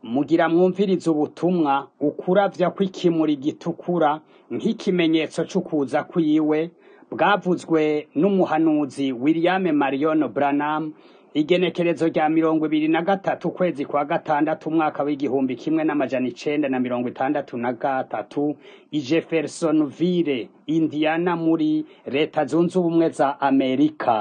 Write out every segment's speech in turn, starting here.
Mugira mwumvirize ubutumwa ukuravya kw'ikimuri gitukura nk'ikimenyetso c'ukuza kwiwe bwavuzwe n'umuhanuzi William Marion Branham igenekerezo rya mirongo ibiri na gatatu ukwezi kwa gatandatu umwaka w'igihumbi kimwe n'amajana icenda na mirongo itandatu na gatatu i Jeffersonville Indiana muri leta zunze ubumwe za Amerika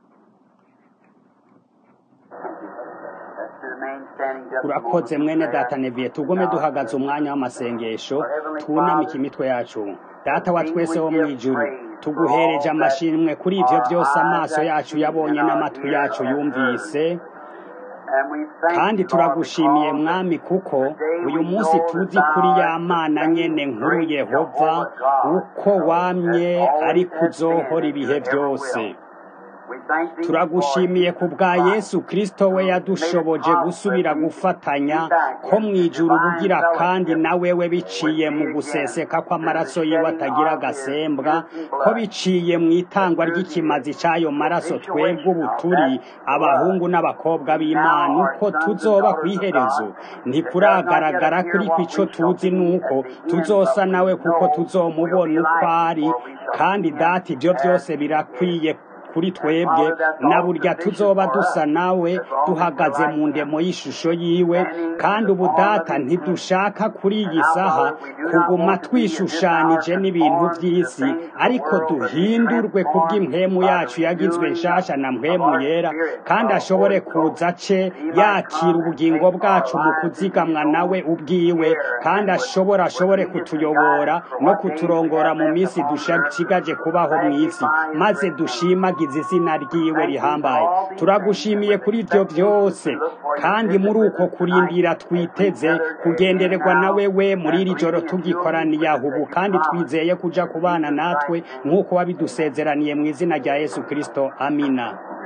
urakoze mwene data neviye tugume duhagaze umwanya w'amasengesho twunamike imitwe yacu data wa twese wo mw'ijuru tuguhereje amashimwe kuri ivyo vyose amaso yacu yabonye n'amatwi yacu yumvise kandi turagushimiye mwami kuko uyu munsi tuzi kuri ya mana nyene nkuru yehova uko wamye ari kuzohora ibihe vyose turagushimiye ku bwa yesu kristo we yadushoboje gusubira gufatanya ko mw'ijuru bugira kandi na wewe biciye mu guseseka kw'amaraso yiwe atagira agasembwa ko biciye mu itangwa ry'ikimazi c'ayo maraso twebwe ubu turi abahungu n'abakobwa b'imana uko tuzoba kw'iherezo ntikuragaragara kuri ico tuzi nuko tuzosa nawe kuko tuzomubona uko ari kandi data ivyo vyose birakwiye kuri twebwe na burya tuzoba dusa nawe duhagaze mu ndemo y'ishusho yiwe kandi ubu data ntidushaka kuri iyi saha kuguma twishushanije n'ibintu vy'isi ariko duhindurwe kubw'impwemu yacu yagizwe nshasha na mpwemu yera kandi ashobore kuza ce yakira ubugingo bwacu mu kuzigamwa nawe ubwiwe kandi ashobora ashobore kutuyobora no kuturongora mu minsi dushigaje kubaho mw'isi maze dushimage tugize izina ryiwe rihambaye turagushimiye kuri ivyo vyose kandi muri uko kurindira twiteze kugendererwa na wewe muri iri joro tugikoraniye aho ubu kandi twizeye kuja kubana natwe nk'uko wabidusezeraniye mu izina rya yesu kristo amina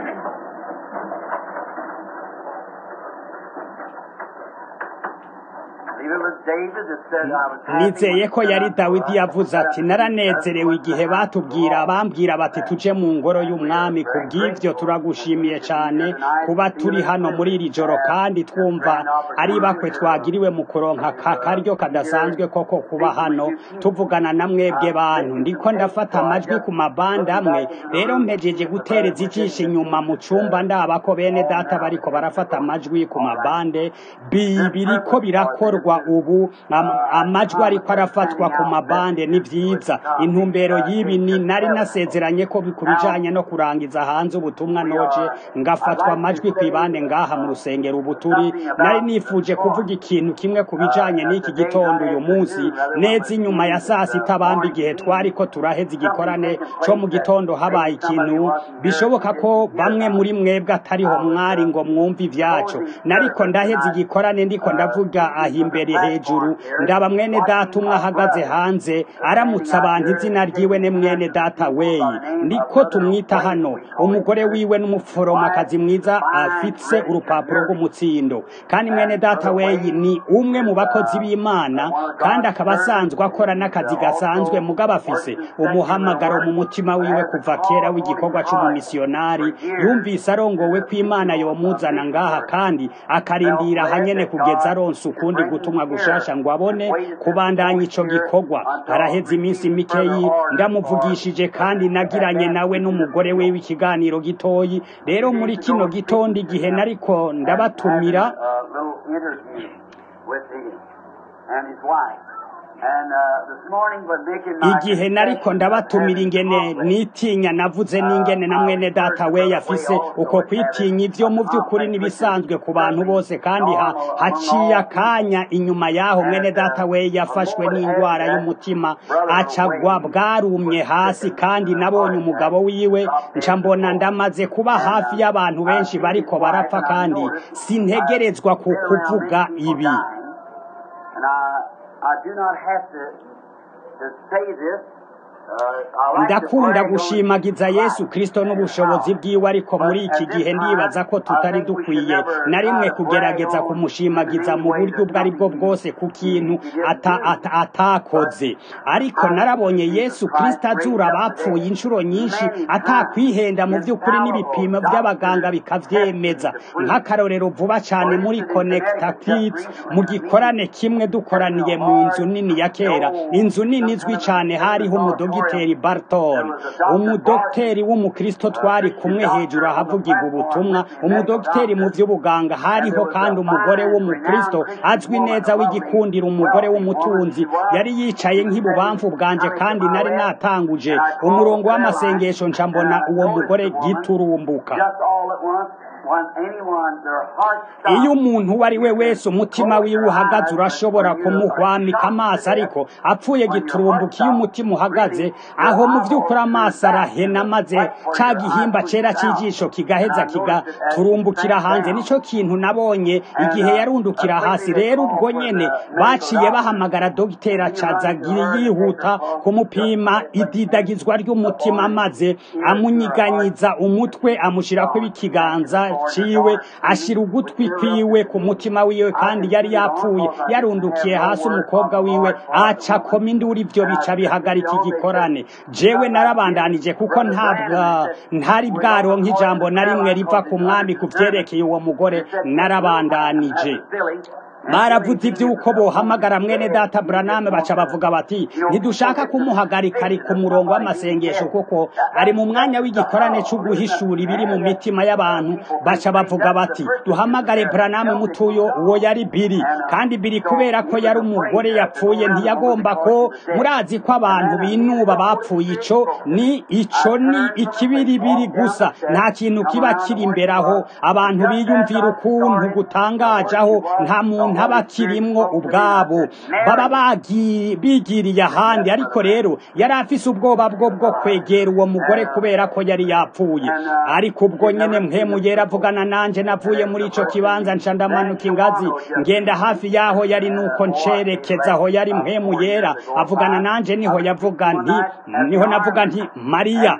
nizeye ko yari dawidi yavuze ati naranezerewe igihe batubwira bambwira bati tuje mu ngoro y'umwami ku bw'ivyo turagushimiye cane kuba turi hano muri iri joro kandi twumva ari bakwe twagiriwe mu kuronka ka karyo kadasanzwe koko kuba hano tuvugana na mwebwe bantu ndiko ndafata amajwi ku mabanda amwe rero mpejeje gutereza ijisho inyuma mu cumba ndaba ko bene data bariko barafata amajwi ku mabande biriko birakorwa ubu amajwi ariko arafatwa ku mabande ni vyiza intumbero y'ibi ni nari nasezeranye ko ku bijanye no kurangiza hanze ubutumwa noje ngafatwa amajwi kw'ibande ngaha mu rusengero ubu turi nari nifuje kuvuga ikintu kimwe ku bijanye n'iki gitondo uyu munsi neza inyuma ya saa sita bambi igihe twariko turaheza igikorane co mu gitondo habaye ikintu bishoboka ko bamwe muri mwebwe atariho mwari ngo mwumve ivyaco nariko ndaheza igikorane ndiko ndavuga aho imbere hejuru ndaba mwene data umwe ahagaze hanze aramutse abantu izina ryiwe ne mwene data weyi niko tumwita hano umugore wiwe n'umuforomakazi mwiza afitse urupapuro rw'umutsindo kandi mwene data weyi ni umwe mu bakozi b'imana kandi akaba asanzwe akora n'akazi gasanzwe mugabo afise umuhamagaro mu mutima wiwe kuva kera w'igikorwa c'umumisiyonari yumvise arongowe ko imana yomuzana ngaha kandi akarindira hanyene kugeza aronse ukundi gutumwa gushasha ngo abone kubandanya ico gikorwa haraheze iminsi mikeyi ndamuvugishije kandi nagiranye nawe n'umugore wiwe ikiganiro gitoyi rero muri kino gitondo igihe nariko ndabatumira igihe nariko ndabatumira ingene nitinya navuze n'ingene na mwene data we yafise uko kwitinya ivyo mu vy'ukuri nibisanzwe ku bantu bose kandi ha, haciye akanya inyuma yaho mwene data we yafashwe n'indwara y'umutima acagwa bwarumye hasi kandi nabonye umugabo wiwe nca mbona ndamaze kuba hafi y'abantu benshi bariko barapfa kandi sintegerezwa ku kuvuga ibi I do not have to, to say this ndakunda gushimagiza yesu kirisito n'ubushobozi bwiwe ariko muri iki gihe ndibaza ko tutari dukwiye na rimwe kugerageza kumushimagiza mu buryo ubwo ari bwo bwose ku kintu atakoze ariko narabonye yesu kirisito azura abapfuye inshuro nyinshi atakwihenda mu by'ukuri n'ibipimo by'abaganga bikabyemeza nk'akarorero vuba cyane muri konekita kitsi mu gikorane kimwe dukoraniye mu nzu nini ya kera inzu nini izwi cyane hariho umudogiteri barton umudogiteri w'umukristo twari kumwe hejuru ahavugirwa ubutumwa umudogiteri mu by'ubuganga hariho kandi umugore w'umukristo azwi neza w'igikundiro umugore w'umutunzi yari yicaye nk'ibubamfu bwanje kandi nari natanguje umurongo w'amasengesho nca mbona uwo mugore giturumbuka iyo umuntu uwo ari we wese umutima wiwe uhagaze urashobora kumuhwamika amaso ariko apfuye giturumbuka iyo umutima uhagaze aho mu by'ukuri amaso arahena maze cya gihimba cyera cy'ijisho kigaheza kigaturumbukira hanze nicyo kintu nabonye igihe yarundukira hasi rero ubwo nyene baciye bahamagara dogiteri acazagiye yihuta kumupima ididagizwa ry'umutima maze amunyiganyiza umutwe amushyirako ikiganza ciwe ashira ugutwi kwiwe ku mutima wiwe kandi yari yapfuye yarundukiye hasi umukobwa wiwe aca koma induru ivyo bica bihagarika igikorane jewe narabandanije kuko ntabwa ntari bwaronka ijambo na rimwe riva ku mwami ku vyerekeye uwo mugore narabandanije baravuze iby'uko bohamagara mwene data buraname baca bavuga bati ntidushaka kumuhagarika ari ku murongo w'amasengesho kuko ari mu mwanya w'igikorane cyo guhishura ibiri mu mitima y'abantu baca bavuga bati duhamagare buraname mutuyo uwo yari biri kandi biri kubera ko yari umugore yapfuye ntiyagomba ko murazi ko abantu binuba bapfuye ico ni ico ni ikibiribiri gusa nta kintu kiba kiri imbere aho abantu biyumvira ukuntu gutangaje aho nta muntu ntaba kirimwo ubwabo baba bigiriye ahandi ariko rero yari afise ubwoba bwo bwo kwegera uwo mugore kubera ko yari yapfuye ariko ubwo nyene mpemu yera avugana nanje navuye muri ico kibanza nca ndamanuka ingazi ngenda hafi yaho yari nuko ncerekeza aho yari mpemu yera avugana nanje niho yavuga nti niho navuga nti mariya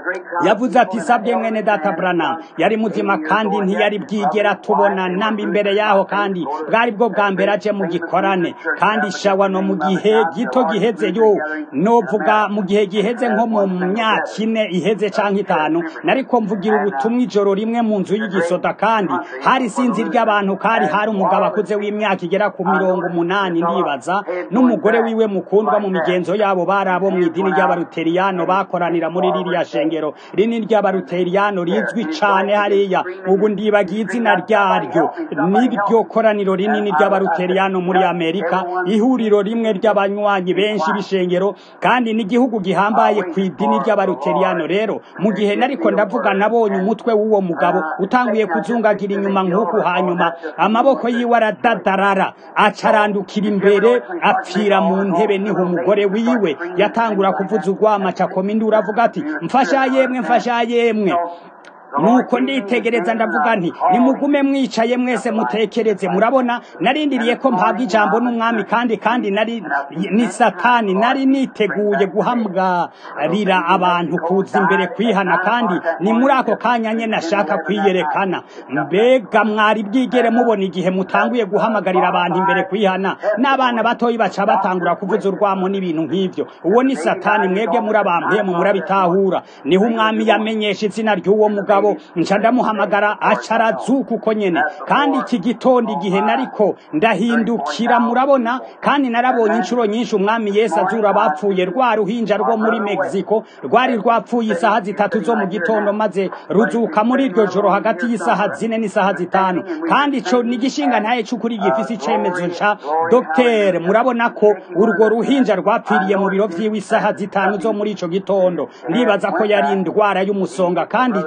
yavuze ati sabye mwene data branam yari muzima kandi ntiyari bwigera tubona namba imbere yaho kandi bwari bwo bwa mbere aje mu gikorane kandi shawa no mu gihe gito giheze yo novuga mu gihe giheze nko mu myaka ine iheze canke itanu nariko mvugira ubutumwa ijoro rimwe mu nzu y'igisoda kandi hari sinzi ry'abantu kari hari umugabo akuze w'imyaka igera ku mirongo umunani ndibaza n'umugore wiwe mukundwa mu migenzo yabo bari abo mu idini ry'abaruteriyano bakoranira muri ririya shengero rinini ry'abaruteriyano rizwi cane hariya ubu ndibagiye izina ryaryo n'iryo koraniro rinini ry'abaruteriyano muri amerika ihuriro rimwe ry'abanywanyi benshi b'ishengero kandi n'igihugu gihambaye ku idini ry'abaruteriyano rero mu gihe nariko ndavuga nabonye umutwe w'uwo mugabo utanguye kuzungagira inyuma nk'uku hanyuma amaboko yiwe aradadarara acarandukira imbere apfira mu ntebe niho umugore wiwe yatangura kuvuza urwama cakoma induru avuga ati mfasha yemwe mfasha yemwe nuko nditegereza ndavuga nti nimugume mwicaye mwese mutekereze murabona narindiriye ko mpabwa ijambo n'umwami kandi kandi nari ni satani nari niteguye guhamgarira abantu kuza imbere kwihana kandi ni muri ako kanya nye nashaka kwiyerekana mbega mwari bwigere mubona igihe mutanguye guhamagarira abantu imbere kwihana n'abana batoyi baca batangura kuvuza urwamo n'ibintu nk'ivyo uwo ni satani mwebwe muri abampemu murabitahura niho umwami yamenyesha izina ry'uwo mugabo mugabo nca ndamuhamagara aca arazuka uko nyene kandi iki gitondo igihe nariko ndahindukira murabona kandi narabonye inshuro nyinshi umwami yesu azura abapfuye rwa ruhinja rwo muri mexico rwari rwapfuye isaha zitatu zo mu gitondo maze ruzuka muri iryo joro hagati y'isaha zine n'isaha zitanu kandi ico ni igishinga ntaye c'ukuri gifise icemezo ca dogiteri murabona ko urwo ruhinja rwapfiriye mu biro vyiwe isaha zitanu zo muri ico gitondo ndibaza ko yari indwara y'umusonga kandi ico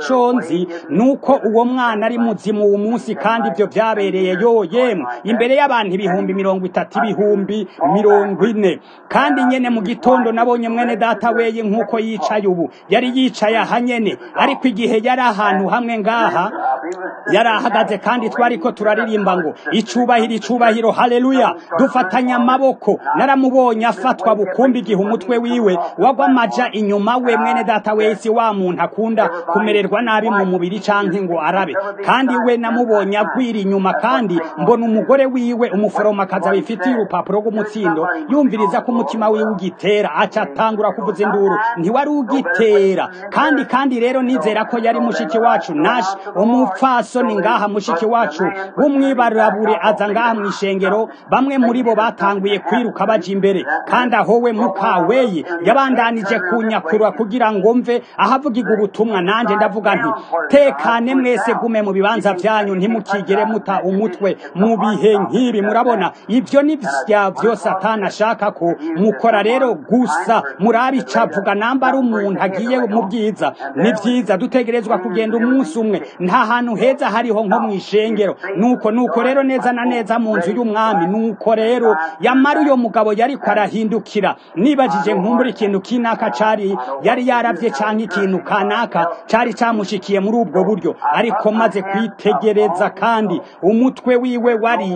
nzi nuko uwo mwana ari muzimu uwo munsi kandi ibyo byabereye yo yemwe imbere y'abantu ibihumbi mirongo itatu ibihumbi mirongo ine kandi nyene mu gitondo nabonye mwene data weye nk'uko yicaye ubu yari yicaye aha nyene ariko igihe yari ahantu hamwe ngaha yari ahagaze kandi twari ko turaririmba ngo icubahiro icubahiro haleluya dufatanya amaboko naramubonye afatwa bukumbi igihe umutwe wiwe wagwa amaja inyuma we mwene data wese wa muntu akunda kumererwa nabi mu mubiri canke ngo arabe kandi we namubonye agwira inyuma kandi mbona umugore wiwe umuforomakazi abifitiye urupapuro rw'umutsindo yumviriza ko umutima wiwe ugitera aca atangura kuvuza induru ntiwari ugitera kandi kandi rero nizera ko yari mushiki wacu nashi umupfasoni ngaha mushiki wacu w'umwibarabure aza ngaha mu ishengero bamwe muri bo batanguye kwiruka baja imbere kandi aho we mukaweyi yabandanije kunyakura kugira ngo mve ahavugirwa ubutumwa nanje ndavuga nti tekane mwese gume mu bibanza vyanyu ntimukigere muta umutwe mu bihe nk'ibi murabona ivyo ni vya vyo satani ashaka ko mukora rero gusa murabe icavuga namba ari umuntu agiye mu bwiza ni vyiza dutegerezwa kugenda umunsi umwe nta hantu heza hariho nko mu ishengero nuko nuko rero neza na neza mu nzu y'umwami nuko rero yamara uyo mugabo yariko arahindukira nibajije nkumbura ikintu kinaka cari yari yaravye canke ikintu kanaka cari camushikiye muri ubwo buryo ariko maze kwitegereza kandi umutwe wiwe wari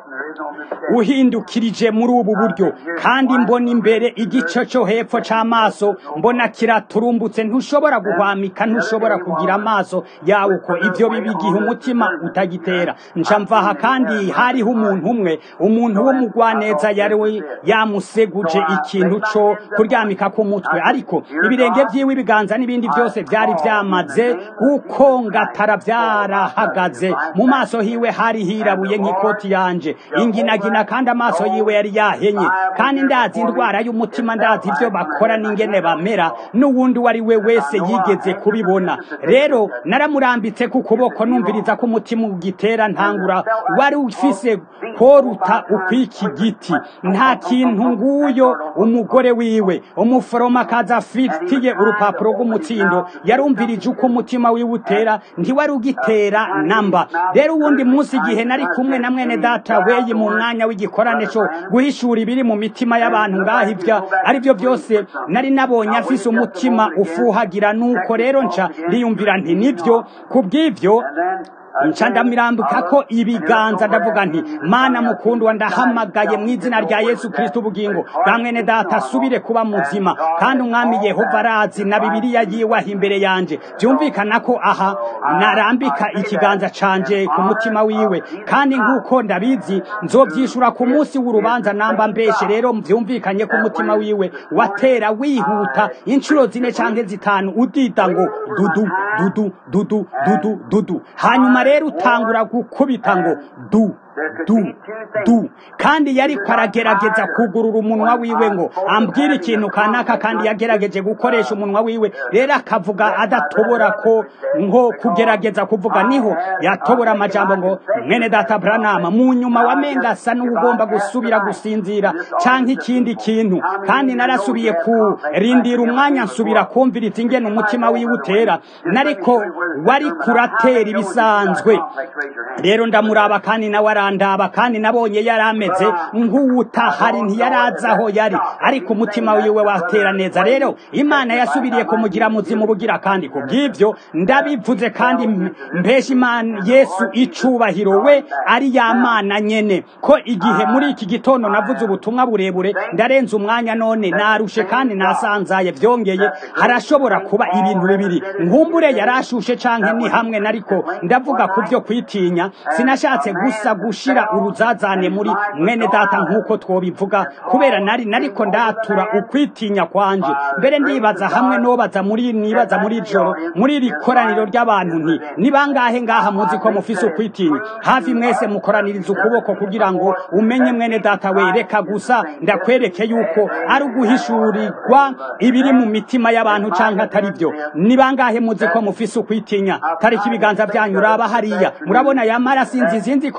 uhindukirije muri ubu buryo kandi mbona imbere igice cyo hepfo c'amaso mbona kiraturumbutse ntushobora guhwamika ntushobora kugira amaso yawe uko ivyo biba igihe umutima utagitera nca mvaha kandi hariho umuntu umwe umuntu w'umugwaneza yari yamuseguje ikintu co kuryamika ku mutwe ariko ibirenge vyiwe ibiganza n'ibindi byose vyari vyamaze gukongatara vyarahagaze mu maso hiwe hari hirabuye nk'ikoti yanje inginagina kandi amaso yiwe yari yahenye kandi ndazi indwara y'umutima ndazi ivyo bakora n'ingene bamera n'uwundi uwo ari we wese yigeze kubibona rero naramurambitse ku kuboko numviriza ko umutima ugitera ntangura wari ufise koruta ukw'iki giti nta kintu nguyo umugore wiwe umuforomakazi afitiye urupapuro rw'umutsindo yarumvirije uko umutima wiwe utera ntiwari ugitera namba rero uwundi munsi igihe nari kumwe na mwene data weyi mu mwanya w'igikorane cyo guhishura ibiri mu mitima y'abantu ngaho ivyo ari byo byose nari nabonye afise umutima ufuhagira nuko rero nca ndiyumvira nti nivyo kubw'ivyo nca ndamirambika ko ibiganza ndavuga nti mana mukundwa ndahamagaye mu izina rya yesu kristo ubugingo bwa mwene data asubire kuba muzima kandi umwami yehova arazi na bibiliya yiwaha imbere yanje byumvikana ko aha narambika ikiganza canje ku mutima wiwe kandi nk'uko ndabizi nzobyishura ku munsi w'urubanza namba mbeshe rero byumvikanye ko umutima wiwe watera wihuta inshuro zine canke zitanu udida ngo dudu dudu dudu dudu dudu hanyuma rero utangura gukubita ngo du du du kandi yari aragerageza kugurura umunwa wiwe ngo ambwire ikintu kanaka kandi yagerageje gukoresha umunwa wiwe rero akavuga adatobora ko nko kugerageza kuvuga niho yatobora amajambo ngo mwene data branama mu nyuma wamenga asa n'ugomba gusubira gusinzira canke ikindi kintu kandi narasubiye kurindira umwanya nsubira kumviriza ingene umutima wiwe utera nariko wari kuratera ibisanzwe rero ndamuraba kandi nawe arandaba kandi nabonye yari ameze nk'uwutahari ntiyarazi aho yari ariko umutima wiwe watera neza rero imana yasubiriye kumugira muzima ubugira kandi ku bw'ibyo ndabivuze kandi mpesha imana yesu icubahiro we ari ya mana nyene ko igihe muri iki gitondo navuze ubutumwa burebure ndarenze umwanya none narushe kandi nasanzaye byongeye harashobora kuba ibintu bibiri nkumbure yarashushe canke ni hamwe nariko ndavuga ku byo kwitinya sinashatse gusa gushira uruzazane muri mwene data nk'uko twobivuga kubera nari nariko ndatura ukwitinya kwanje mbere ndibaza hamwe nobaza muri nibaza muri joro muri iri koraniro ry'abantu nti ni bangahe ngaha muzi ko mufise ukwitinya hafi mwese mukoraniriza ukuboko kugira ngo umenye mwene data wereka gusa ndakwereke yuko ari uguhishurirwa ibiri mu mitima y'abantu canke atari byo ni bangahe muzi ko mufise ukwitinya tariki ibiganza byanyu uraba hariya murabona yamara sinzi sinzi ko mwene data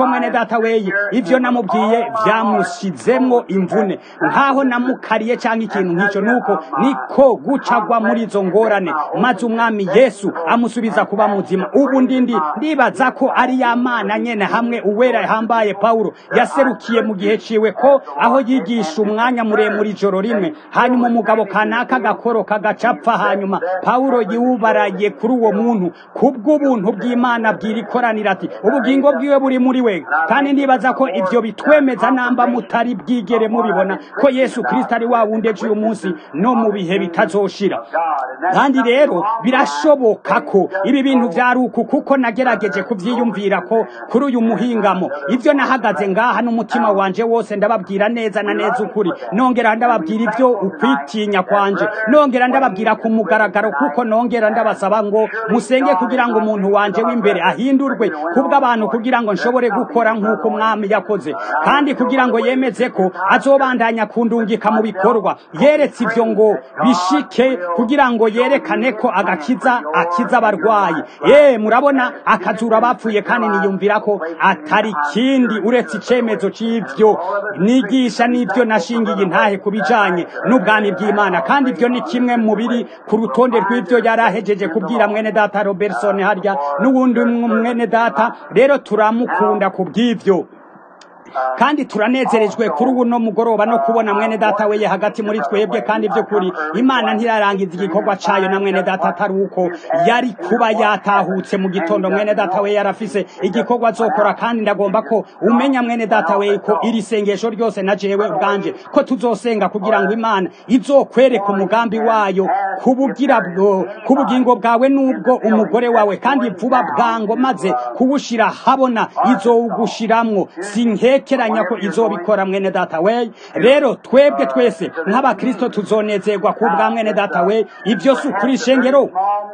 data weye ivyo namubwiye vyamushizemwo imvune nkaho namukariye cyangwa ikintu nk'icyo nuko niko gucagwa muri izo ngorane maze umwami yesu amusubiza kuba muzima ubu ndindi ndibaza ko ari ya mana nyene hamwe uwera yahambaye pawulo yaserukiye mu gihe ciwe ko aho yigisha umwanya muremure ijoro rimwe hanyuma umugabo kanaka gakoro kagacapfa hanyuma pawulo yiwubaraye kuri uwo muntu kubw'ubuntu bw'imana bwirikoranira ati ubugingo bwiwe buri muri we kandi ndibaza ko ivyo bitwemeza namba mutari bwigere mubibona ko yesu kristo ari wa wundi ejo uyu munsi no mu bihe bitazoshira kandi rero birashoboka ko ibi bintu vyari uku kuko nagerageje kuvyiyumvira ko kuri uyu muhingamo ivyo nahagaze ngaha n'umutima wanje wose ndababwira neza na neza ukuri nongera ndababwira ivyo ukwitinya kwanje nongera ndababwira ku mugaragaro kuko nongera ndabasaba ngo musenge kugira ngo umuntu wanje w'imbere ahindurwe kubw'abantu kugira ngo nshobore gukora nk'uko umwami yakoze kandi kugira ngo yemeze ko azobandanya kundungika mu bikorwa yeretse ivyo ngo bishike kugira ngo yerekane ko agakiza akiza abarwayi ye murabona akazura abapfuye kandi niyumvira ko atari kindi uretse icemezo c'ivyo nigisha n'ivyo nashingiye intahe ku bijanye n'ubwami bw'imana kandi ivyo ni kimwe mu biri ku rutonde rw'ivyo yari ahejeje kubwira mwene data robertson harya n'uwundi mwene data rero turamukunda ku bw'ivyo kandi turanezerejwe kuri ubu no mugoroba no kubona mwene data weye hagati muri twebwe kandi by'ukuri imana ntirarangiza igikorwa cayo na mwene data atari uko yari kuba yatahutse mu gitondo mwene data weye yarafise igikorwa azokora kandi ndagomba ko umenya mwene data weye ko iri sengesho ryose na jewe ubwanje ko tuzosenga kugira ngo imana izokwereka umugambi wayo kubugira bwo kubugingo bwawe n'ubwo umugore wawe kandi vuba bwango maze kuwushira habona izowugushiramwo sinkekeranya ko izobikora mwene data we rero twebwe twese nk'abakristo tuzonezerwa ku bwa mwene data we ibyo si ukuri shengero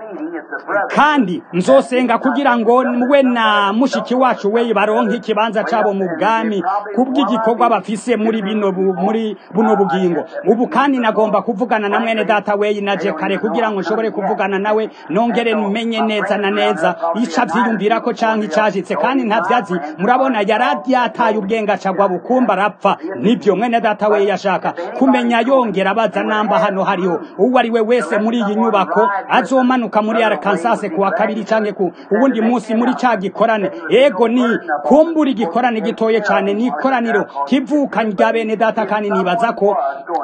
kandi nzosenga kugira ngo we na mushiki wacu we baronke ikibanza cabo mu bwami kubw'igikorwa bafise muri bino muri buno bugingo ubu kandi nagomba kuvugana na mwene data we naje kare kugira ngo nshobore kuvugana nawe nongere menye neza na neza ica vyiyumvira ko canke icashitse kandi ntavyazi murabona yaradi yataye ubwenge acagwa bukumba arapfa nibyo mwene data we yashaka kumenya yongera abaza namba hano hariho uwo ari we wese muri iyi nyubako azomanuka muri Arkansas kuwa kabiri canke ku ubundi munsi muri ca gikorane ego ni kumbura igikorane gitoye cane ni ikoraniro kivuka rya bene data kandi nibaza ko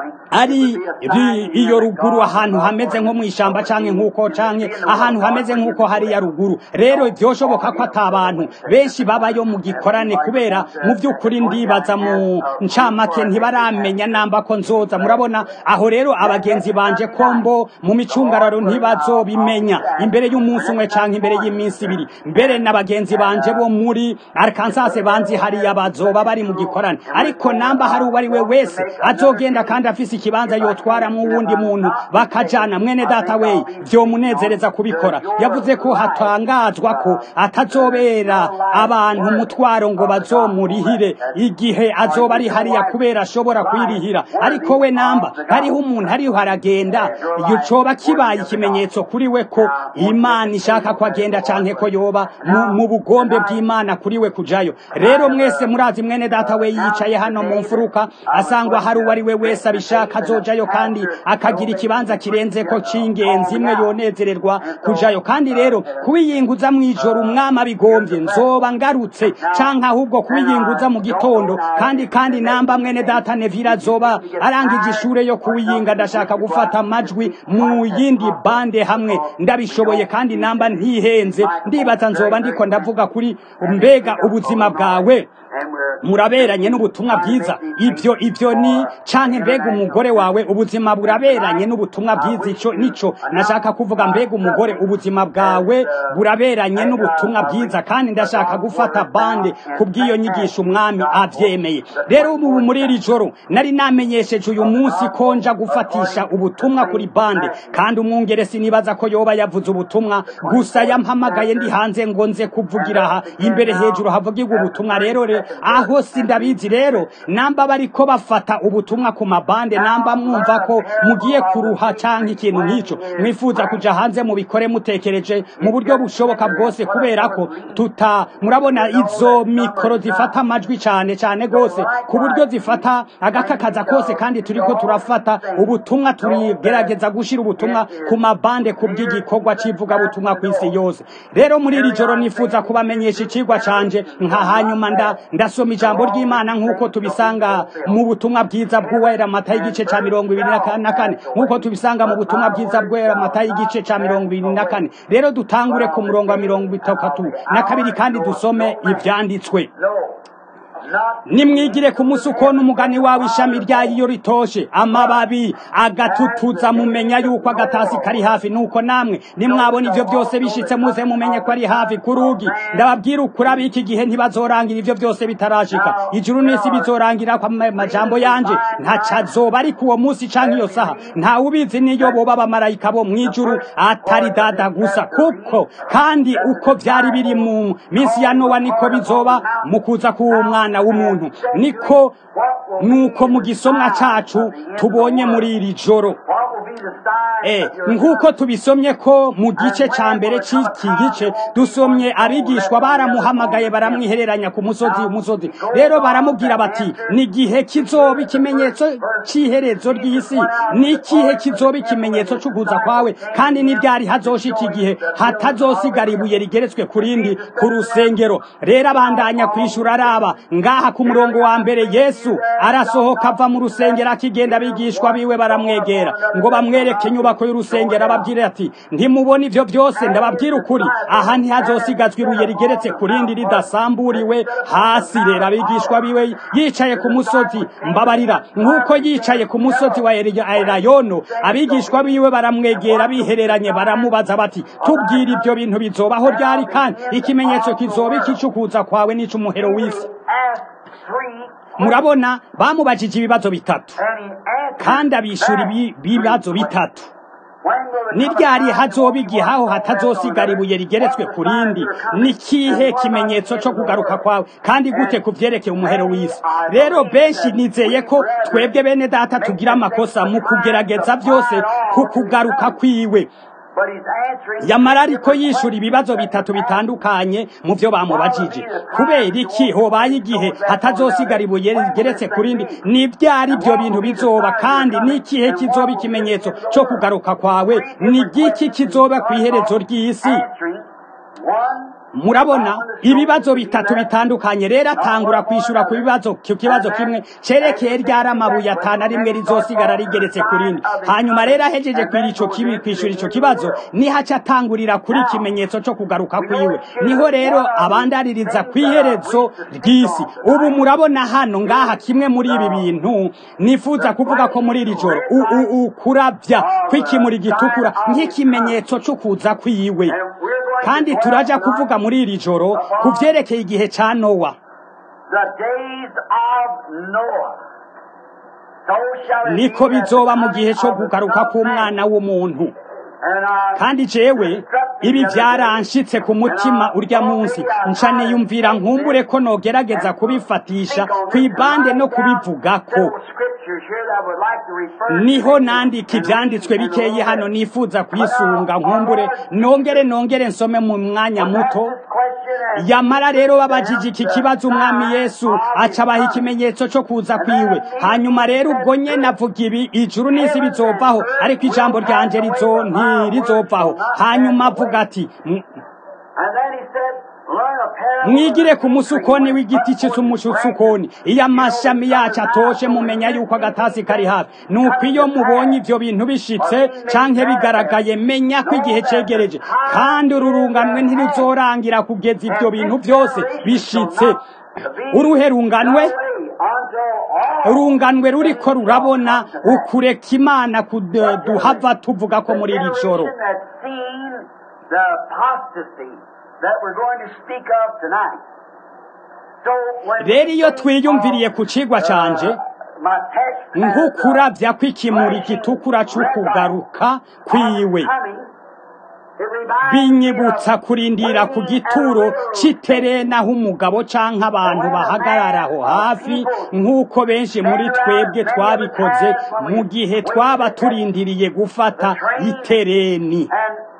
ari iyo ruguru ahantu hameze nko mu ishamba canke nk'uko canke ahantu hameze nk'uko hariya ruguru rero vyoshoboka ko ata abantu benshi babayo mu gikorane kubera mu by'ukuri ndibaza mu ncamake ntibaramenya namba ko nzoza murabona aho rero abagenzi banje kombo mu micungararo ntibazobimenya imbere y'umunsi umwe canke imbere y'iminsi ibiri mbere n'abagenzi banje bo muri Arkansas banzi hariya bazoba bari mu gikorane ariko namba hari uwo ari we wese azogenda kandi afise ikibanza yotwara mu wundi muntu bakajana mwene data we vyomunezereza kubikora yavuze ko hatangazwa ko atazobera abantu umutwaro ngo bazomurihire igihe azoba ari hariya kubera ashobora kwirihira ariko we namba hariho umuntu hariho haragenda coba kibaye ikimenyetso kuri we ko imana ishaka ko agenda canke ko yoba mu bugombe bw'imana kuri we kujayo rero mwese murazi mwene data we yicaye hano mu mfuruka asangwa hari uwo ari we wese abishaka azojayo kandi akagira ikibanza kirenze ko c'ingenzi imwe yonezererwa kujayo kandi rero kubiyinguza mw'ijoro umwami abigombye nzoba ngarutse canke ahubwo kubiyinguza mu gitondo kandi kandi namba mwene data nevira azoba arangije ishure yo kuwiyinga ndashaka gufata amajwi mu yindi bande hamwe ndabishoboye kandi namba ntihenze ndibaza nzoba ndiko ndavuga kuri mbega ubuzima bwawe muraberanye n'ubutumwa bwiza ibyo ibyo ni canke mbega umugore wawe ubuzima buraberanye n'ubutumwa bwiza ico nico nashaka kuvuga mbega umugore ubuzima bwawe buraberanye n'ubutumwa bwiza kandi ndashaka gufata bande kubw'iyo nyigisho umwami avyemeye rero ubu muri iri joro nari namenyesheje uyu munsi ko nja gufatisha ubutumwa kuri bande kandi umwungere sinibaza ko yoba yavuze ubutumwa gusa yampamagaye ndi hanze ngo nze kuvugira aha imbere hejuru havugirwa ubutumwa rero re aho aho sindabizi rero namba bariko bafata ubutumwa ku mabande namba mwumva ko mugiye kuruha canke ikintu nk'ico mwifuza kuja hanze mubikore mutekereje mu buryo bushoboka bwose kubera ko tuta murabona izo mikoro zifata amajwi cane cane gose ku buryo zifata agakakaza kose kandi turiko turafata ubutumwa turigerageza gushira ubutumwa ku mabande ku bw'igikorwa c'ivuga butumwa kw'isi yose rero muri iri joro nifuza kubamenyesha icigwa canje nka hanyuma nda ndasoma ijambo ry'Imana nk'uko tubisanga mu butumwa bwiza bw'uwera mata y'igice ca mirongo ibiri na kane nk'uko tubisanga mu butumwa bwiza bw'uwera mata y'igice ca mirongo ibiri na kane rero dutangure ku murongo wa mirongo itatu na kabiri kandi dusome ivyanditswe nimwigire ku musuko n'umugani wawe ishami ryayo iyo ritoshe amababi agatutuza mumenya yuko agatasi kari hafi nuko namwe nimwabona ivyo byose bishitse muze mumenye ko ari hafi ku rugi ndababwira ukuri ab'iki gihe ntibazorangira ivyo byose bitarashika ijuru n'isi bizorangira kwa majambo yanje ntacazoba ariko uwo munsi canke iyo saha ntawe ubizi niyo boba abamarayika bo mw'ijuru atari dada gusa kuko kandi uko vyari biri mu minsi ya nowa niko bizoba mu kuza k'uwo mwana w'umuntu niko nuko mu gisomwa cacu tubonye muri iri joro Eh, nk'uko tubisomye ko mu gice ca mbere c'iki gice dusomye abigishwa baramuhamagaye baramwihereranya ku musozi umusozi rero baramubwira bati ni igihe kizoba ikimenyetso c'iherezo ry'isi ni ikihe kizoba ikimenyetso c'ukuza kwawe kandi ni ryari hazoshika igihe hatazosigara ibuye rigeretswe ku rindi ku rusengero rero abandanya kwishura araba ngaha ku murongo wa mbere yesu arasohoka ava mu rusengero akigenda abigishwa biwe baramwegera ngo bamwereke inyubako y'urusengero ababwire ati ntimubona ivyo byose ndababwira ukuri aha ntihazosigazwa ibuye rigeretse ku rindi ridasamburiwe hasi rero abigishwa biwe yicaye ku musozi mbabarira nk'uko yicaye ku musozi wa elayono abigishwa biwe baramwegera bihereranye baramubaza bati tubwire ibyo bintu bizobaho ryari kandi ikimenyetso kizoba ikicukuza kwawe n'icumuhero w'isi murabona bamubajije ibibazo bitatu kandi abishura ibibazo bitatu ni ryari hazoba igihe aho hatazosigara ibuye rigeretswe ku rindi ni kihe kimenyetso cyo kugaruka kwawe kandi gute ku vyerekeye umuhero w'isi rero benshi nizeye ko twebwe bene data tugira amakosa mu kugerageza byose ku kugaruka kwiwe yamara ariko yishura ibibazo bitatu bitandukanye mu byo bamubajije kubera iki hobaye igihe hatazosigara ibuye rigeretse ku rindi ni byari ibyo bintu bizoba kandi n'ikihe kizoba ikimenyetso cyo kugaruka kwawe ni giki kizoba ku iherezo ry'isi murabona ibibazo bitatu bitandukanye rero atangura kwishura ku bibazo ku kibazo kimwe cerekeye ryari amabuye atanu rimwe rizosigara rigeretse ku rindi hanyuma rero ahejeje kwishura ico kibazo nihaca atangurira kuri ikimenyetso co kugaruka kwiwe niho rero abandaririza kw'iherezo ry'isi ubu murabona hano ngaha kimwe muri ibi bintu nifuza kuvuga ko muri iri joro ukuravya kw'ikimuri gitukura nk'ikimenyetso co kuza kwiwe kandi turaja kuvuga muri iri joro ku vyerekeye igihe ca nowa niko bizoba mu gihe co kugaruka k'umwana w'umuntu kandi jewe ibi byaranshitse ku mutima urya munsi nca niyumvira nkumbure ko nogerageza kubifatisha kw'ibande no kubivugako niho nandika ivyanditswe bikeyi hano nifuza kwisunga nkumbure nongere nongere nsome mu mwanya muto yamara rero babajije iki kibazo umwami yesu aca abaha ikimenyetso co kuza kwiwe hanyuma rero ubwo nyene avuga ibi ijuru n'isi bizovaho ariko ijambo ryanje rizo ntirizopfaho hanyuma avuga ati mwigire ku musukoni w'igiti cy'umusukoni iyo amashami yacu atoshe mumenya yuko agatasi kari hafi nuko iyo mubonye ivyo bintu bishitse canke bigaragaye menya ko igihe cegereje kandi ururunganwe ntiruzorangira kugeza ivyo bintu byose bishitse uruhe runganwe urunganwe ruriko rurabona ukureka imana kuduhava tuvuga ko muri iri joro rero iyo twiyumviriye ku cigwa canje nk'ukuravya kw'ikimuri gitukura c'ukugaruka kwiwe binyibutsa kurindira ku gituro c'iterena aho umugabo canke abantu bahagarara aho hafi nk'uko benshi muri twebwe twabikoze mu gihe twaba turindiriye gufata itereni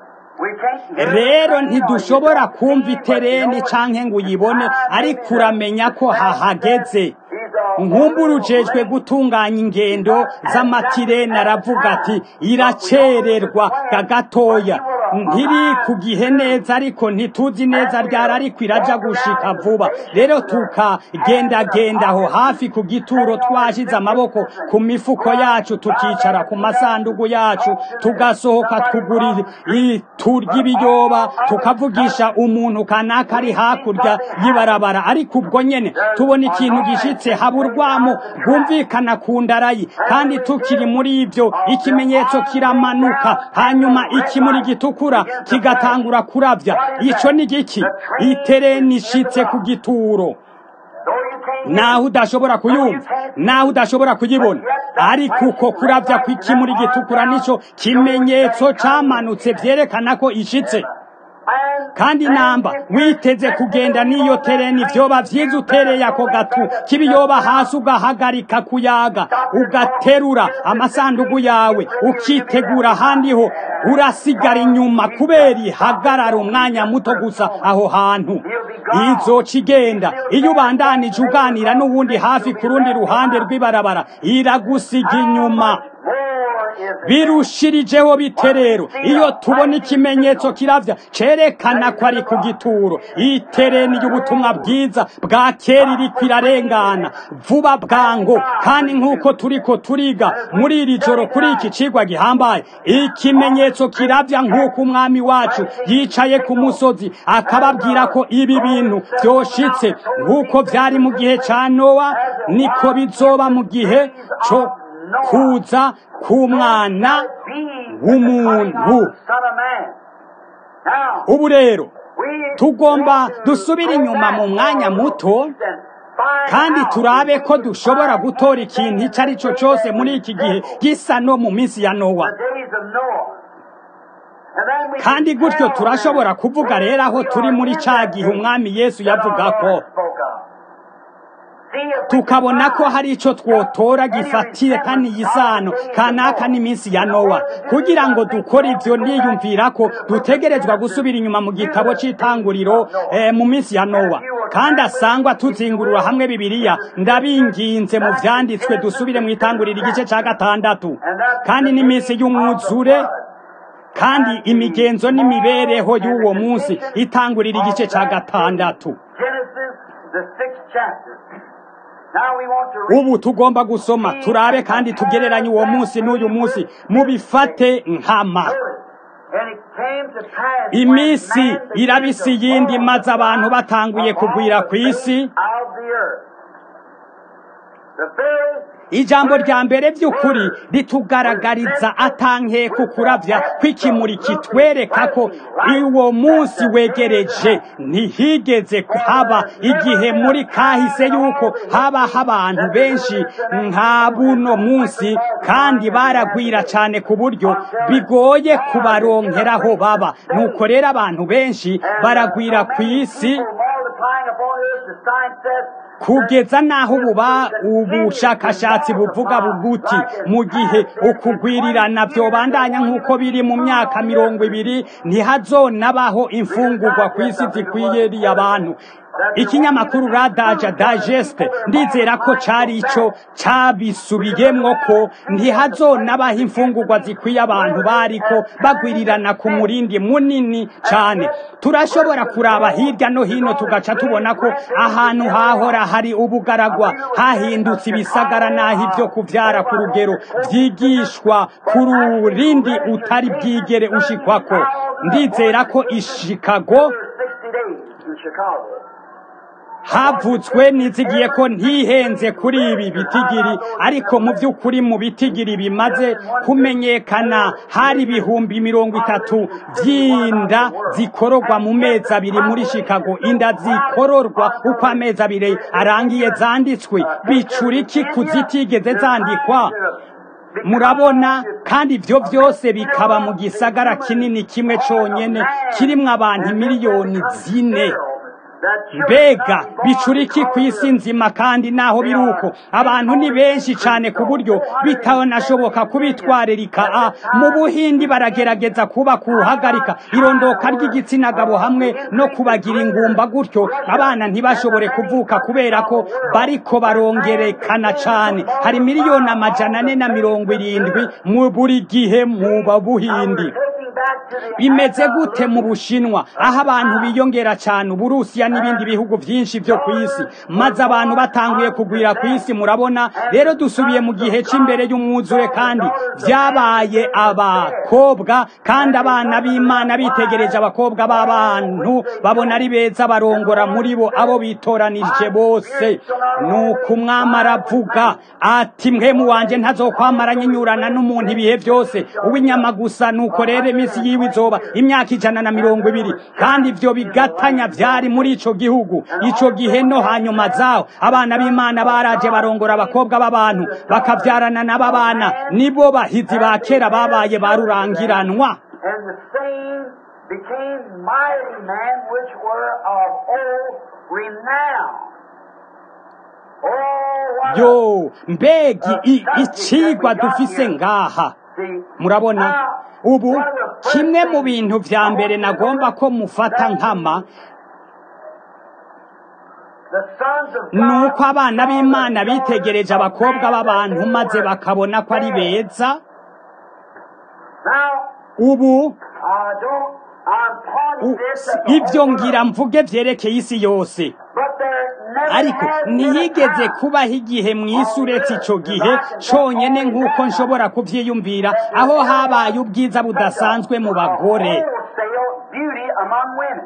rero ntidushobora kumva itereni canke ngo uyibone ariko uramenya ko hahageze nkumburujejwe gutunganya ingendo z'amatireni aravuga ati iracererwa gagatoya ntiri ku gihe neza ariko ntituzi neza ryari ariko iraja gushika vuba rero tukagendagenda aho hafi ku gituro twashize amaboko ku mifuko yacu tukicara ku masandugu yacu tugasohoka twugura turya ibiyoba tukavugisha umuntu kanaka ari hakurya y'ibarabara ariko ubwo nyene tubona ikintu gishitse haburwamo rwumvikana ku ndarayi kandi tukiri muri ibyo ikimenyetso kiramanuka hanyuma ikimuri gitukura kigatangura kuravya ico ni giki itereni ishitse ku gituro naho udashobora kuyumva naho udashobora kuyibona ariko uko kuravya kw'ikimuri gitukura nico kimenyetso camanutse vyerekana ko ishitse kandi namba witeze kugenda n'iyo tereni vyoba vyiza utereye ako gatu kibiyoba hasi ugahagarika kuyaga ugaterura amasandugu yawe ukitegura ahandi ho urasigara inyuma kubera ihagarara umwanya muto gusa aho hantu izoca igenda iyo ubandanije uganira n'uwundi hafi ku rundi ruhande rw'ibarabara iragusiga inyuma birushirijeho bite rero iyo tubona ikimenyetso kiravya cerekana ko ari ku gituro itereni y'ubutumwa bwiza bwa kera iriko irarengana vuba bwango kandi nk'uko turiko turiga muri iri joro kuri iki cigwa gihambaye ikimenyetso kiravya nk'uko umwami wacu yicaye ku musozi akababwira ko ibi bintu vyoshitse nk'uko vyari mu gihe ca nowa niko bizoba mu gihe co kuza k'umwana w'umuntu ubu rero tugomba dusubira inyuma mu mwanya muto kandi turabe ko dushobora gutora ikintu icyo ari cyo cyose muri iki gihe gisa no mu minsi ya nowa kandi gutyo turashobora kuvuga rero aho turi muri cya gihe umwami yesu yavuga ko tukabona ko hari icyo twotora gifatiye kandi isano kanaka n'iminsi ya nowa kugira ngo dukore ibyo niyumvira ko dutegerezwa gusubira inyuma mu gitabo cy'itanguriro mu minsi ya nowa kandi asangwa tuzingurura hamwe bibiliya ndabinginze mu byanditswe dusubire mu itanguriro igice cya gatandatu kandi n'iminsi y'umwuzure kandi imigenzo n'imibereho y'uwo munsi itangurira igice cya gatandatu ubu tugomba gusoma turabe kandi tugereranye uwo munsi n'uyu munsi mubifate nkama iminsi irabisi yindi maze abantu batanguye kugwira ku isi ijambo rya mbere by'ukuri ritugaragariza atanke ku kuravya kw'ikimuri kitwereka ko uwo munsi wegereje ntihigeze haba igihe muri kahise yuko habaho abantu benshi nka buno munsi kandi baragwira cyane ku buryo bigoye kubaronkeraho baba nuko rero abantu benshi baragwira ku isi kugeza naho ububa ubushakashatsi buvuga buguti mu gihe ukugwirirana byobandanya nk'uko biri mu myaka mirongo ibiri ntihazonabaho imfungurwa ku isi zikwiriye abantu ikinyamakuru radaja dageste ndizera ko cari ico cabisubiyemwo ko ntihazonabaho imfungurwa zikwiye abantu bariko bagwirirana ku murindi munini cane turashobora kuraba hirya no hino tugaca tubona ko ahantu hahora hari ubugaragwa hahindutse ibisagara naho ibyo kuvyara ku rugero vyigishwa ku rurindi utari bwigere ushikwako ndizera ko ishikago havutswe nizigiye ko ntihenze kuri ibi bitigiri ariko mu by'ukuri mu bitigiri bimaze kumenyekana hari ibihumbi mirongo itatu by'inda zikororwa mu mezi abiri muri chicago inda zikororwa uko amezi abiri arangiye zanditswe bicura iki kuzitigeze zandikwa murabona kandi ibyo byose bikaba mu gisagara kinini kimwe cyonyine kirimo abantu miliyoni zine mbega bicuriki ku isi nzima kandi naho biri uko abantu ni benshi cyane ku buryo bitanashoboka kubitwaririka a mu buhindi baragerageza kuba kuhagarika irondoka ry'igitsina gabo hamwe no kubagira ingumba gutyo abana ntibashobore kuvuka kubera ko bariko barongerekana cyane hari miliyoni amajana ane na mirongo irindwi mu buri gihe mu babuhindi bimeze gute mu bushinwa aho abantu biyongera cyane uburusiya n'ibindi bihugu byinshi byo ku isi maze abantu batanguye kugwira ku isi murabona rero dusubiye mu gihe cy'imbere y'umwuzure kandi byabaye abakobwa kandi abana b'imana bitegereje abakobwa b'abantu babona ari beza barongora muri bo abo bitoranije bose nuko umwami aravuga ati mwemu wanjye ntazokwamara nyinyurana n'umuntu ibihe byose uw'inyama gusa nuko rero iminsi yiwe izoba imyaka ijana na mirongo ibiri kandi ibyo bigatanya byari muri ico gihugu ico gihe no hanyuma zaho abana b'imana baraje barongora abakobwa b'abantu bakabyarana n'ababana nibo bahizi ba kera babaye barurangiranwa And the same became mighty men which were of old renown. Oh, what a- yo mbega i- icigwa dufise ngaha See, murabona now, ubu one of the first kimwe mu things bintu vya mbere nagomba ko mufata nkama the sons of God nuko abana saw b'imana the bitegereje daughters of abakobwa man b'abantu that they maze were bakabona ko ari fair. beza Now, ubu I don't, I'm pointing u- this at the ivyo whole ngira world, mvuge vyerekeye isi yose but there never ariko has been a ntiyigeze time kubaho igihe mu isi uretse ico gihe conyene nk'uko nshobora kuvyiyumvira aho habaye ubwiza budasanzwe mu bagore wholesale beauty among women.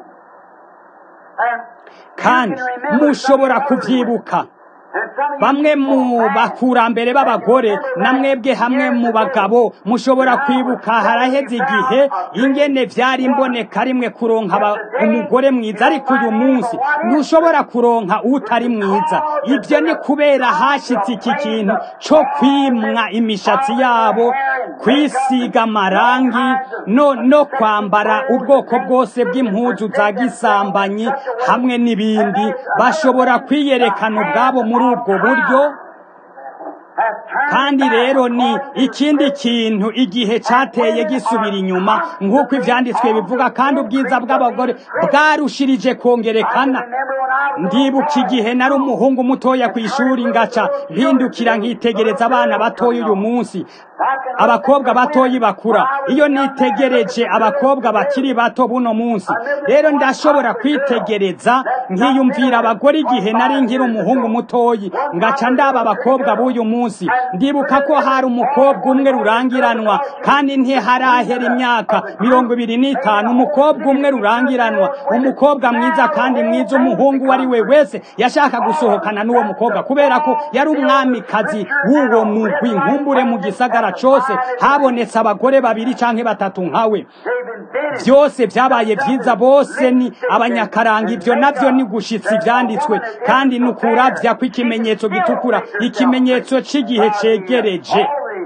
And kandi you can remember mushobora some of the kuvyibuka and some of you bamwe mu people back bakurambere b'abagore na mwebwe hamwe mu bagabo mushobora kwibuka haraheze igihe ingene vyari imboneka rimwe kuronka aba- umugore mwiza ariko uyu munsi ntushobora kuronka utari mwiza ibyo ni kubera hashitse iki kintu co kwimwa imishatsi yabo kwisiga amarangi no, no kwambara ubwoko bwose bw'impuzu za gisambanyi hamwe n'ibindi bashobora kwiyerekana ubwabo muri ubwo buryo has turned kandi back rero ni upon this ikindi kintu igihe cateye gisubira inyuma nk'uko ivyanditswe bivuga kandi ubwiza bw'abagore bwarushirije kongerekana Remember when I was ndibuka igihe nari umuhungu mutoya ku ishuri ngaca mpindukira nkitegereza abana batoya uyu munsi abakobwa batoyi bakura iyo nitegereje abakobwa bakiri bato buno munsi rero ndashobora kwitegereza nkiyumvira abagore igihe nari nkiri umuhungu mutoyi ngaca ndaba abakobwa b'uyu munsi ndibuka ko hari umukobwa umwe rurangiranwa kandi ntiharahera imyaka mirongo ibiri n'itanu umukobwa umwe rurangiranwa umukobwa mwiza kandi mwiza umuhungu uwo ari we wese yashaka gusohokana n'uwo mukobwa kubera ko yari umwamikazi w'uwo mugwi nkumbure mu gisagara cose habonetse abagore babiri canke batatu nkawe they've invented byose byabaye byiza bose ni abanyakaranga ibyo nabyo ni gushitsa ibyanditswe kandi ni ukuravya kw'ikimenyetso gitukura ikimenyetso cy'igihe cegereje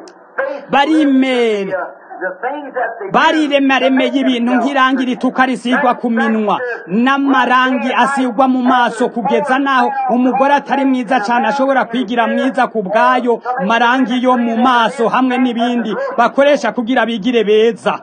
barimere bariremaremeye ibintu nk'irangi rituka risigwa ku minwa n'amarangi asigwa mu maso kugeza naho umugore atari mwiza cyane ashobora kwigira mwiza ku bwayo marangi yo mu maso hamwe n'ibindi bakoresha kugira bigire beza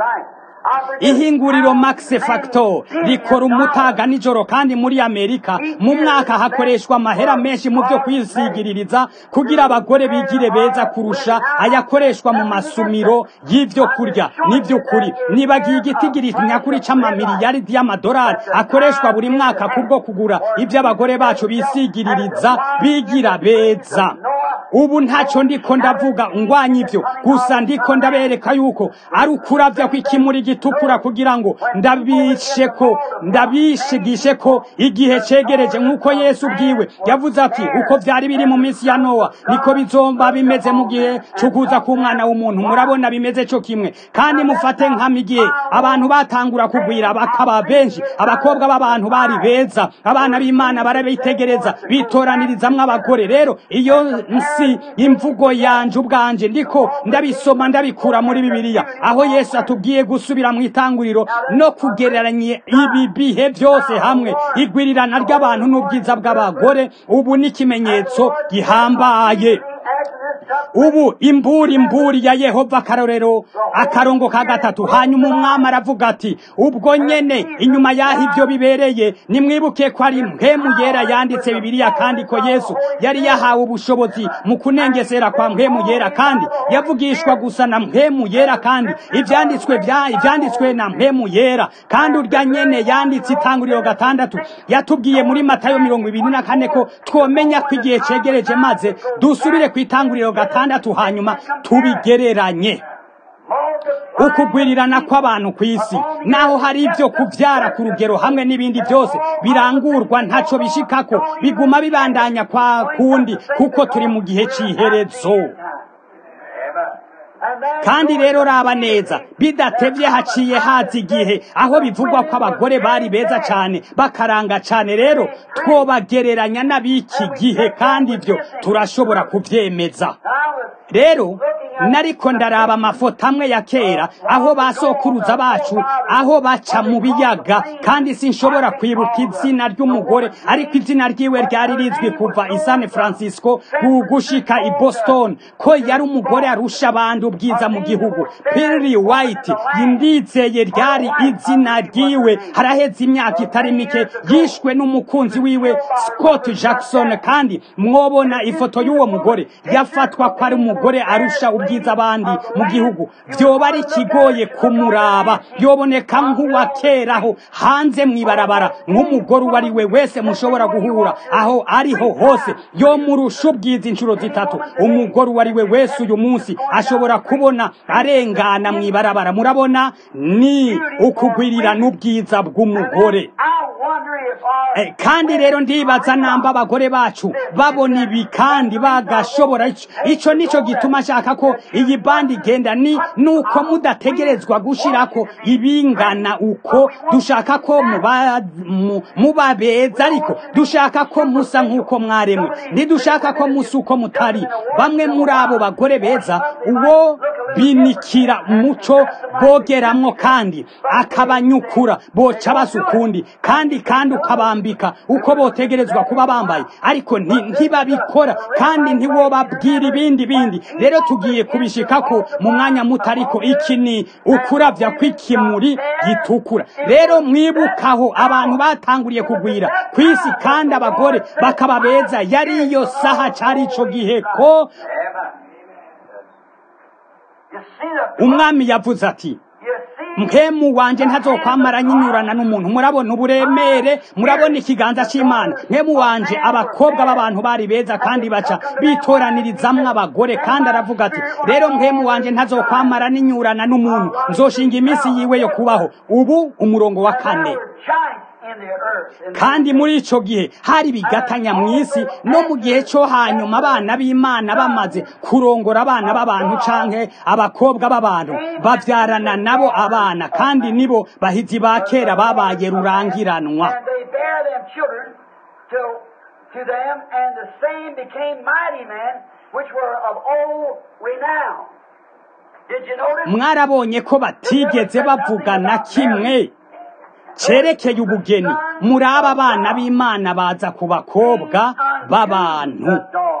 ihinguriro max factor rikora umutaga nijoro kandi muri amerika mu mwaka hakoreshwa amahera menshi mu byo kwisigiririza kugira abagore bigire beza kurusha ayakoreshwa mu masumiro y'ibyo kurya n'iby'ukuri nibagiye igitigiri nyakuri c'amamiliyaridi y'amadolari akoreshwa buri mwaka kubwo kugura ibyo abagore bacu bisigiririza bigira beza ubu ntacyo ndiko ndavuga ngwanya ibyo gusa ndiko ndabereka yuko ari ukuravya kw'ikimuri gitukura kugira ngo ndabishe ko ndabishigishe ko igihe cegereje nk'uko yesu ubwiwe yavuze ati uko vyari biri mu minsi ya nowa niko bizomba bimeze mu gihe cukuza k'umwana w'umuntu murabona bimeze co kimwe kandi mufate nkama igihe abantu batangura kugwira bakaba benshi abakobwa b'abantu bari beza abana b'imana barabitegereza bitoraniriza abagore rero iyo si imvugo yanje ubwanje ndiko ndabisoma ndabikura muri bibiliya aho yesu atubwiye gusubira mu itanguriro no kugereranya ibi bihe byose hamwe igwirirana ry'abantu n'ubwiza bw'abagore ubu ni ikimenyetso gihambaye ubu imburi imburi ya yehova akarorero akarongo ka gatatu hanyuma umwami aravuga ati ubwo nyene inyuma y'aho ibyo bibereye nimwibuke ko ari mpemu yera yanditse bibiliya kandi ko yesu yari yahawe ubushobozi mu kunengesera kwa mpemu yera kandi yavugishwa gusa na mpemu yera kandi ibyanditswe bya ibyanditswe na mpemu yera kandi urya nyene yanditse itanguriro gatandatu yatubwiye muri matayo mirongo ibiri na kane ko twomenya ko igihe cegereje maze dusubire ku itanguriro gatandatu hanyuma tubigereranye ukugwirirana kw'abantu ku isi naho hari ibyo kubyara ku rugero hamwe n'ibindi byose birangurwa ntaco bishikako biguma bibandanya kwa kundi kuko turi mu gihe c'iherezo kandi rero raba neza bidatevye haciye haza igihe aho bivugwa ko abagore bari beza cane bakaranga cane rero twobagereranya n'abiki gihe kandi ibyo turashobora kuvyemeza rero nariko ndaraba amafoto amwe ya kera aho basokuruza bacu aho baca mu biyaga kandi sinshobora kwibuka izina ry'umugore ariko izina ryiwe ryari rizwi kuva i San Francisco gushika i Boston ko yari umugore arusha abandi ubwiza mu gihugu Perry White yindizeye ryari izina ryiwe haraheze imyaka itari mike yishwe n'umukunzi wiwe Scott Jackson kandi mwobona ifoto y'uwo mugore yafatwa ko ari umugore arusha ubwiza abandi mu gihugu vyoba ari kigoye kumuraba yoboneka nk'uwa keraho hanze mwibarabara nk'umugore uwo ari we wese mushobora guhura aho ariho hose yomurusha ubwiza inshuro zitatu umugore uwo ari we wese uyu munsi ashobora kubona arengana mwibarabara murabona ni ukugwirira n'ubwiza bw'umugore kandi rero ndibaza namba abagore bacu babona ibi kandi bagashobora ico nico gituma nshaka ko iyi bandi igenda ni nuko mudategerezwa gushirako ibingana uko dushaka ko muba beza ariko dushaka ko musa nk'uko mwaremwe ntidushaka ko musa uko mutari bamwe muri abo bagore beza uwo binikira umuco bogeramwo kandi akabanyukura boca basa ukundi kandi kandi ukabambika uko botegerezwa kuba bambaye ariko ntibabikora kandi ntiwobabwira ibindi bindi rero tugiye kubishikako mu mwanya muto ariko iki ni ukuravya kw'ikimuri gitukura rero mwibukaho abantu batanguriye kugwira ku isi kandi abagore bakaba beza yari iyo saha cari ico gihe ko umwami yavuze ati mpemu wanje ntazokwamara nyinyurana n'umuntu murabona uburemere murabona ikiganza c'imana mpemu wanje abakobwa b'abantu bari beza kandi baca bitoranirizamwo abagore kandi aravuga ati rero mpemu wanje ntazokwamara ninyurana n'umuntu nzoshinga iminsi yiwe yo kubaho ubu umurongo wa kane kandi muri ico gihe hari bigatanya mw'isi no mu gihe co hanyuma abana b'imana bamaze kurongora abana b'abantu canke abakobwa b'abantu bavyarana nabo abana kandi nibo bahizi ba kera babaye rurangiranwa to them, and the same became mighty men, which were of old renown. Did you notice? mwarabonye ko batigeze bavuga na kimwe cerekeye ubugeni muri aba bana b'imana baza ku bakobwa b'abantu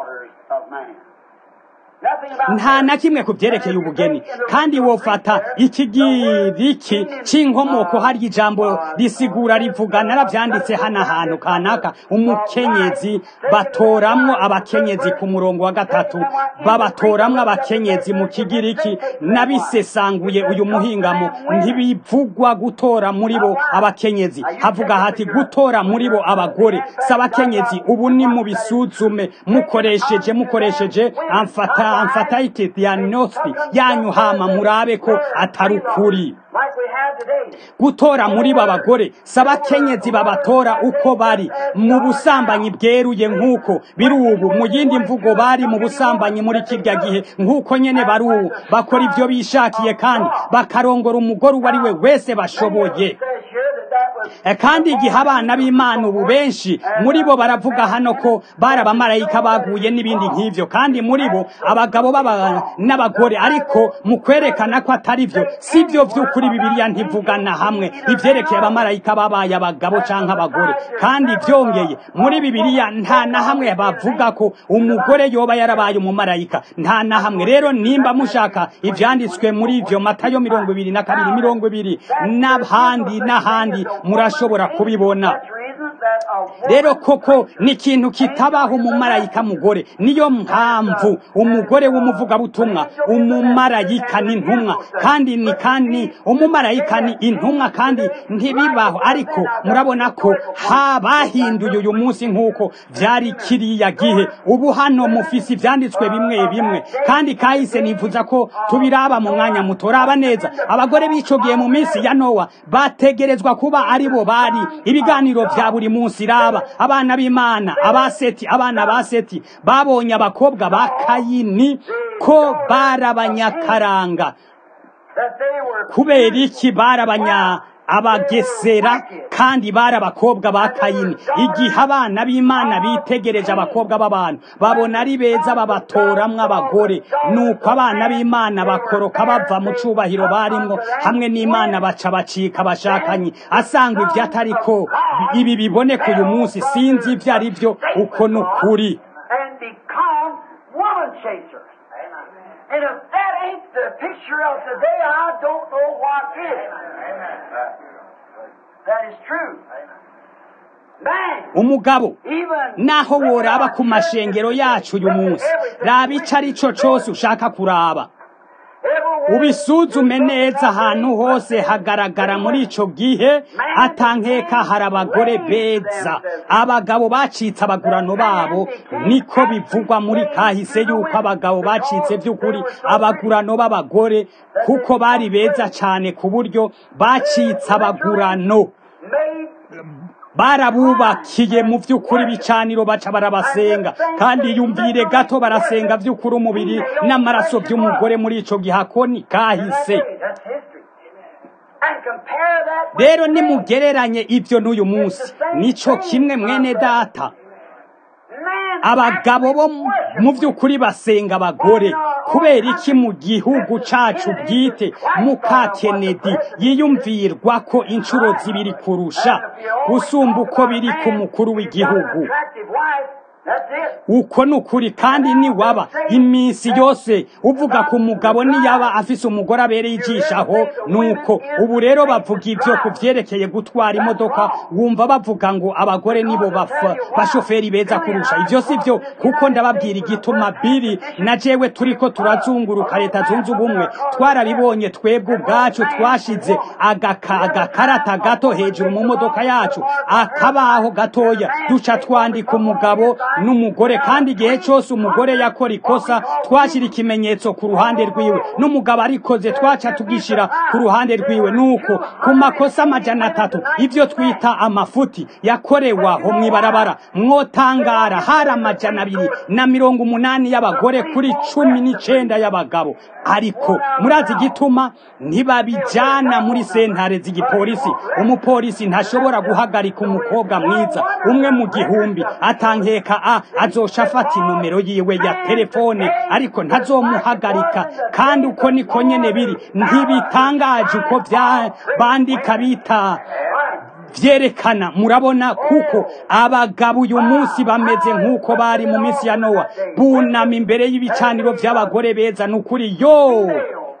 nta na kimwe ku byerekeye ubugeni kandi wofata ikigiriki c'inkomoko hari ijambo risigura rivuga naravyanditse hano ahantu kanaka umukenyezi batoramwo abakenyezi ku murongo wa gatatu babatoramwo abakenyezi mu kigiriki nabisesanguye uyu muhingamo ntibivugwa gutora muri bo abakenyezi havuga hati gutora muri bo abagore si abakenyezi ubu ni mu bisuzume mukoresheje mukoresheje amfata amfatayite diagnosti yanyu hama murabe ko atari ukuri gutora muri bo abagore si abakenyezi babatora uko bari mu busambanyi bweruye nk'uko biri ubu mu yindi mvugo bari mu busambanyi muri kirya gihe nk'uko nyene bari ubu bakora ibyo bishakiye kandi bakarongora umugore uwo ari we wese bashoboye Eh, kandi igihe abana b'imana ubu benshi muri bo baravuga hano ko bari abamarayika baguye n'ibindi nk'ivyo kandi muri bo abagabo baba n'abagore ariko mu kwerekana ko atari vyo si vyo vy'ukuri bibiliya ntivugana hamwe ivyerekeye abamarayika babaye abagabo canke abagore kandi vyongeye muri bibiliya nta na hamwe bavuga ko umugore yoba yarabaye umumarayika nta na hamwe rero nimba mushaka ivyanditswe muri ivyo matayo mirongo ibiri na kabiri mirongo ibiri n'ahandi n'ahandi murashobora kubibona rero koko ni ikintu kitabaho umumarayika mugore niyo mpamvu umugore w'umuvugabutumwa umumarayika ni intumwa kandi ni kandi umumarayika ni intumwa kandi ntibibaho ariko murabona ko ha bahinduye uyu munsi nk'uko byari kiriya gihe ubu hano mufise ivyanditswe bimwe bimwe kandi kahise nifuza ko tubiraba mu mwanya muto raba neza abagore b'ico gihe mu minsi ya nowa bategerezwa kuba ari bo bari ibiganiro vya buri munsi raba abana b'imana abaseti abana ba seti babonye abakobwa ba kayini ko barabanyakaranga kubera iki barabanya abagesera kandi bari abakobwa ba kayini igihe abana b'imana bitegereje abakobwa b'abantu babona ari beza babatoramwo abagore nuko abana b'imana bakoroka bava mu cubahiro barimwo hamwe n'imana baca bacika bashakanye asanga ivyo atariko ibi biboneka uyu munsi sinzi ivyo ari vyo uko ni ukuri and become woman chasers. And if that ain't the picture of today, I don't know what is. That is true. Man, umugabo even naho woraba ku mashengero yacu uyu munsi raba ico ari co cose ushaka kuraba everywhere ubisuzume neza ahantu hose hagaragara muri ico gihe atankeka hari abagore beza abagabo bacitse abagurano babo niko bivugwa muri kahise yuko abagabo bacitse vy'ukuri abagurano b'abagore kuko bari beza cane ku buryo bacitse abagurano made barabubakiye mu vy'ukuri ibicaniro baca barabasenga kandi yumvire gato barasenga vy'ukuri umubiri n'amaraso vy'umugore muri ico gihakoni kahise that's history. And compare that with rero today. nimugereranye ivyo n'uyu munsi nico kimwe mwene data Man abagabo bo mu- mu vy'ukuri basenga abagore kubera iki mu gihugu cacu bwite muka kennedy yiyumvirwa ko inshuro zibiri kurusha gusumba uko biri ku mukuru w'igihugu attractive wife, that's it. uko ni ukuri kandi niwaba iminsi yose uvuga ku mugabo niyaba afise umugore abereye ijishaho nuko ubu rero bavuga ivyo ku vyerekeye gutwara imodoka wumva bavuga ngo abagore nibo bafa- bashoferi beza kurusha ivyo si vyo kuko ndababwira igituma biri na jewe turiko turazunguruka leta zunze ubumwe twarabibonye twebwe ubwacu twashize agaka- agakarata gato hejuru mu modoka yacu akabaho gatoya duca twandika umugabo n'umugore kandi igihe cyose umugore yakora ikosa twashyira ikimenyetso ku ruhande rwiwe n'umugabo arikoze twaca tugishira ku ruhande rwiwe nuko ku makosa amajana atatu ibyo twita amafuti yakorewe aho mw'ibarabara mwotangara hari amajana abiri na mirongo umunani y'abagore kuri cumi n'icenda y'abagabo ariko murazi igituma ntibabijana muri sentare z'igipolisi umupolisi ntashobora guhagarika umukobwa mwiza umwe mu gihumbi atankeka a azosha afata inomero yiwe ya telefone ariko ntazomuhagarika kandi uko niko nyene biri ntibitangaje uko vya bandika bita vyerekana murabona kuko abagabo uyu munsi bameze nk'uko bari mu minsi ya nowa bunama imbere y'ibicaniro vy'abagore beza nukuri yo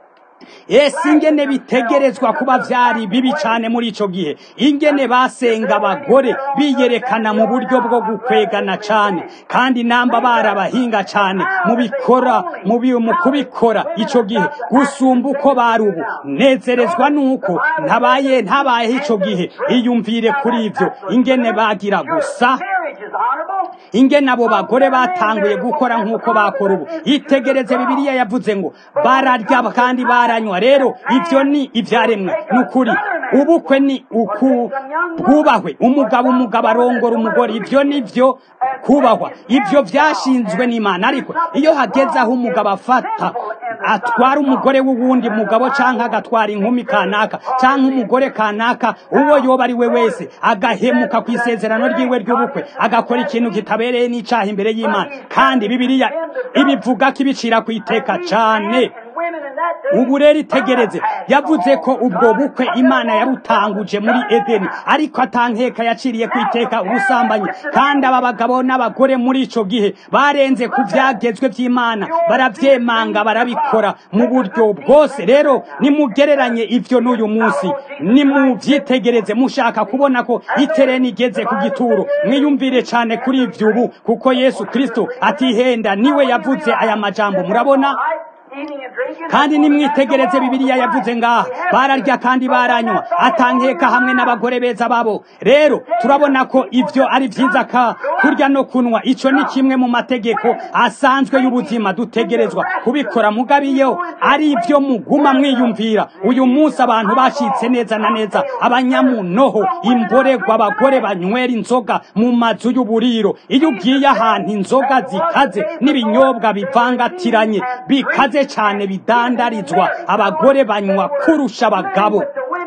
ese ingene bitegerezwa kuba vyari bibi cane muri ico gihe ingene basenga abagore biyerekana mu buryo bwo gukwegana cane kandi namba barabahinga cane mu bikora mu bi- mu kubikora ico gihe gusumba uko bari ubu nezerezwa nuko ntabaye ntabayeho ico gihe iyumvire kuri ivyo ingene bagira gusa Marriage is honorable. ingene abo bagore batanguye gukora nk'uko bakora ubu itegereze bibiliya yavuze ngo bararya kandi baranywa rero ivyo ni ivyaremwe ni ukuri ubukwe ni uku bwubahwe umugabo umugabo arongora umugore ivyo ni vyo kubahwa ivyo vyashinzwe n'imana ariko iyo hageze aho umugabo afata atwara umugore w'uwundi mugabo canke agatwara inkumi kanaka canke umugore kanaka uwo yoba ari we wese agahemuka ku isezerano ryiwe ry'ubukwe agakora ikintu kitabereye n'icaha imbere y'imana kandi bibiliya ibivuga ko ibicira ku iteka cane ubu rero itegereze yavuze ko ubwo bukwe imana yarutanguje muri edeni ariko atankeka yaciriye ku iteka ubusambanyi kandi aba bagabo n'abagore muri ico gihe barenze ku vyagezwe vy'imana baravyemanga barabikora mu buryo bwose rero nimugereranye ivyo n'uyu munsi nimuvyitegereze mushaka kubona ko itereni igeze ku gituro mwiyumvire cane kuri ivyo ubu kuko yesu kristo atihenda niwe yavuze aya majambo murabona kandi nimwitegereze bibiliya yavuze ngaha bararya kandi baranywa atankeka hamwe n'abagore beza babo rero turabona ko ivyo ari vyiza ka kurya no kunwa ico ni kimwe mu mategeko asanzwe y'ubuzima dutegerezwa kubikora mugabiyeho ari ivyo muguma mwiyumvira uyu munsi abantu bashitse neza na neza abanyamunoho imboregwa abagore banywera inzoga mu mazu y'uburiro iyo ugiye ahantu inzoga zikaze n'ibinyobwa bivangatiranye bikaze cyane bidandarizwa abagore banywa kurusha abagabo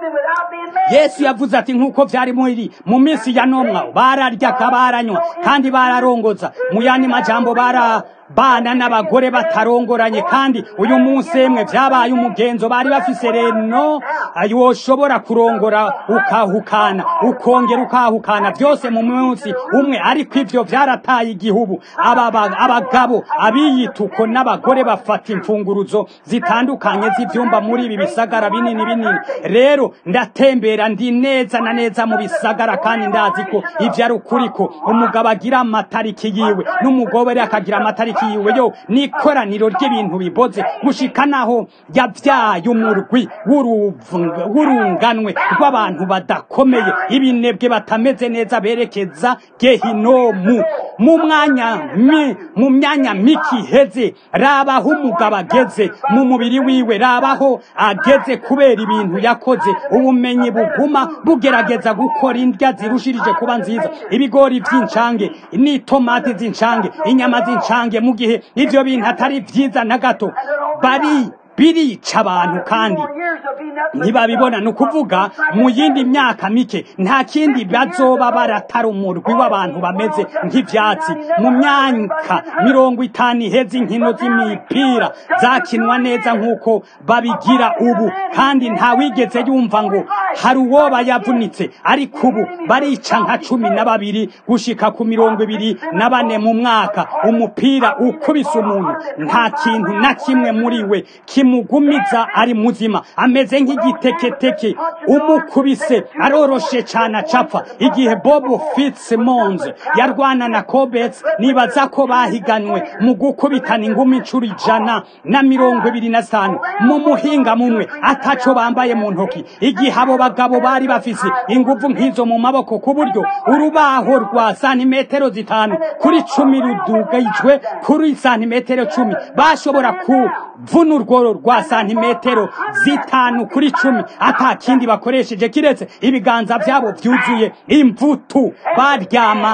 yesu yavuze ati nk'uko byari muri mu minsi ya nomwa bararya baranywa kandi bararongoza mu yandi majambo bara bana n'abagore batarongoranye kandi uyu munsi emwe byabaye umugenzo bari bafise reno woshobora kurongora ukahukana ukongera ukahukana byose mu munsi umwe ariko ivyo vyarataye igihugu abagabo abiyituko n'abagore bafata imfunguruzo zitandukanye z'ivyumba muri ibi bisagara binini binini rero ndatembera ndi neza na neza mu bisagara kandi ndazi ko ivyo ari ukuri ko umugabo agira amatariki yiwe n'umugore akagira amatariki yiwe yo n'ikoraniro ry'ibintu biboze gushika naho yavyaye umurwi w'urunganwe rw'abantu badakomeye ibinebwe batameze neza berekeza gehinomu mu mwanya mu myanya miki iheze rabaho umugabo ageze mu mubiri wiwe rabaho ageze kubera ibintu yakoze ubumenyi buguma bugerageza gukora indya zirushirije kuba nziza ibigori vy'incange n'itomati z'incange inyama z'incange mu gihe ivyo bintu atari vyiza na gato bari birica abantu kandi ntibabibona ni ukuvuga mu yindi myaka mike nta kindi bazoba baratari umurwi w'abantu bameze nk'ivyatsi mu myaka mirongo itanu iheze inkino z'imipira zakinwa neza nk'uko babigira ubu kandi nta wigeze yumva ngo hari uwoba yavunitse ariko ubu barica nka cumi na babiri gushika ku mirongo ibiri na bane mu mwaka umupira ukubise umuntu nta kintu na kimwe muri we kimugumiza ari muzima ameze nk'igiteketeke umukubise aroroshe cyane acapfa igihe bob fitzsimmons yarwana na kobets nibaza ko bahiganwe mu gukubitana ingumi inshuro ijana na mirongo ibiri na zitanu mu muhinga mumwe ataco bambaye mu ntoki igihe abo bagabo bari bafise inguvu nk'izo mu maboko ku buryo urubaho rwa santimetero zitanu kuri cumi rudugijwe kuri santimetero cumi bashobora kuvuna urwo rwa santimetero zitanu kuri cumi ata kindi bakoresheje kiretse ibiganza byabo byuzuye imvutu baryama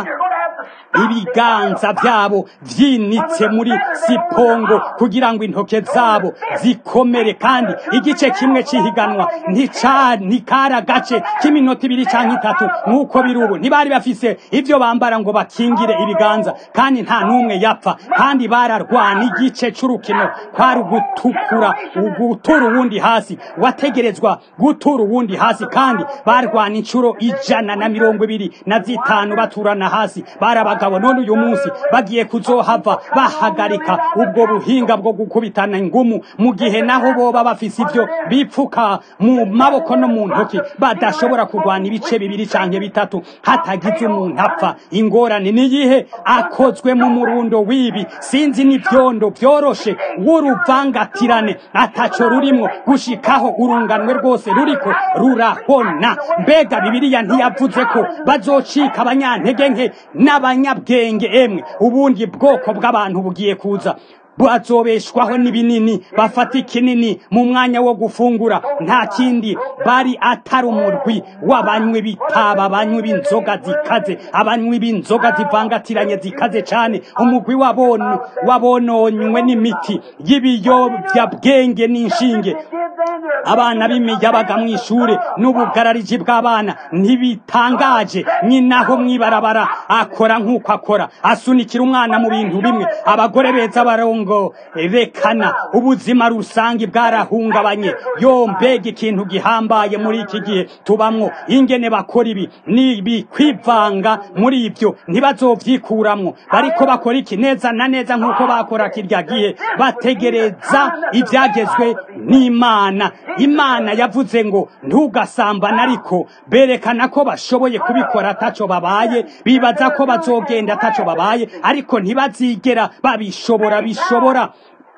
ibiganza byabo vyinitse muri sipongo kugira ngo intoke zabo zikomere kandi igice kimwe cihiganwa ntikari agace k'iminota ibiri canke itatu nk'uko biri ubu ntibari bafise ivyo bambara ngo bakingire ibiganza kandi nta n'umwe yapfa kandi bararwana igice c'urukino kwari ugutukura gutura uwundi hasi wategerezwa gutura uwundi hasi kandi barwana incuro ijana na mirongo ibiri na zitanu baturana hasi barabaga abagabo none uyu munsi bagiye kuzohava bahagarika ubwo buhinga bwo gukubitana ingumu mu gihe naho boba bafise ivyo bipfuka mu maboko no mu ntoki badashobora kurwana ibice bibiri canke bitatu hatagize umuntu apfa ingorane niyihe akozwe mu murundo w'ibi sinzi n'ivyondo vyoroshe w'uruvangatirane ataco rurimwo gushikaho urunganwe rwose ruriko rurahona mbega bibiliya ntiyavuze ko bazocika abanyantege nke n'abanya abanyabwenge emwe ubundi bwoko bw'abantu bugiye kuza bazobeshwaho n'ibinini bafata ikinini mu mwanya wo gufungura nta kindi bari atari umurwi w'abanywi b'itaba abanywi b'inzoga zikaze abanywi b'inzoga zivangatiranye zikaze cyane umugwi wabon- wabononywe n'imiti y'ibiyobyabwenge n'inshinge abana b'imiyabaga mu ishure n'ubugarariji bw'abana ntibitangaje nyinaho mwibarabara akora nk'uko akora asunikira umwana mu bintu bimwe abagore beza barongo rekana ubuzima rusange bwarahungabanye yo mbega ikintu gihambaye muri iki gihe tubamwo ingene bakora ibi nibi kwivanga muri ibyo ntibazovyikuramwo bariko bakora iki neza na neza nk'uko bakora kirya gihe bategereza ibyagezwe n'imana imana yavuze ngo ntugasambane ariko berekana ko bashoboye kubikora ataco babaye bibaza ko bazogenda ataco babaye ariko ntibazigera babishobora bishobora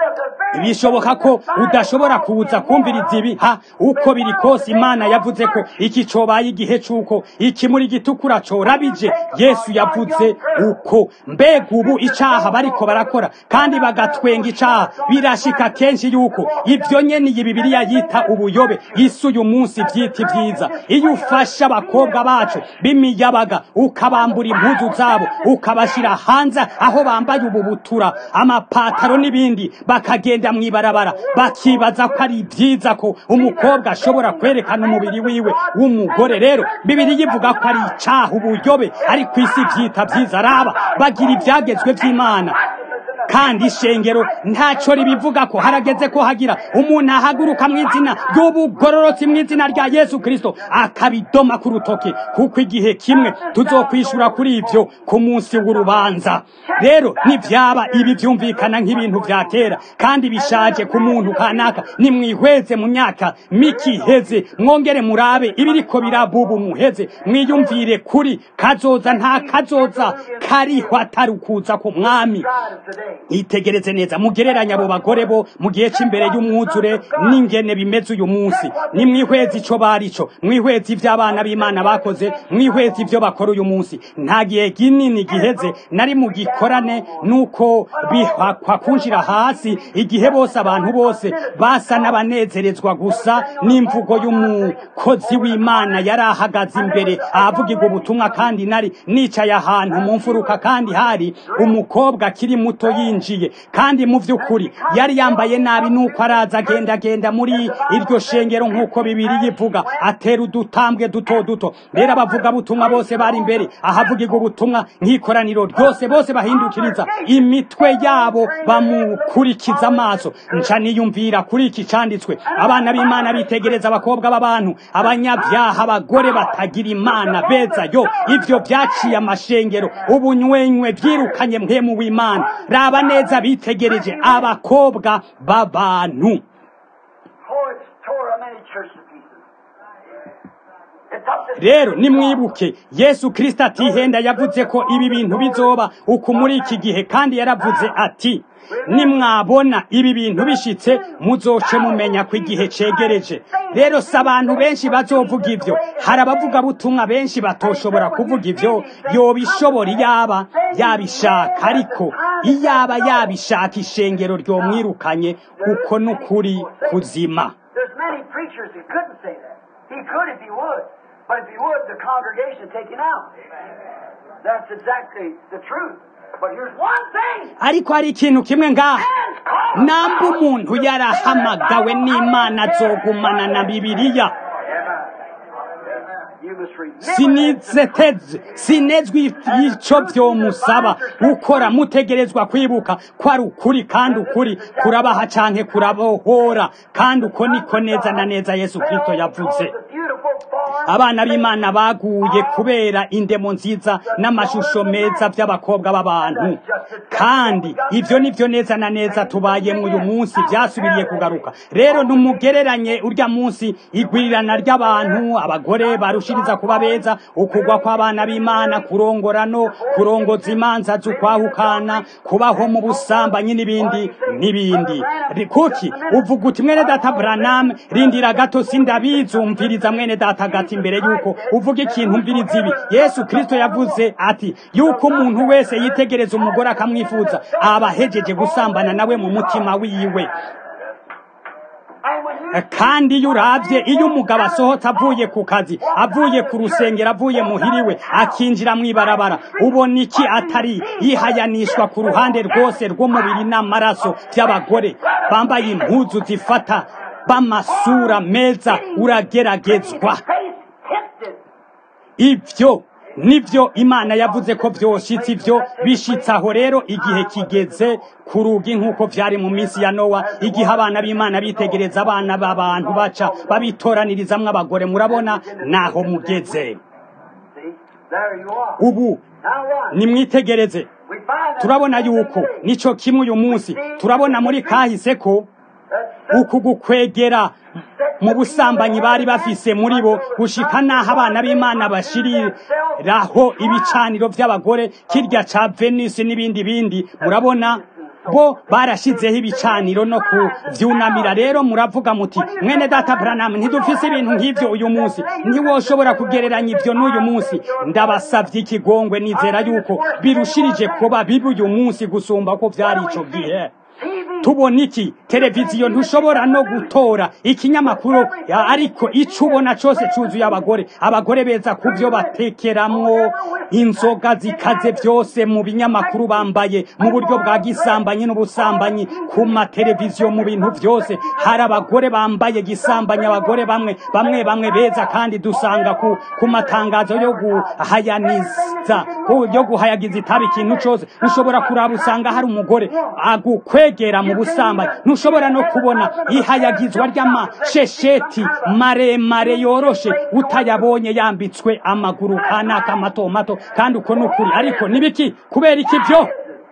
bishoboka ko udashobora kuza kumviriza ibi ha uko biri kose imana yavuze ko iki cobaye igihe c'uko ikimuri gitukura corabije yesu yavuze uko mbega ubu icaha bariko barakora kandi bagatwenga icaha birashika kenshi yuko ivyo nyene iyi bibiliya yita ubuyobe isi uyu munsi vyita ivyiza iyo ufashe abakobwa bacu b'imiyabaga ukabambura impuzu zabo ukabashira hanze aho bambaye ubu butura amapataro n'ibindi bakagenda mw'ibarabara bakibaza ko ari byiza ko umukobwa ashobora kwerekana umubiri wiwe w'umugore rero bibiri yivuga ko ari icaha ubuyobe ari ku isi vyita vyiza raba bagira ivyagezwe vy'imana kandi ishengero ntaco ribivuga ko harageze ko hagira umuntu ahaguruka mu izina ry'ubugororotsi mu izina rya yesu kristo akabidoma ku rutoke kuko igihe kimwe tuzokwishura kuri ivyo ku munsi w'urubanza rero nivyaba ibi vyumvikana nk'ibintu vya kera kandi bishaje ku muntu kanaka nimwihweze mu myaka miki iheze mwongere murabe ibiriko birabubu muheze mwiyumvire kuri kazoza nta kazoza kariho atari ukuza ku mwami itegereze neza mugereranya abo bagore bo mu gihe cy'imbere y'umwuzure n'ingene bimeze uyu munsi ni mwihwezi ico barico mwihwezi ivy'abana b'imana bakoze mwihwezi ivyo bakora uyu munsi nta gihe kinini giheze nari mu gikorane nuko bihakwa kunjira hasi igihe bose abantu bose basa n'abanezerezwa gusa n'imvugo y'umukozi w'imana yari ahagaze imbere ahavugirwa ubutumwa kandi nari nicaye ahantu mu mfuruka kandi hari umukobwa akiri muto yinjiye kandi mu vy'ukuri yari yambaye nabi nuko araza agenda agenda muri iryo shengero nk'uko bibiri yivuga atera udutambwe duto duto rero abavuga butumwa bose bari imbere ahavugirwa ubutumwa nk'ikoraniro ryose bose bahindukiriza imitwe yabo bamukurikiza amaso nca niyumvira kuri iki canditswe abana b'imana bitegereza abakobwa b'abantu abanyabyaha abagore batagira imana beza yo ivyo vyaciye amashengero ubunywenywe vyirukanye mpemu w'imana raba neza bitegereje abakobwa b'abantu Oh, it's tore a many churches to pieces. It's up to rero nimwibuke yesu kristo atihenda yavuze ko ibi bintu bizoba uku muri iki gihe kandi yaravuze ati nimwabona ibi bintu bishitse muzoce mumenya ko igihe cegereje rero si abantu benshi bazovuga ivyo hari abavuga butumwa benshi batoshobora kuvuga ivyo yobishobora iyaba yabishaka ariko iyaba yabishaka ishengero ryomwirukanye uko n'ukuri kuzima There's many preachers who couldn't say that. He could if he would. But if he would, the congregation would take him out. That's exactly the truth. But here's one thing. ariko hari ikintu kimwe ngaha Man's called. namba umuntu yarahamagawe n'imana azogumana na bibiliya You must remember sinizeteze sinezwe ico vyomusaba gukora mutegerezwa kwibuka ko ari ukuri kandi ukuri kurabaha canke kurabohora kandi uko niko neza na neza yesu kristo yavuze the beautiful form abana b'imana baguye kubera indemo nziza n'amashusho meza by'abakobwa b'abantu kandi ivyo nivyo neza na neza tubayemwo uyu munsi vyasubiriye kugaruka rero ntumugereranye urya munsi igwirirana ry'abantu abagore barushiriza kuba beza ukugwa kw'abana b'imana kurongora no kurongoza imanza z'ukwahukana kubaho mu busambanyi n'ibindi n'ibindi Ri- kuki uvuga uti mwene data branam rindira gato sindabizumviriza mwene data hagati imbere y'uko uvuga ikintu mbiriza ibi yesu kirisito yavuze ati yuko umuntu wese yitegereza umugore akamwifuza aba ahejeje gusambana nawe mu mutima wiwe And when you kandi iyo urabye iyo umugabo asohotse avuye ku kazi avuye ku rusengero avuye muhiriwe akinjira mu ibarabara ubona iki atari yihayanishwa ku ruhande rwose rw'umubiri n'amaraso by'abagore bambaye impuzu zifata b'amasura meza urageragezwa face hit it. ibyo nibyo imana yavuze ko byoshitse ibyo bishitse aho rero igihe kigeze ku rugi nk'uko byari mu minsi ya nowa igihe abana b'imana bitegereza abana b'abantu baca babitoranirizamu abagore murabona naho mugeze See, there you are. ubu Now what? nimwitegereze We find that turabona yuko nico kimwe uyu munsi turabona muri kahise ko that uku gukwegera mu busambanyi bari bafise muri bo gushika n'aho abana b'imana bashiriraho ibicaniro by'abagore kirya ca venisi n'ibindi bindi murabona bo barashizeho ibicaniro no kuvyunamira rero muravuga muti mwene data Branham ntidufise ibintu nk'ivyo uyu munsi ntiwoshobora kugereranya ivyo n'uyu munsi ndabasavye ikigongwe nizera yuko birushirije kuba bibi uyu munsi gusumba ko vyari ico gihe TV tubona iki televiziyo ntushobora no gutora ikinyamakuru ya- ariko icyo ubona cyose cyuzuye abagore abagore beza ku byo batekeramwo inzoga zikaze byose mu binyamakuru bambaye mu buryo bwa gisambanyi n'ubusambanyi ku mateleviziyo mu bintu byose hari abagore bambaye gisambanyi abagore bamwe bamwe bamwe beza kandi dusanga ku, ku matangazo yo guhayaniza ku- yo guhayagiza itabi ikintu cyose ushobora kuraba usanga hari umugore agukwegera mu busambanyi ntushobora no kubona ihayagizwa ry'amashesheti maremare yoroshe utayabonye yambitswe amaguru kanaka mato mato kandi uko ni ukuri ariko nibiki kubera iki byo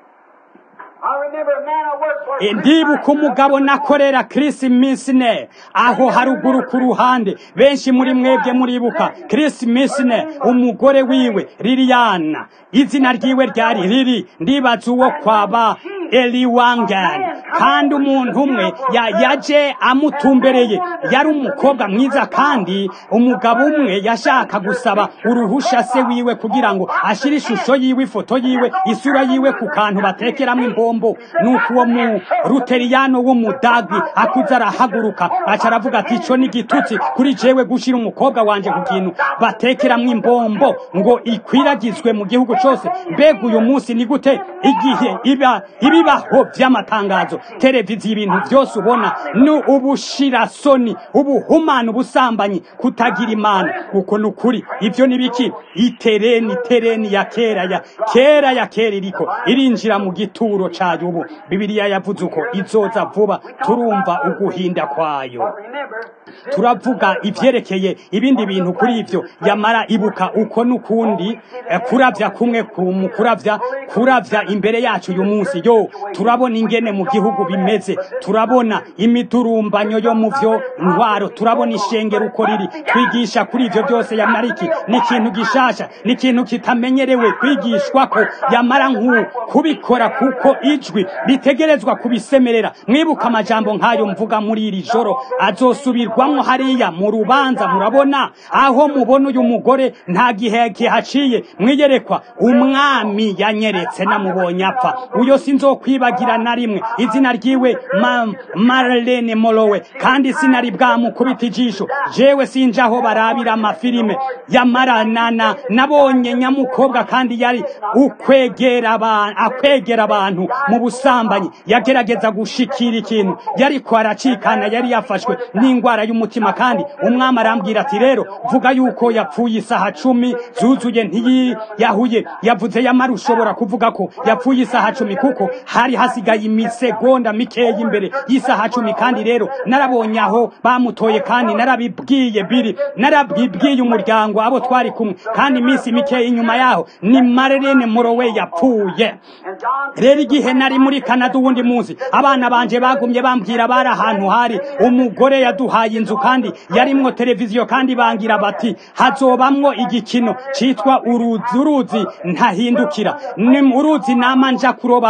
I remember a man I worked for. E, ndibuka umugabo nakorera Chris Misne aho haruguru ku ruhande benshi muri mwebwe muribuka Chris Misne umugore wiwe Liliana izina ryiwe ryari riri ndibaza uwo kwaba Eli Wangan kandi umuntu umwe ya, yaje amutumbereye yari umukobwa mwiza kandi umugabo umwe yashaka gusaba uruhusha se wiwe kugira ngo ashire ishusho yiwe ifoto yiwe isura yiwe ku kantu batekeramo imbombo nuko uwo mu ruteriyano w'umudagi akuze arahaguruka aca aravuga ati ico ni igitutsi kuri jewe gushira umukobwa wanje ku kintu batekeramo imbombo ngo ikwiragizwe mu gihugu cose mbega uyu munsi ni gute igihe iba ibibaho vy'amatangazo televiziyo ibintu vyose ubona ni ubushirasoni ubuhumana ubusambanyi kutagira imana uko ni ukuri ivyo ni biki itereni tereni ya kera ya kera ya kera iriko irinjira mu gituro cayo ubu bibiliya yavuze uko izoza vuba turumva uguhinda kwayo But remember, turavuga ivyerekeye ibindi bintu kuri ivyo yamara ibuka uko n'ukundi eh, kuravya kumwe ku mu kuravya kuravya imbere yacu uyu munsi yo turabona ingene mu gihugu bimeze turabona imidurumbanyo yo mu vyo ntwaro turabona ishengero uko riri twigisha kuri ivyo byose yamara iki ni ikintu gishasha ni ikintu kitamenyerewe kwigishwa ko yamara nk'u kubikora kuko ijwi ritegerezwa kubisemerera mwibuka amajambo nk'ayo mvuga muri iri joro azosubirwamo hariya mu rubanza murabona aho mubona uyu mugore nta gihe kihaciye mwiyerekwa umwami yanyeretse namubonye apfa uyo sinzokwibagira na rimwe izina ryiwe ma, Marlene Molowe kandi sinari bwamukubita ijisho jewe sinja aho barabira amafilime yamaranana nabonye nyamukobwa kandi yari ukwegera abantu akwegera abantu mu busambanyi yagerageza gushikira ikintu yariko aracikana yari yafashwe n'ingwara y'umutima kandi umwami arambwira ati rero vuga yuko yapfuye isaha cumi zuzuye ntiyiyahuye yavuze yamara ushobora kuvuga ko yapfuye isaha cumi kuko hari hasigaye imisegonda mikeya imbere y'isaha cumi kandi rero narabonye aho bamutoye kandi narabibwiye biri narabibwiye umuryango abo twari kumwe kandi iminsi mikeya inyuma yaho ni Marlene Morowe yapfuye and John rero igihe nari muri Canada uwundi munsi abana banje bagumye bambwira bari ahantu hari umugore yaduhaye inzu kandi yarimwo televiziyo kandi bangira bati hazobamwo igikino citwa uruzi uruzi ntahindukira ni uruzi nama nja kurobamwo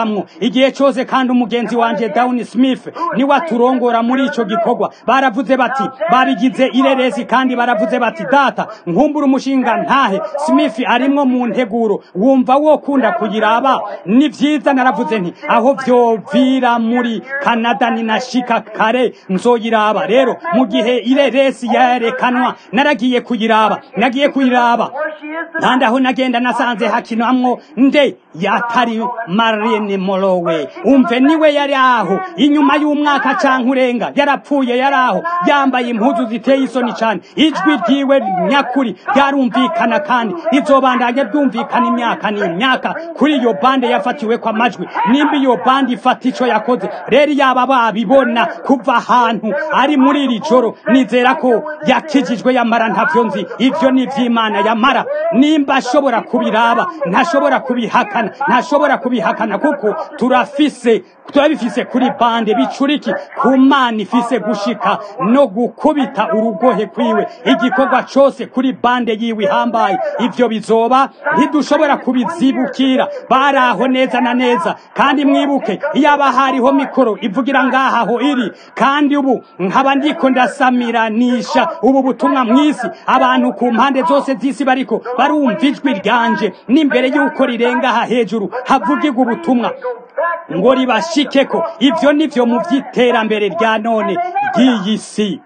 igihe cyose kandi umugenzi wanje Down Smith niwe aturongora muri ico gikorwa baravuze bati babigize ireresi kandi baravuze bati data nkumbura umushinga ntahe Smith arimwo mu nteguro wumva wo kunda kuyiraba ni vyiza naravuze nti aho vyovira muri Canada ninashika kare nzoyiraba rero mu gihe ireresi yarekanwa naragiye kuyiraba nagiye kuyiraba kandi aho nagenda nasanze hakinamwo nde yatari Marine Morowe umve niwe yari aho inyuma y'umwaka canke urenga yarapfuye yari aho yambaye impuzu ziteye isoni cane ijwi ryiwe nyakuri ryarumvikana kandi rizobandanya ryumvikana imyaka n'imyaka kuri iyo bande yafatiwe kwa majwi nimba iyo bande ifata ico yakoze rero yaba babibona kuva ahantu ari muri iri joro nizera ko yakijijwe yamara ntavyo nzi ivyo ni ivy'imana yamara nimba ashobora kubiraba ntashobora kubihakana ntashobora kubihakana kuko turafise turabifise kuri bande bicuriki ku mana ifise gushika no gukubita urugohe kwiwe igikorwa cose kuri bande yiwe ihambaye ivyo bizoba ntidushobora kubizibukira baraho neza na neza kandi mwibuke iyaba hariho mikoro ivugira ngaha ho iri kandi ubu nkaba ndiko ndasamiranisha ubu butumwa mw'isi abantu ku mpande zose z'isi bariko barumva ijwi ryanje n'imbere y'uko rirenga aha hejuru havugirwa ubutumwa ngo ribashikeko ivyo nivyo mu vy'iterambere rya none ry'iyi si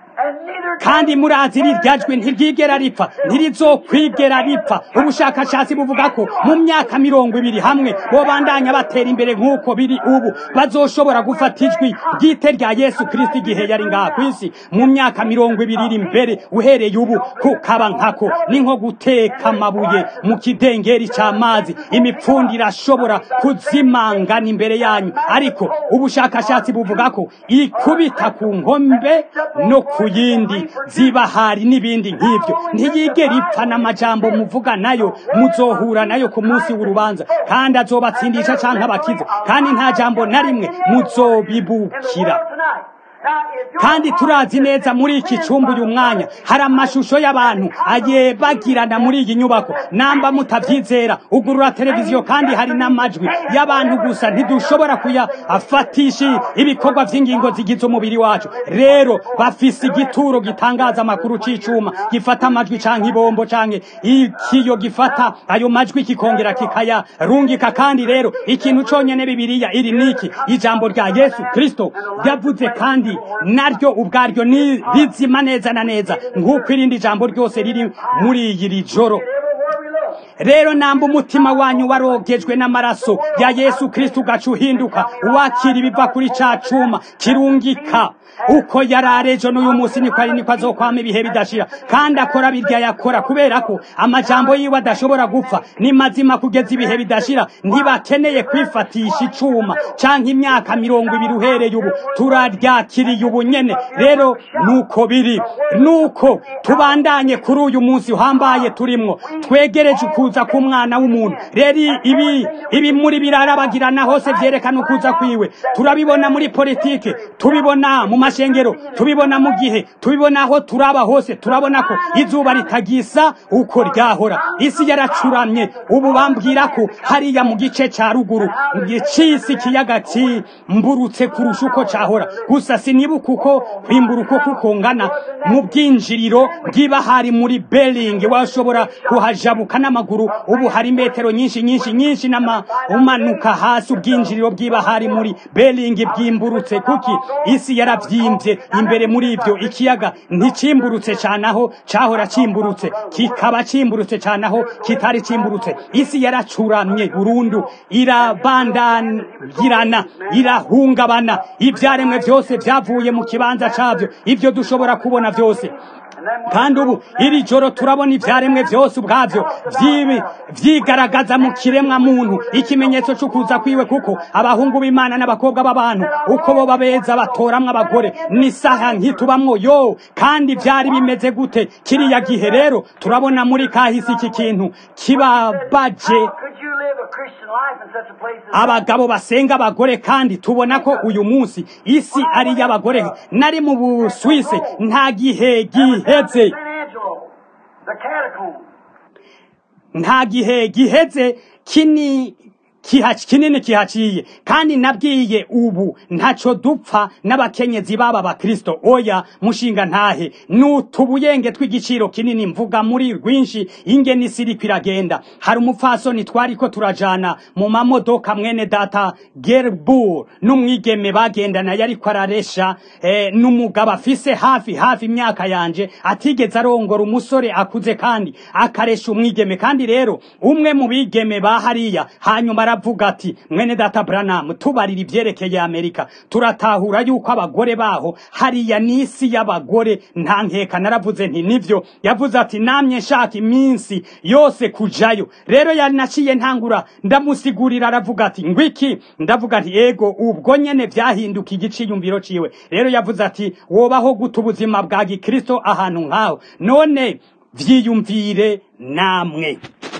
kandi murazi rirya jwi ntiryigera ripfa ntirizokwigera ripfa ubushakashatsi buvuga ko mu myaka mirongo ibiri hamwe bobandanya batera imbere nk'uko biri ubu bazoshobora gufata ijwi ryite rya yesu kristo igihe yari ngaha ku isi mu myaka mirongo ibiri iri imbere uhereye ubu kukaba nkako ni nko guteka amabuye mu kidengeri c'amazi imipfundi irashobora kuzimangana imbere yanyu ariko ubushakashatsi buvuga ko ikubita ku nkombe no ku yindi ziba hari n'ibindi nk'ibyo ntiyigera ipfa n'amajambo muvuga nayo muzohura nayo ku munsi w'urubanza kandi azobatsindisha canke abakiza kandi nta jambo na rimwe muzobibukira kandi turazi neza muri iki cumba uyu mwanya hari amashusho y'abantu ayebagirana muri iyi nyubako namba mutavyizera ugurura televiziyo kandi hari n'amajwi y'abantu gusa ntidushobora kuyafatisha ibikorwa vy'ingingo zigize umubiri wacu rero bafise igituro gitangaza amakuru c'icuma gifata amajwi canke ibombo canke ikiyo gifata ayo majwi kikongera kikayarungika kandi rero ikintu conyene bibiriya iri niki ijambo rya yesu kristo yavuze kandi naryo ubwaryo ni rizima neza na neza nk'uko irindi jambo ryose riri muri iri joro rero namba umutima wanyu warogejwe n'amaraso ya yesu kristo ugaca uhinduka wakira ibiva kuri ca cuma kirungika uko yari arejo n'uyu munsi niko ari niko azokwama ibihe bidashira kandi akora birya yakora kubera ko amajambo yiwe adashobora gupfa ni mazima kugeza ibihe bidashira ntibakeneye kwifatisha icuma canke imyaka mirongo ibiri uhereye ubu turaryakiriye ubu nyene rero nuko biri nuko tubandanye kuri uyu munsi uhambaye turimwo twegereje ukuza k'umwana w'umuntu rero ibi ibi muri birarabagirana hose vyerekana ukuza kwiwe turabibona muri politike tubibona mu mashengero tubibona mu gihe tubibona aho turaba hose turabona ko izuba ritagisa uko ryahora isi yaracuramye ubu bambwira ko hariya mu gice ca ruguru c'isi ikiyaga cimburutse kurusha uko cahora gusa sinibuka uko kwimburuka uko kungana mu bwinjiriro bw'ibahari muri Bering washobora kuhajabuka n'amaguru ubu hari metero nyinshi nyinshi nyinshi nama umanuka hasi ubwinjiriro bw'ibahari muri Bering bwimburutse kuki isi yaravyimbye imbere muri ivyo ikiyaga nticimburutse cane aho cahora cimburutse kikaba cimburutse cane aho kitari cimburutse isi yaracuramye burundu irabandagirana irahungabana ivyaremwe vyose vyavuye mu kibanza cavyo ivyo dushobora kubona vyose kandi ubu iri joro turabona ivyaremwe vyose ubwavyo vyibi vyigaragaza mu kiremwa muntu ikimenyetso c'ukuza kwiwe kuko abahungu b'imana n'abakobwa b'abantu uko bo babeza batoramwo abagore n'isaha nkitubamwo yo kandi vyari bimeze gute kiriya gihe rero turabona muri kahisi iki kintu kibabaje abagabo basenga abagore kandi tubona ko uyu munsi isi ari iy'abagore nari mu buswise nta gihe giheze nta gihe giheze kini kihaci kinini kihaciye kandi nabwiye ubu ntaco dupfa n'abakenyezi baba bakristo oya mushinga ntahe n'utubuyenge tw'igiciro kinini mvuga muri rwinshi ingene isi iriko iragenda hari umupfasoni twariko turajana mu mamodoka mwene data gerbur n'umwigeme bagendana yariko araresha eh, n'umugabo afise hafi hafi imyaka yanje atigeze arongora umusore akuze kandi akaresha umwigeme kandi rero umwe mu bigeme ba hariya hanyuma aravuga ati mwene data Branham tubarira ivyerekeye Amerika turatahura yuko abagore baho hariya n'isi y'abagore nta nkeka naravuze nti nivyo yavuze ati namye nshaka iminsi yose kujayo rero yanaciye ntangura ndamusigurira aravuga ati ngwiki ndavuga nti ego ubwo nyene vyahinduka igiciyumviro ciwe rero yavuze ati wobaho guta ubuzima bwa gikristo ahantu nk'aho none vyiyumvire namwe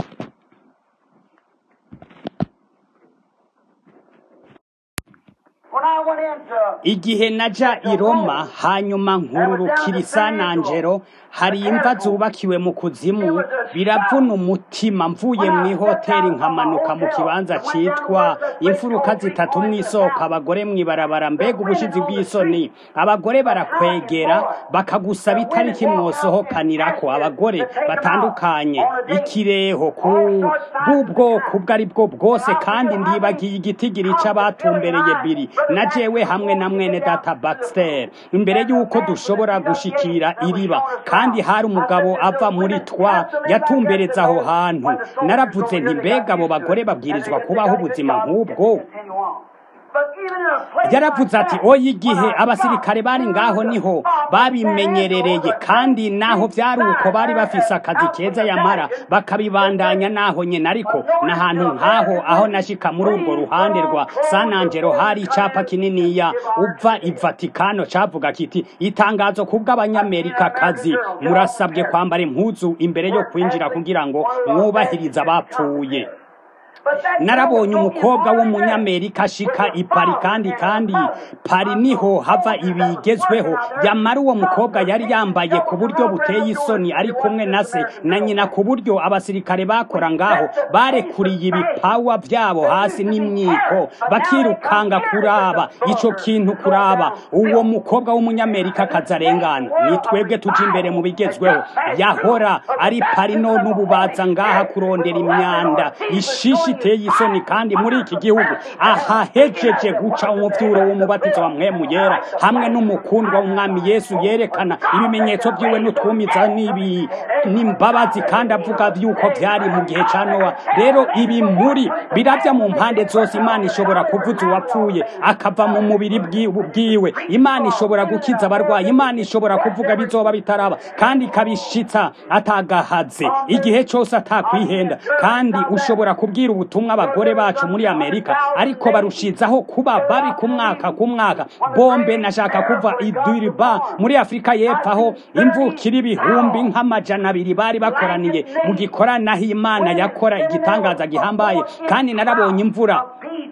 When I went into igihe naja i roma hanyuma nkururukira isananjero hari imva zubakiwe mu kuzimu biravuna umutima mvuye mu ihoteli nkamanuka mu kibanza citwa imfuruka zitatu mw'isoko abagore mw'ibarabara mbega ubushizi bw'isoni abagore barakwegera bakagusaba itariki mwosohokanirako abagore batandukanye ikireho ku bw'ubwoko ubwo ari bwo bwose kandi ndibagiye igitigiri c'abatumbereye biri na jewe hamwe na mwene data Baxter imbere y'uko dushobora gushikira iriba kandi hari umugabo ava muri twa yatumbereza aho hantu naravuze nti mbega abo bagore babwirizwa kubaho ubuzima nk'ubwo continue on. But even in a place yaravuze like ati that, oya igihe abasirikare bari ngaho niho babimenyerereye kandi naho vyari uko bari bafise akazi keza yamara bakabibandanya naho nyene ariko n'ahantu nk'aho aho nashika muri urwo ruhande rwa sanangero hari icapa kininiya uva i vatikano cavuga kiti itangazo kubw'abanyamerika kazi murasabwe kwambara impuzu imbere yo kwinjira kugira ngo mwubahirize abapfuye but that narabonye umukobwa w'umunyamerika ashika i pari kandi kandi pari niho hava ibigezweho yamara uwo mukobwa yari yambaye ku buryo buteye isoni ari kumwe na se na nyina ku buryo abasirikare bakora ngaho barekuriye ibipawa vyabo hasi n'imyiko bakirukanga kuraba ico kintu kuraba uwo mukobwa w'umunyamerika kazarengana ni twebwe tuja imbere mu bigezweho yahora ari pari none ubu baza ngaha kurondera imyanda ishishi iteye isoni kandi muri iki gihugu ahahejeje guca umuvyuro w'umubatizo wa mwemu yera hamwe n'umukundwa w'umwami yesu yerekana ibimenyetso vyiwe n'utwumiza n'ibi n'imbabazi kandi avuga yuko vyari mu gihe ca nowa rero ibi muri biravya mu mpande zose imana ishobora kuvuza uwapfuye akava mu mubiri bwi- bwiwe imana ishobora gukiza abarwayi imana ishobora kuvuga bizoba bitaraba kandi ikabishitsa atagahaze igihe cose atakwihenda kandi ushobora kubwira ubutumwa abagore bacu muri amerika ariko barushizaho kuba babi ku mwaka ku mwaka bombe nashaka kuva iduriba muri afurika y'epfo aho imvukira ibihumbi nk'amajana abiri bari bakoraniye mu gikoranaho imana yakora igitangaza gihambaye kandi narabonye imvura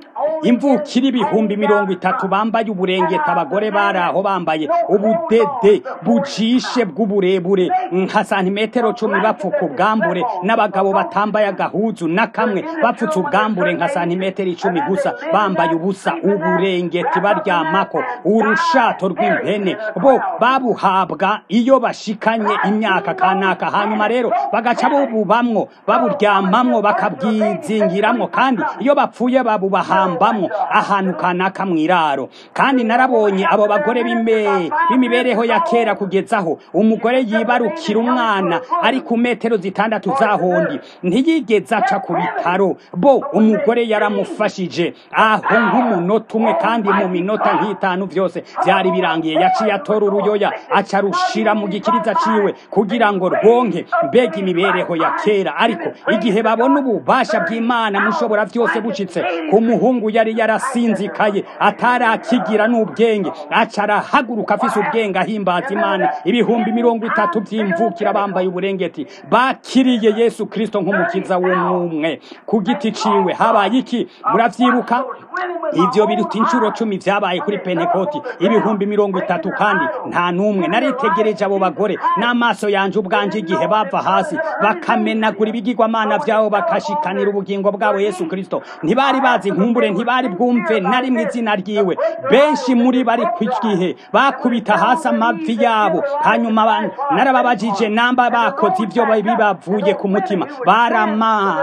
imvukira ibihumbi mirongo itatu bambaye uburengeti abagore bari aho bambaye ubudede bujishe bw'uburebure nka santimetero cumi bapfuka ubwambure n'abagabo batambaye agahuzu na kamwe bapfutse ubwambure nka santimetero icumi gusa bambaye ubusa uburengeti baryamako urushato rw'impene bo babuhabwa iyo bashikanye imyaka kanaka hanyuma rero bagaca bububamwo baburyamamwo bakabwizingiramwo kandi iyo bapfuye babubahambamwo ahantu kanaka mw'iraro kandi narabonye abo bagore b'imbe- b'imibereho ya kera kugezaho umugore yibarukira umwana ari ku metero zitandatu zahondi ntiyigeze aca ku bitaro bo umugore yaramufashije aho nk'umunota umwe kandi mu minota nk'itanu vyose vyari birangiye yaciye atora uruyoya aca rushira mu gikiriza ciwe kugira ngo rwonke mbega imibereho ya kera ariko igihe babona ububasha bw'imana mushobora vyose bushitse ku muhungu ubu yari yarasinzikaye atarakigira n'ubwenge aca arahaguruka afise ubwenge ahimbaza imana ibihumbi mirongo itatu vy'imvukira bambaye uburengeti bakiriye yesu kristo nk'umukiza w'umwumwe ku giti ciwe habaye iki muravyibuka ivyo biruta inshuro cumi vyabaye kuri pentekoti ibihumbi mirongo itatu kandi nta n'umwe naritegereje abo bagore n'amaso yanje ubwanje igihe bava hasi bakamenagura ibigirwamana vyabo bakashikanira ubugingo bwabo yesu kristo ntibari bazi nkumbure ntibari bwumve na rimwe izina ryiwe benshi muri bari ku gihe bakubita hasi amavi yabo hanyuma ba- narababajije namba bakoze ivyo bibavuye ku mutima barama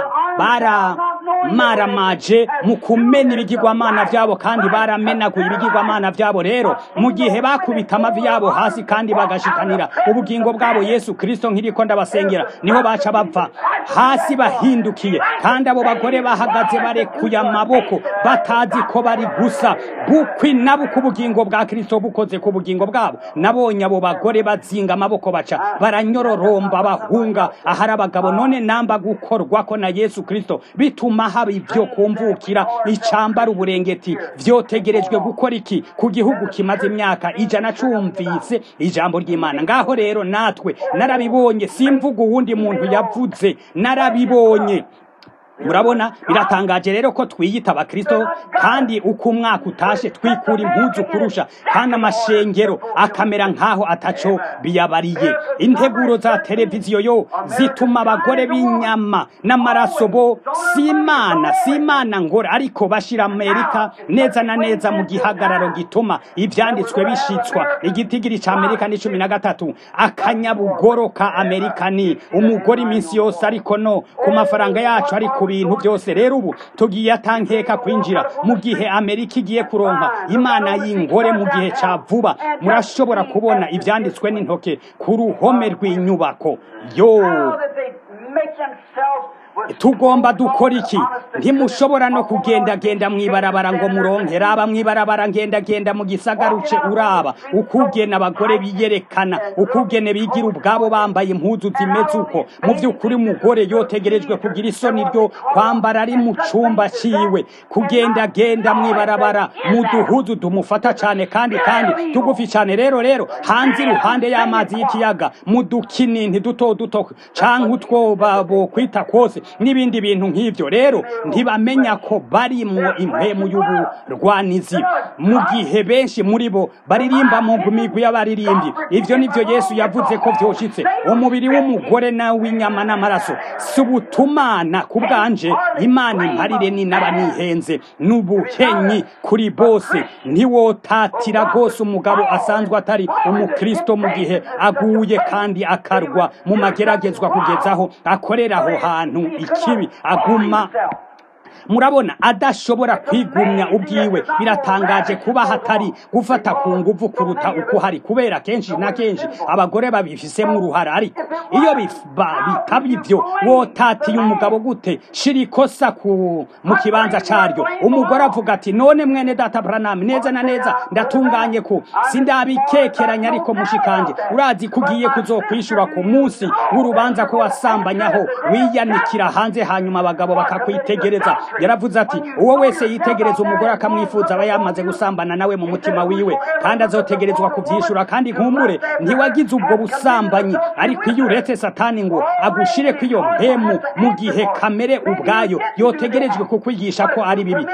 baramaramaje mu kumena ibigirwamana vyabo kandi baramenaguye ibigirwamana vyabo rero mu gihe bakubita amavi yabo hasi kandi bagashikanira ubugingo bwabo yesu kristo nk'iriko ndabasengera niho baca bava hasi bahindukiye kandi abo bagore bahagaze barekuye amaboko batazi ko bari gusa bukwi nabo ku bugingo bwa kristo bukoze ku bugingo bwabo nabonye abo bagore bazinga amaboko baca baranyororomba bahunga ahari abagabo none namba gukorwako na yesu kristo bituma haba ivyo kumvukira icambara uburengeti vyotegerejwe gukora iki ku gihugu kimaze imyaka ijana cumvise ijambo ry'imana ngaho rero natwe narabibonye simvuga uwundi muntu yavuze narabibonye murabona biratangaje rero ko twiyita abakristo kandi uko umwaka utashe twikura impuzu kurusha kandi amashengero akamera nk'aho ataco biyabariye integuro za televiziyo yo zituma abagore b'inyama n'amaraso bo si imana si imana ngora ariko bashira amerika neza na neza mu gihagararo gituma ivyanditswe bishitswa igitigiri ca amerika ni cumi na gatatu akanyabugoro ka amerika ni umugore iminsi yose ariko no ku mafaranga yacu ari ku bintu byose rero ubu tugiye atankeka kwinjira mu gihe amerika igiye kuronka imana y'ingore mu gihe ca vuba murashobora kubona ivyanditswe n'intoke ku ruhome rw'inyubako yo How that they make themselves with tugomba dukora iki ntimushobora no kugendagenda mw'ibarabara ngo muronke raba mw'ibarabara ngendagenda mu gisagaruce uraba ukugena abagore biyerekana ukugene bigira ubwabo bambaye impuzu zimeze uko mu by'ukuri umugore yotegerejwe kugira isoni ryo kwambara ari mu cumba ciwe kugendagenda mw'ibarabara mu duhuzu tumufata cane kandi kandi tugufi cane rero rero hanze iruhande y'amazi y'ikiyaga mu dukinini duto duto canke utwo babo kwita kose n'ibindi bintu nk'ivyo rero ntibamenya ko barimwo impemu y'uburwanizi mu gihe benshi muri bo baririmba mu migwi y'abaririmbyi ivyo nivyo yesu yavuze ko vyoshitse umubiri w'umugore na w'inyama n'amaraso si ubutumana ku bwanje imana imparire ni naba nihenze n'ubuhenyi kuri bose ntiwotatira rwose umugabo asanzwe atari umukristo mu gihe aguye kandi akarwa mu mageragezwa kugezaho akorera aho hantu ikibi aguma murabona adashobora kwigumya ubwiwe biratangaje kuba hatari gufata ku nguvu kuruta uko hari kubera kenshi na kenshi abagore babifisemo uruhara ariko iyo bif- ba- bitaba ivyo wotatiye umugabo gute shira ikosa ku mu kibanza caryo umugore avuga ati none mwene data Branham neza na neza ndatunganye ko sindabikekeranya ariko mushikanje urazi kugiye kuzokwishura ku munsi w'urubanza ko wasambanyaho wiyanikira hanze hanyuma abagabo bakakwitegereza yaravuze ati uwo wese yitegereza umugore akamwifuza aba yamaze gusambana nawe mu mutima wiwe kandi azotegerezwa kuvyishura kandi nkumure ntiwagize ubwo busambanyi ariko iyo uretse satani ngo agushire kw'iyo mpemu mu gihe kamere ubwayo yotegerejwe kukwigisha ko ari bibi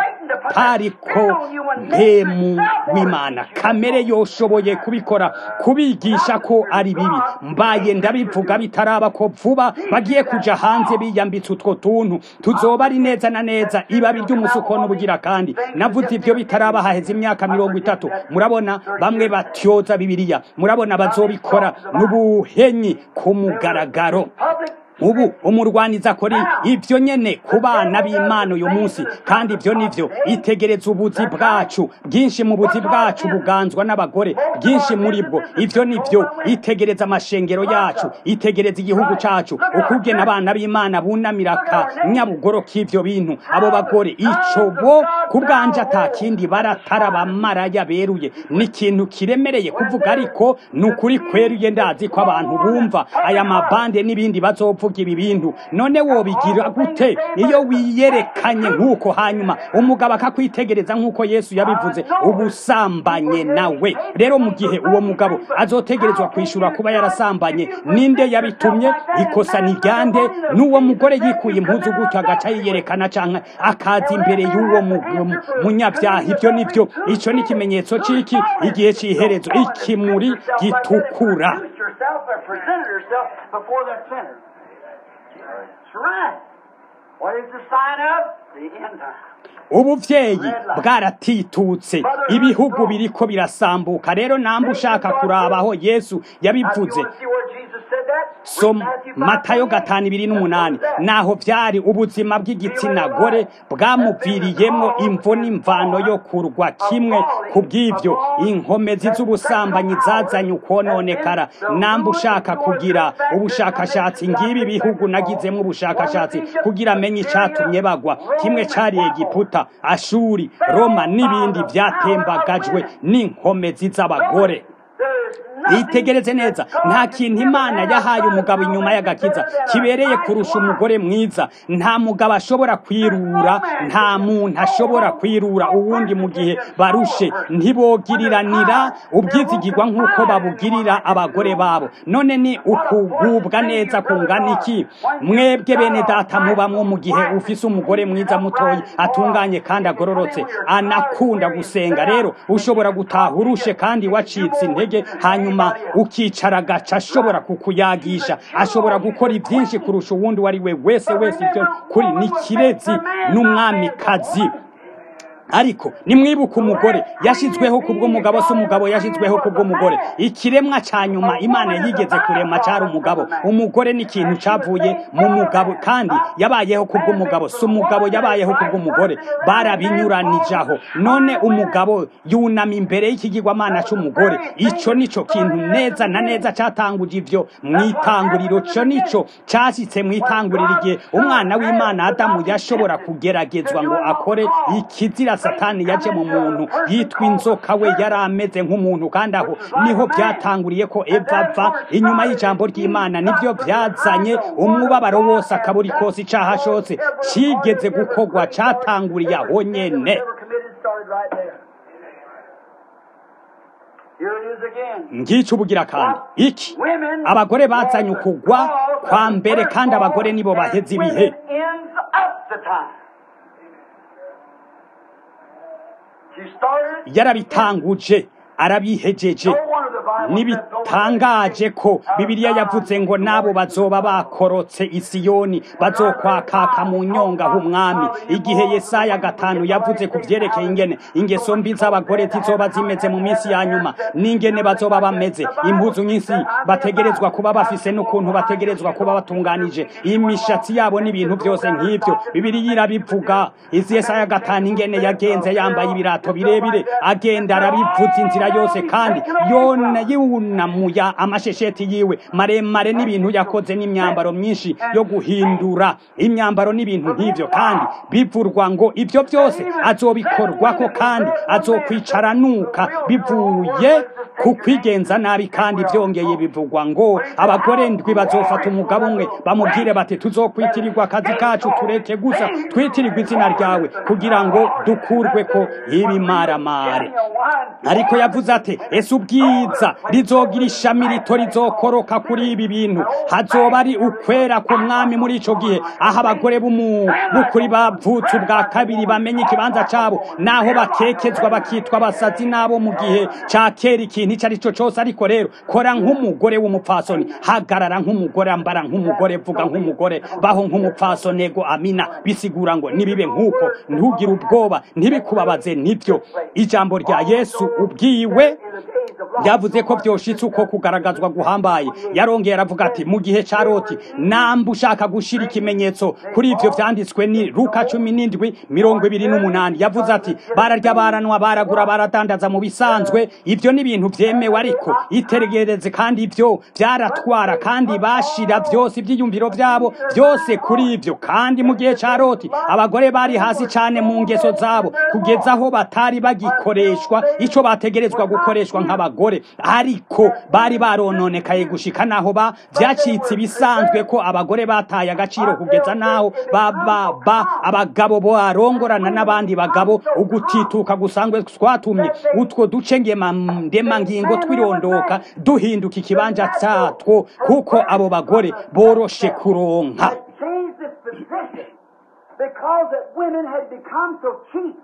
hatari ko mpemu w'imana kamere yoshoboye kubikora kubigisha ko ari bibi mbaye ndabivuga bitaraba ko vuba bagiye kuja hanze biyambitse utwo tuntu tuzoba ari neza na neza ibabi ry'umusuko n'ubugira kandi navuze ivyo bitaraba haheze imyaka mirongo itatu murabona bamwe batyoza bibiliya murabona bazobikora n'ubuhenyi ku mugaragaro public ubu umurwaniza akora ivyo nyene ku bana b'imana uyu munsi kandi ivyo nivyo itegereza ubuzi bwacu bwinshi mu buzi bwacu buganzwa n'abagore bwinshi muri bwo ivyo nivyo itegereza amashengero yacu itegereza igihugu cacu ukugena abana b'imana bunamira akanyabugoro k'ivyo bintu abo bagore ico bo ku bwanje ata kindi baratara bamaraya beruye ni ikintu kiremereye kuvuga ariko ni ukuri kweruye ndazi ko abantu bumva aya mabande n'ibindi bazovuga avuga ibi bintu none wobigira gute iyo wiyerekanye nk'uko hanyuma umugabo akakwitegereza nk'uko yesu yabivuze ubusambanye nawe rero mu gihe uwo mugabo azotegerezwa kwishyura kuba yarasambanye ninde yabitumye ikosa ni ryande n'uwo mugore yikuye impuzu gutyo agaca yiyerekana cyangwa akaza imbere y'uwo munyabyaha ibyo ni byo icyo ni ikimenyetso cy'iki igihe cy'iherezo ikimuri gitukura ubuvyeyi bwaratitutse ibihugu biriko birasambuka rero namba ushaka kurabaho yesu yabivuze so matayo gatanu ibiri n'umunani naho vyari ubuzima bw'igitsina gore bwamuviriyemwo imvo n'imvano yo kurwa kimwe ku bw'ivyo inkomezi z'ubusambanyi zazanye ukwononekara namba ushaka kugira ubushakashatsi ngibi bihugu nagizemwo ubushakashatsi kugira amenye icatumye bagwa kimwe cari egiputa ashuri roma n'ibindi vyatembagajwe n'inkomezi z'abagore yitegereze neza nta kintu imana yahaye umugabo inyuma y'agakiza kibereye kurusha umugore mwiza nta mugabo ashobora kwirura nta muntu ashobora kwirura uwundi mu gihe barushe ntibogiriranira ubwizigirwa nk'uko babugirira abagore babo none ni ukugubwa neza kungana iki mwebwe bene data mubamwo mu gihe ufise umugore mwiza mutoyi atunganye kandi agororotse anakunda gusenga rero ushobora gutaha urushe kandi wacitse intege hanyuma ukicara agaca ashobora kukuyagisha ashobora gukora ibyinshi kurusha uwundi uwo ari we wese wese ibyo kuri ni kirezi n'umwamikazi ariko nimwibuka umugore yashyizweho kubw'umugabo si umugabo yashyizweho kubw'umugore ikiremwa cya nyuma imana yigeze kurema cyari umugabo umugore ni ikintu cyavuye mu mugabo kandi yabayeho kubw'umugabo si umugabo yabayeho kubw'umugore barabinyuranijaho none umugabo yunama imbere y'ikigirwamana cy'umugore icyo nicyo kintu neza na neza cyatanguje ibyo mu itanguriro cyo nicyo cyashyitse mu itanguriro igihe umwana w'imana adamu yashobora kugeragezwa ngo akore ikizira satani yaje mu muntu yitwa inzoka we yari ameze nk'umuntu kandi aho niho byatanguriye ko eva ava inyuma y'ijambo ry'imana nibyo byazanye umubabaro wose akaburi kose icyaha ashotse kigeze gukorwa cyatanguriye aho nyene ngicyo ubugira kandi iki abagore bazanye ukugwa kwa mbere kandi abagore nibo baheze ibihe yarabitanguje arabihejeje ntibitangaje ko bibiliya yavuze ngo nabo bazoba bakorotse isiyoni bazokwakaka mu nyonga h'umwami igihe yesaya gatanu yavuze ku byerekeye ingene ingeso mbi z'abagore zizoba zimeze mu minsi ya nyuma n'ingene bazoba bameze impuzu nyinshi bategerezwa kuba bafise n'ukuntu bategerezwa kuba batunganije imishatsi yabo n'ibintu byose nk'ibyo bibiliya irabivuga izi yesaya gatanu ingene yagenze yambaye ibirato birebire agenda arabivuza inzira yose kandi yona yunamuya amashesheti yiwe maremare n'ibintu yakoze n'imyambaro myinshi yo guhindura imyambaro n'ibintu nk'ibyo kandi bivurwa ngo ibyo byose azobikorwako kandi azokwicara nuka bivuye ku kwigenza nabi kandi byongeye bivugwa ngo abagore ndwi bazofata umugabo umwe bamubwire bati tuzokwitirirwa akazi kacu tureke gusa twitirirwa izina ryawe kugira ngo dukurwe ko ibimaramare ariko yavuze ati ese ubwiza rizogira ishami rito rizokoroka kuri ibi bintu hazoba ari ukwera ku mwami muri ico gihe aho abagore b'ukuri bavutse ubwa kabiri bamenye ikibanza cabo naho bakekezwa bakitwa abasazi nabo mu gihe ca kera ikintu ico ari cyo cose ariko rero kora nk'umugore w'umupfasoni hagarara nk'umugore ambara nk'umugore vuga nk'umugore baho nk'umupfasoni ego amina bisigura ngo nibibe nk'uko ntugire ubwoba ntibikubabaze nibyo ijambo rya yesu ubwiwe yavuze ko byoshitse uko kugaragazwa guhambaye yarongeye aravuga ati mu gihe ca roti namba ushaka gushira ikimenyetso kuri ivyo vyanditswe ni luka cumi n'indwi mirongo ibiri n'umunani yavuze ati bararya baranwa baragura baradandaza mu bisanzwe ivyo ni ibintu vyemewe ariko itegereze kandi ivyo vyaratwara kandi bashira vyose ivyiyumviro vyabo byose kuri ivyo kandi mu gihe ca roti abagore bari hasi cane mu ngeso zabo kugeza aho batari bagikoreshwa ico bategerezwa gukoreshwa nk'abagore bagore ariko bari barononekaye gushika naho ba vyacitse ibisanzwe ko abagore bataye agaciro kugeza naho baba ba abagabo barongorana n'abandi bagabo ugutituka gusangwe twatumye utwo duce ngema ndemangingo twirondoka duhinduka ikibanza catwo kuko abo bagore boroshe kuronka changed this position because that women had become so cheap.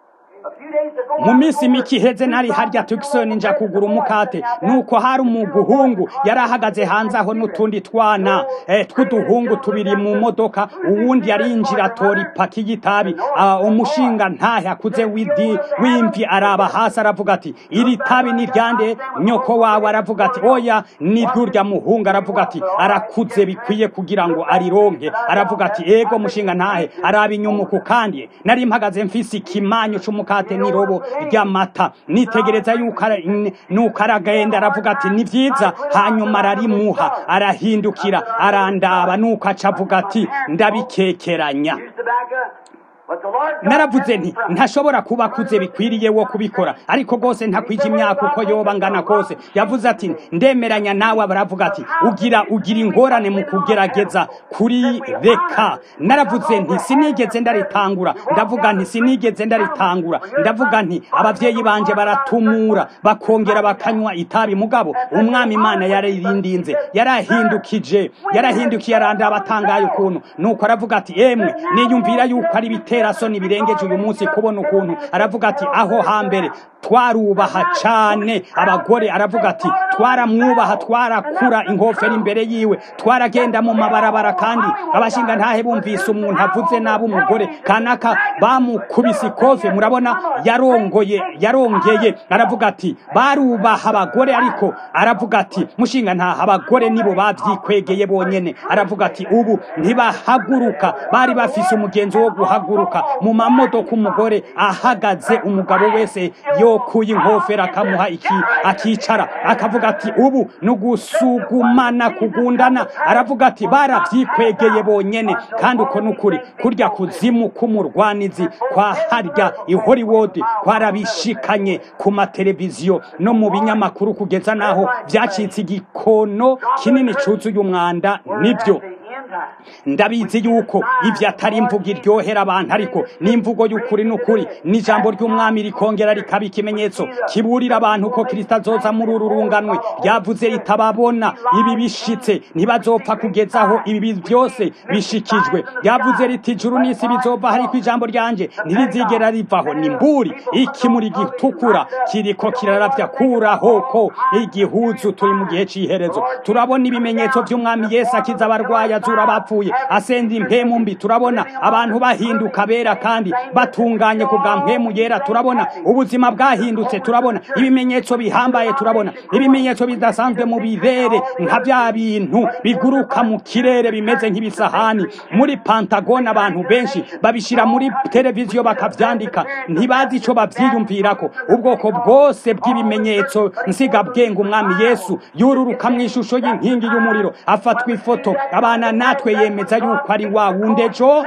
A few days ago, mu minsi mike iheze nari harya tukisoni nja kugura umukate nuko hari umuguhungu yari ahagaze hanze aho n'utundi twana eh, tw'uduhungu tubiri mu modoka uwundi yarinjira atora ipaki y'itabi Ah, umushinga ntahe akuze w'idi w'imvi araba hasi aravuga ati iri tabi ni ryande nyoko wawe aravuga ati oya ni ryurya muhungu aravuga ati arakuze bikwiye kugira ngo arironke aravuga ati ego mushinga ntahe araba inyumuku kandi nari mpagaze mfise ikimanyu c'umukate n'irobo ry'amata nitegereza yuko ara- n- nuko aragenda aravuga ati ni vyiza hanyuma ararimuha arahindukira arandaba nuko aca avuga ati ndabikekeranya used tobacco, but the Lord God naravuze kept nti him from it. ntashobora kuba akuze bikwiriye wo kubikora ariko rwose ntakwije imyaka uko yoba angana kose yavuze ati ndemeranya nawe baravuga ati ugira ugira ingorane mu kugerageza kuri reka naravuze nti sinigeze ndaritangura ndavuga nti sinigeze ndaritangura ndavuga nti abavyeyi banje baratumura bakongera bakanywa itabi mugabo umwami imana yaririndinze yarahindukije yarahindukiye arandaba atangaye ukuntu nuko aravuga ati emwe niyumvira yuko ari ibiterasoni birengeje uyu munsi kubona ukuntu aravuga ati aho hambere twarubaha cane abagore aravuga ati twaramwubaha twarakura inkofero imbere yiwe twaragenda mu mabarabara kandi abashinga ntahe bumvise umuntu avuze nabi umugore kanaka bamukubise ikofe murabona yarongoye yarongeye aravuga ati barubaha abagore ariko aravuga ati mushinga ntaha abagore nibo babyikwegeye bonyene aravuga ati ubu ntibahaguruka bari bafise umugenzi wo guhaguruka mu mamodoka umugore ahagaze umugabo wese yokuye inkofero akamuha iki akicara akavuga ati ubu ni ugusugumana kugundana aravuga ati barabyikwegeye bonyene kandi uko ni ukuri kurya kuzimu k'umurwanizi kwa harya i hollywood kwarabishikanye ku mateleviziyo no mu binyamakuru kugeza n'aho byacitse igikono kinini cuzuye umwanda nibyo The end time. ndabizi yuko ibyo atari imvugo iryohera abantu ariko ni imvugo y'ukuri n'ukuri n'ijambo ry'umwami rikongera rikaba ikimenyetso kiburira abantu ko kirisita azoza muri uru runganwe ryavuze ritababona ibi bishitse ntibazopfa kugezaho ibi byose bishikijwe ryavuze riti ijuru n'isi bizova ariko ijambo ryanje ntirizigera rivaho ni mburi ikimuri gitukura kiriko kiraravya kuraho ko igihuzu turi mu gihe c'iherezo turabona ibimenyetso by'umwami yesu akiza abarwayi azura abapfuye asenda impemu mbi turabona abantu bahinduka bera kandi batunganye ku bwa mpemu yera turabona ubuzima bwahindutse turabona ibimenyetso bihambaye turabona ibimenyetso bidasanzwe mu birere nka bya bintu biguruka mu kirere bimeze nk'ibisahani muri pantagone abantu benshi babishira muri televiziyo bakavyandika ntibazi ico bavyiyumvirako ubwoko bwose bw'ibimenyetso nsigabwenge umwami yesu yururuka mu ishusho y'inkingi y'umuriro afatwa ifoto abana natwe yemeza yuko ari wa wundi ejo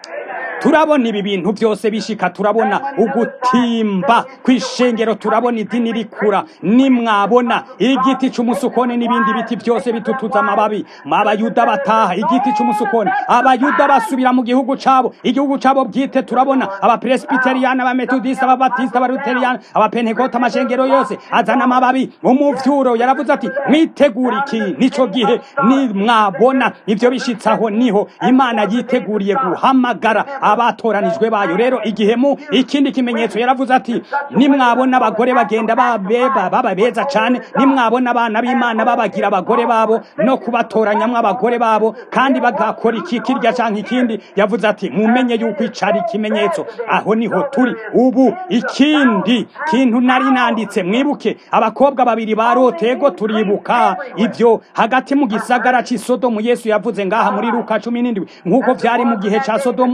turabona ibi bintu byose bishika turabona ugutimba kw'ishengero turabona idini rikura nimwabona igiti c'umusukoni n'ibindi biti byose bitutuza amababi abayuda bataha igiti c'umusukoni abayuda basubira mu gihugu cabo igihugu cabo bwite turabona abapresbiteriyani abametodisita ababatisita abaluteriyani abapentekote amashengero yose azana amababi umuvyuro yaravuze ati mwitegura iki nico gihe nimwabona ivyo bishitsaho niho imana yiteguriye guhamagara abatoranijwe bayo rero igihe mu ikindi kimenyetso yaravuze ati nimwabona abagore bagenda babeba baba beza cane nimwabona abana b'imana babagira abagore babo no kubatoranyamwo abagore babo kandi bagakora iki kirya canke ikindi yavuze ati mumenye yuko icari ikimenyetso aho niho turi ubu ikindi kintu nari nanditse mwibuke abakobwa babiri barotego turibuka ivyo hagati mu gisagara c'i sodomu yesu yavuze ngaha muri luka cumi n'indwi nk'uko vyari mu gihe ca sodomu mwibuke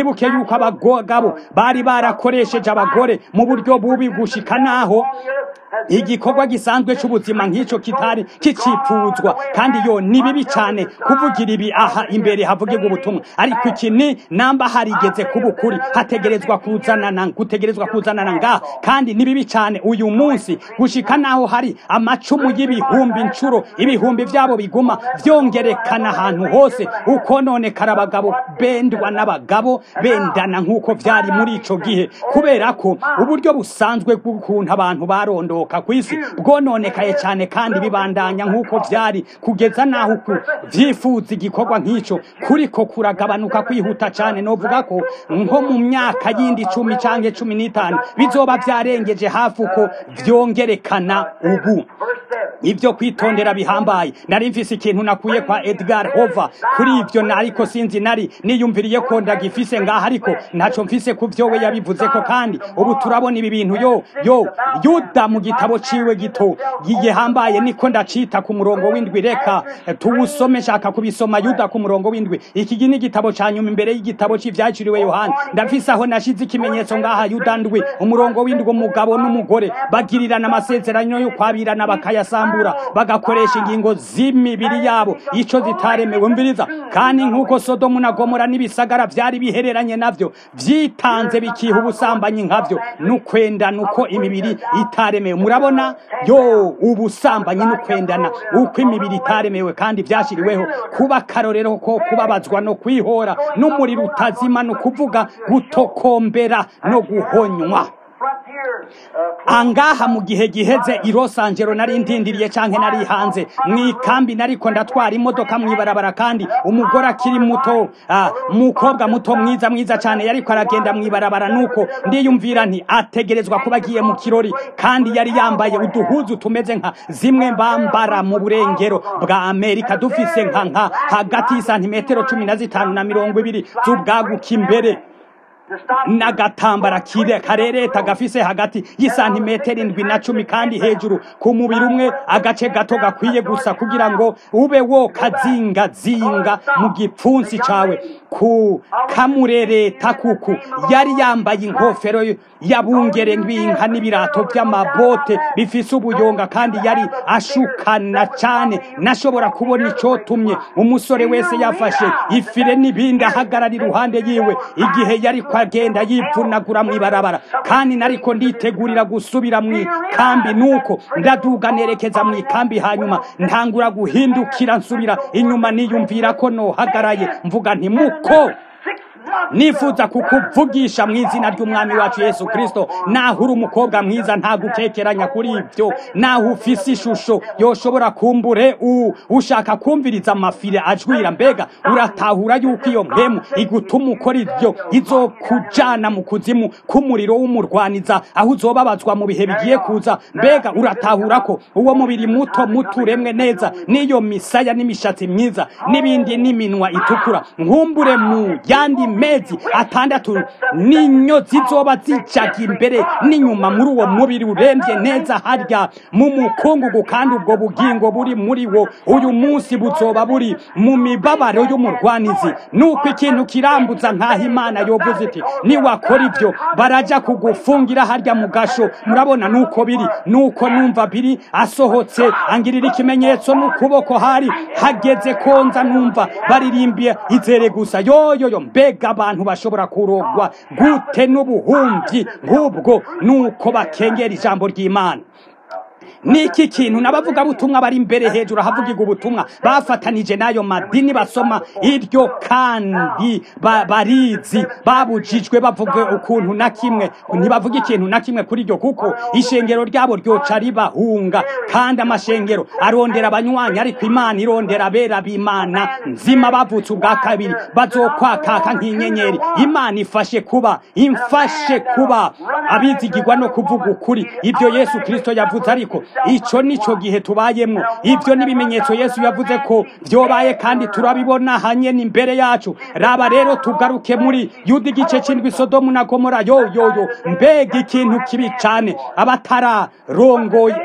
mwibuke yuko abagabo bari barakoresheje abagore mu buryo bubi gushika naho igikorwa gisanzwe cy'ubuzima nk'icyo kitari kicipfuzwa kandi yo ni bibi cyane kuvugira ibi aha imbere havugirwa ubutumwa ariko iki ni namba harigeze kuba ukuri hategerezwa kuzanana gutegerezwa kuzanana ngaha kandi ni bibi cyane uyu munsi gushika naho hari amacumu y'ibihumbi inshuro ibihumbi byabo biguma byongerekana ahantu hose uko none kari abagabo bendwa n'abagabo bendana nk'uko byari muri ico gihe kubera ko uburyo busanzwe bw'ukuntu abantu barondoka ku isi bwononekaye cyane kandi bibandanya nk'uko byari kugeza naho uku vyifuza igikorwa nk'ico kuriko kuragabanuka kwihuta cyane novuga ko nko mu myaka yindi cumi canke cumi n'itanu bizoba vyarengeje hafi uko vyongerekana ubu ibyo kwitondera bihambaye nari mfise ikintu nakuye kwa Edgar Hoover kuri ibyo nariko sinzi nari niyumviriye ko ndagifise ngaha ariko ntaco mfise ku vyo we yabivuze ko kandi ubu turabona ibi bintu yo yo yuda mu gitabo ciwe gito gihambaye niko ndacita ku murongo w'indwi reka tuwusome shaka kubisoma yuda ku murongo w'indwi iki gi ni igitabo ca nyuma imbere y'igitabo c'ivyaciriwe yohana ndafise aho nashize ikimenyetso ngaha yuda ndwi umurongo w'indwi umugabo n'umugore bagirirana amasezerano yo kwabirana bakayasambura bagakoresha ingingo z'imibiri yabo ico zitaremewe mviriza kandi nk'uko sodomu na gomora n'ibisagara vyari bihereranye navyo vyitanze bikiha ubusambanyi nkavyo n'ukwendana uko imibiri itaremewe murabona yo ubusambanyi n'ukwendana uko imibiri itaremewe kandi vyashiriweho kuba akarorero ko kubabazwa no kwihora n'umuriro utazima no kuvuga gutokombera no guhonywa angaha mu gihe giheze i Los Angeles nari ndindiriye canke nari hanze mwikambi nariko ndatwara imodoka mwibarabara kandi umugore akiri muto ah, mukobwa muto mwiza mwiza cane yariko aragenda mwibarabara nuko ndiyumvira nti ategerezwa kuba agiye mu kirori kandi yari yambaye uduhuzu tumeze nka zimwe bambara mu burengero bwa Amerika dufise nka nka hagati y'isantimetero cumi na zitanu na mirongo ibiri z'ubwaguka imbere n'agatambara kire karereta gafise hagati y'isantimetero indwi na cumi kandi hejuru ku mubiri umwe agace gato gakwiye gusa kugira ngo ube wo kazingazinga mu gipfunsi cawe ku kamurereta kuku yari yambaye inkofero yabungere ngwinka n'ibirato by'amabote bifise ubuyonga kandi yari ashukana cane nashobora kubona icotumye umusore wese yafashe ifire n'ibindi ahagarara iruhande yiwe igihe yari agenda yipfunagura mw'ibarabara kandi nariko nditegurira gusubira mw'ikambi nuko ndaduga nerekeza mw'ikambi hanyuma ntangura guhindukira nsubira inyuma niyumvira ko nohagaraye mvuga nti muko nifuza kukuvugisha mu izina ry'umwami wacu yesu kirisito naho uri umukobwa mwiza nta gukekeranya kuri ibyo naho ufise ishusho yoshobora kumbure ushaka kumviriza amafire ajwira mbega uratahura yuko iyo mpemu igutuma ukora ibyo izokujana mu kuzimu k'umuriro w'umurwaniza aho uzobabazwa mu bihe bigiye kuza mbega uratahura ko uwo mubiri muto muto uremwe neza n'iyo misaya n'imishatsi myiza n'ibindi n'iminwa itukura nkumbure mu yandi mezi atandatu ninyo zizoba zijaga imbere n'inyuma muri uwo mubiri urembye neza harya mu mukungugu kandi ubwo bugingo buri muri wo uyu munsi buzoba buri mu mibabaro y'umurwanizi nuko ikintu kirambuza nk'aho imana yovuze iti niwakora ibyo baraja kugufungira harya mu gasho murabona nuko biri nuko numva biri asohotse angirira ikimenyetso n'ukuboko hari hageze konza numva baririmbiye izere gusa yoyoyo mbega abantu bashobora kurogwa gute n'ubuhumbi nk'ubwo nuko bakengera ijambo ry'imana niki kintu n'abavuga butumwa bari imbere hejuru ahavugirwa ubutumwa bafatanije n'ayo madini basoma iryo kandi barizi babujijwe bavuga ukuntu na kimwe ntibavuga ikintu na kimwe kuri iryo kuko ishengero ryabo ryoca ribahunga kandi amashengero arondera abanywanyi ariko imana irondera abera b'imana nzima bavutse ubwa kabiri bazokwakaka nk'inyenyeri imana ifashe kuba imfashe kuba abizigirwa no kuvuga ukuri ibyo yesu kirisito yavuze ariko ico nico gihe tubayemwo ivyo n'ibimenyetso yesu yavuze ko vyobaye kandi turabibona hanye n'imbere yacu raba rero tugaruke muri yuda igice c'indwi sodomu na gomora yo yo yo mbega ikintu kibi cane abatararongoye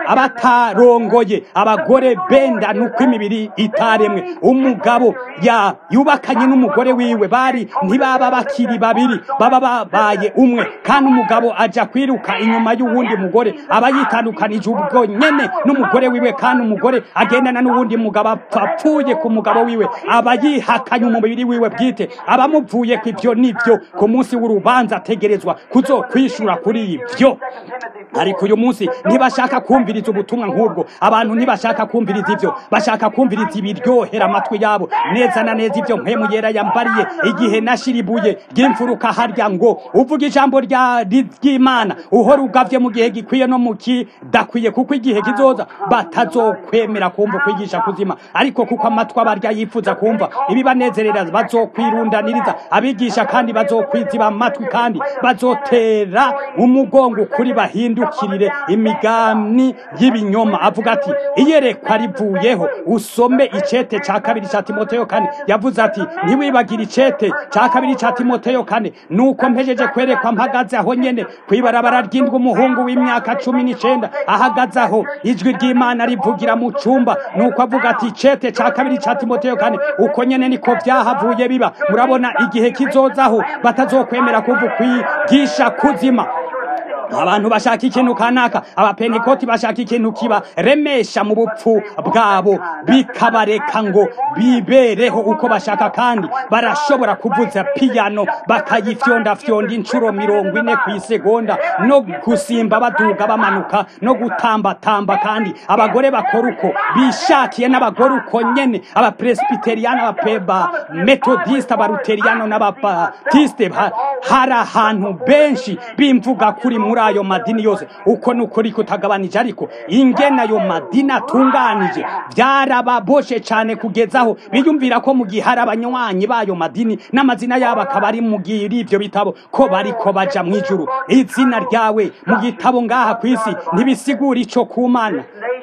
abatarongoye abagore benda nuko imibiri itaremwe umugabo ya yubakanye n'umugore wiwe bari ntibaba bakiri babiri baba babaye umwe kandi umugabo aja kwiruka inyuma y'uwundi mugore aba yitandukanije ubwo nyene n'umugore wiwe kandi umugore agendana n'uwundi mugabo apfuye ku mugabo wiwe aba yihakanye umubiri wiwe bwite abamuvuye ku ivyo nivyo ku munsi w'urubanza ategerezwa kuzokwishura kuri ivyo ariko uyu munsi ntibashaka kumviriza ubutumwa nk'ubwo abantu ntibashaka kumviriza ivyo bashaka kumviriza ibiryohera amatwi yabo neza na neza ivyo mpemu yera yambariye igihe nashiribuye ry'imfuruka harya ngo uvuga ijambo rya ry'imana uhora ugavye mu gihe gikwiye no mu kidakwiye kuko igihe kizoza batazokwemera kumva kwigisha kuzima ariko kuko amatwi abarya yifuza kumva ibibanezerera bazokwirundaniriza abigisha kandi bazokwiziba amatwi kandi bazotera umugongo ukuri bahindukirire imigani y'ibinyoma avuga ati iyerekwa rivuyeho usome icete ca kabiri ca timoteyo kane yavuze ati ntiwibagire icete ca kabiri ca timoteyo kane nuko mpejeje kwerekwa mpagaze aho nyene kwibarabara ry'indwi umuhungu w'imyaka cumi n'icenda ahagaze aho ijwi ry'imana rivugira mu cumba nuko avuga ati icete ca kabiri ca timoteyo kane uko nyene niko vyahavuye biba murabona igihe kizozaho batazokwemera kuva kwigisha kuzima abantu bashaka ikintu kanaka abapentekoti bashaka ikintu kiba remesha mu bupfu bwabo bikabareka ngo bibereho uko bashaka kandi barashobora kuvuza piyano bakayifyondafyonda inshuro mirongo ine ku isegonda no gusimba baduga bamanuka no gutambatamba kandi abagore bakora uko bishakiye n'abagore uko nyene abapresbiteriyani abapeba metodiste abaruteriyano n'ababatiste hari ahantu benshi bimvuga kuri muri ayo madini yose uko nukuri kutagabanije ariko ingene ayo madini atunganije byarababoshe cyane kugezaho biyumvira ko mu gihe hari abanywanyi b'ayo madini n'amazina yabo akaba ari mu gihe ivyo bitabo ko bariko baja mu ijuru izina ryawe mu gitabo ngaha ku isi ntibisigura ico kumana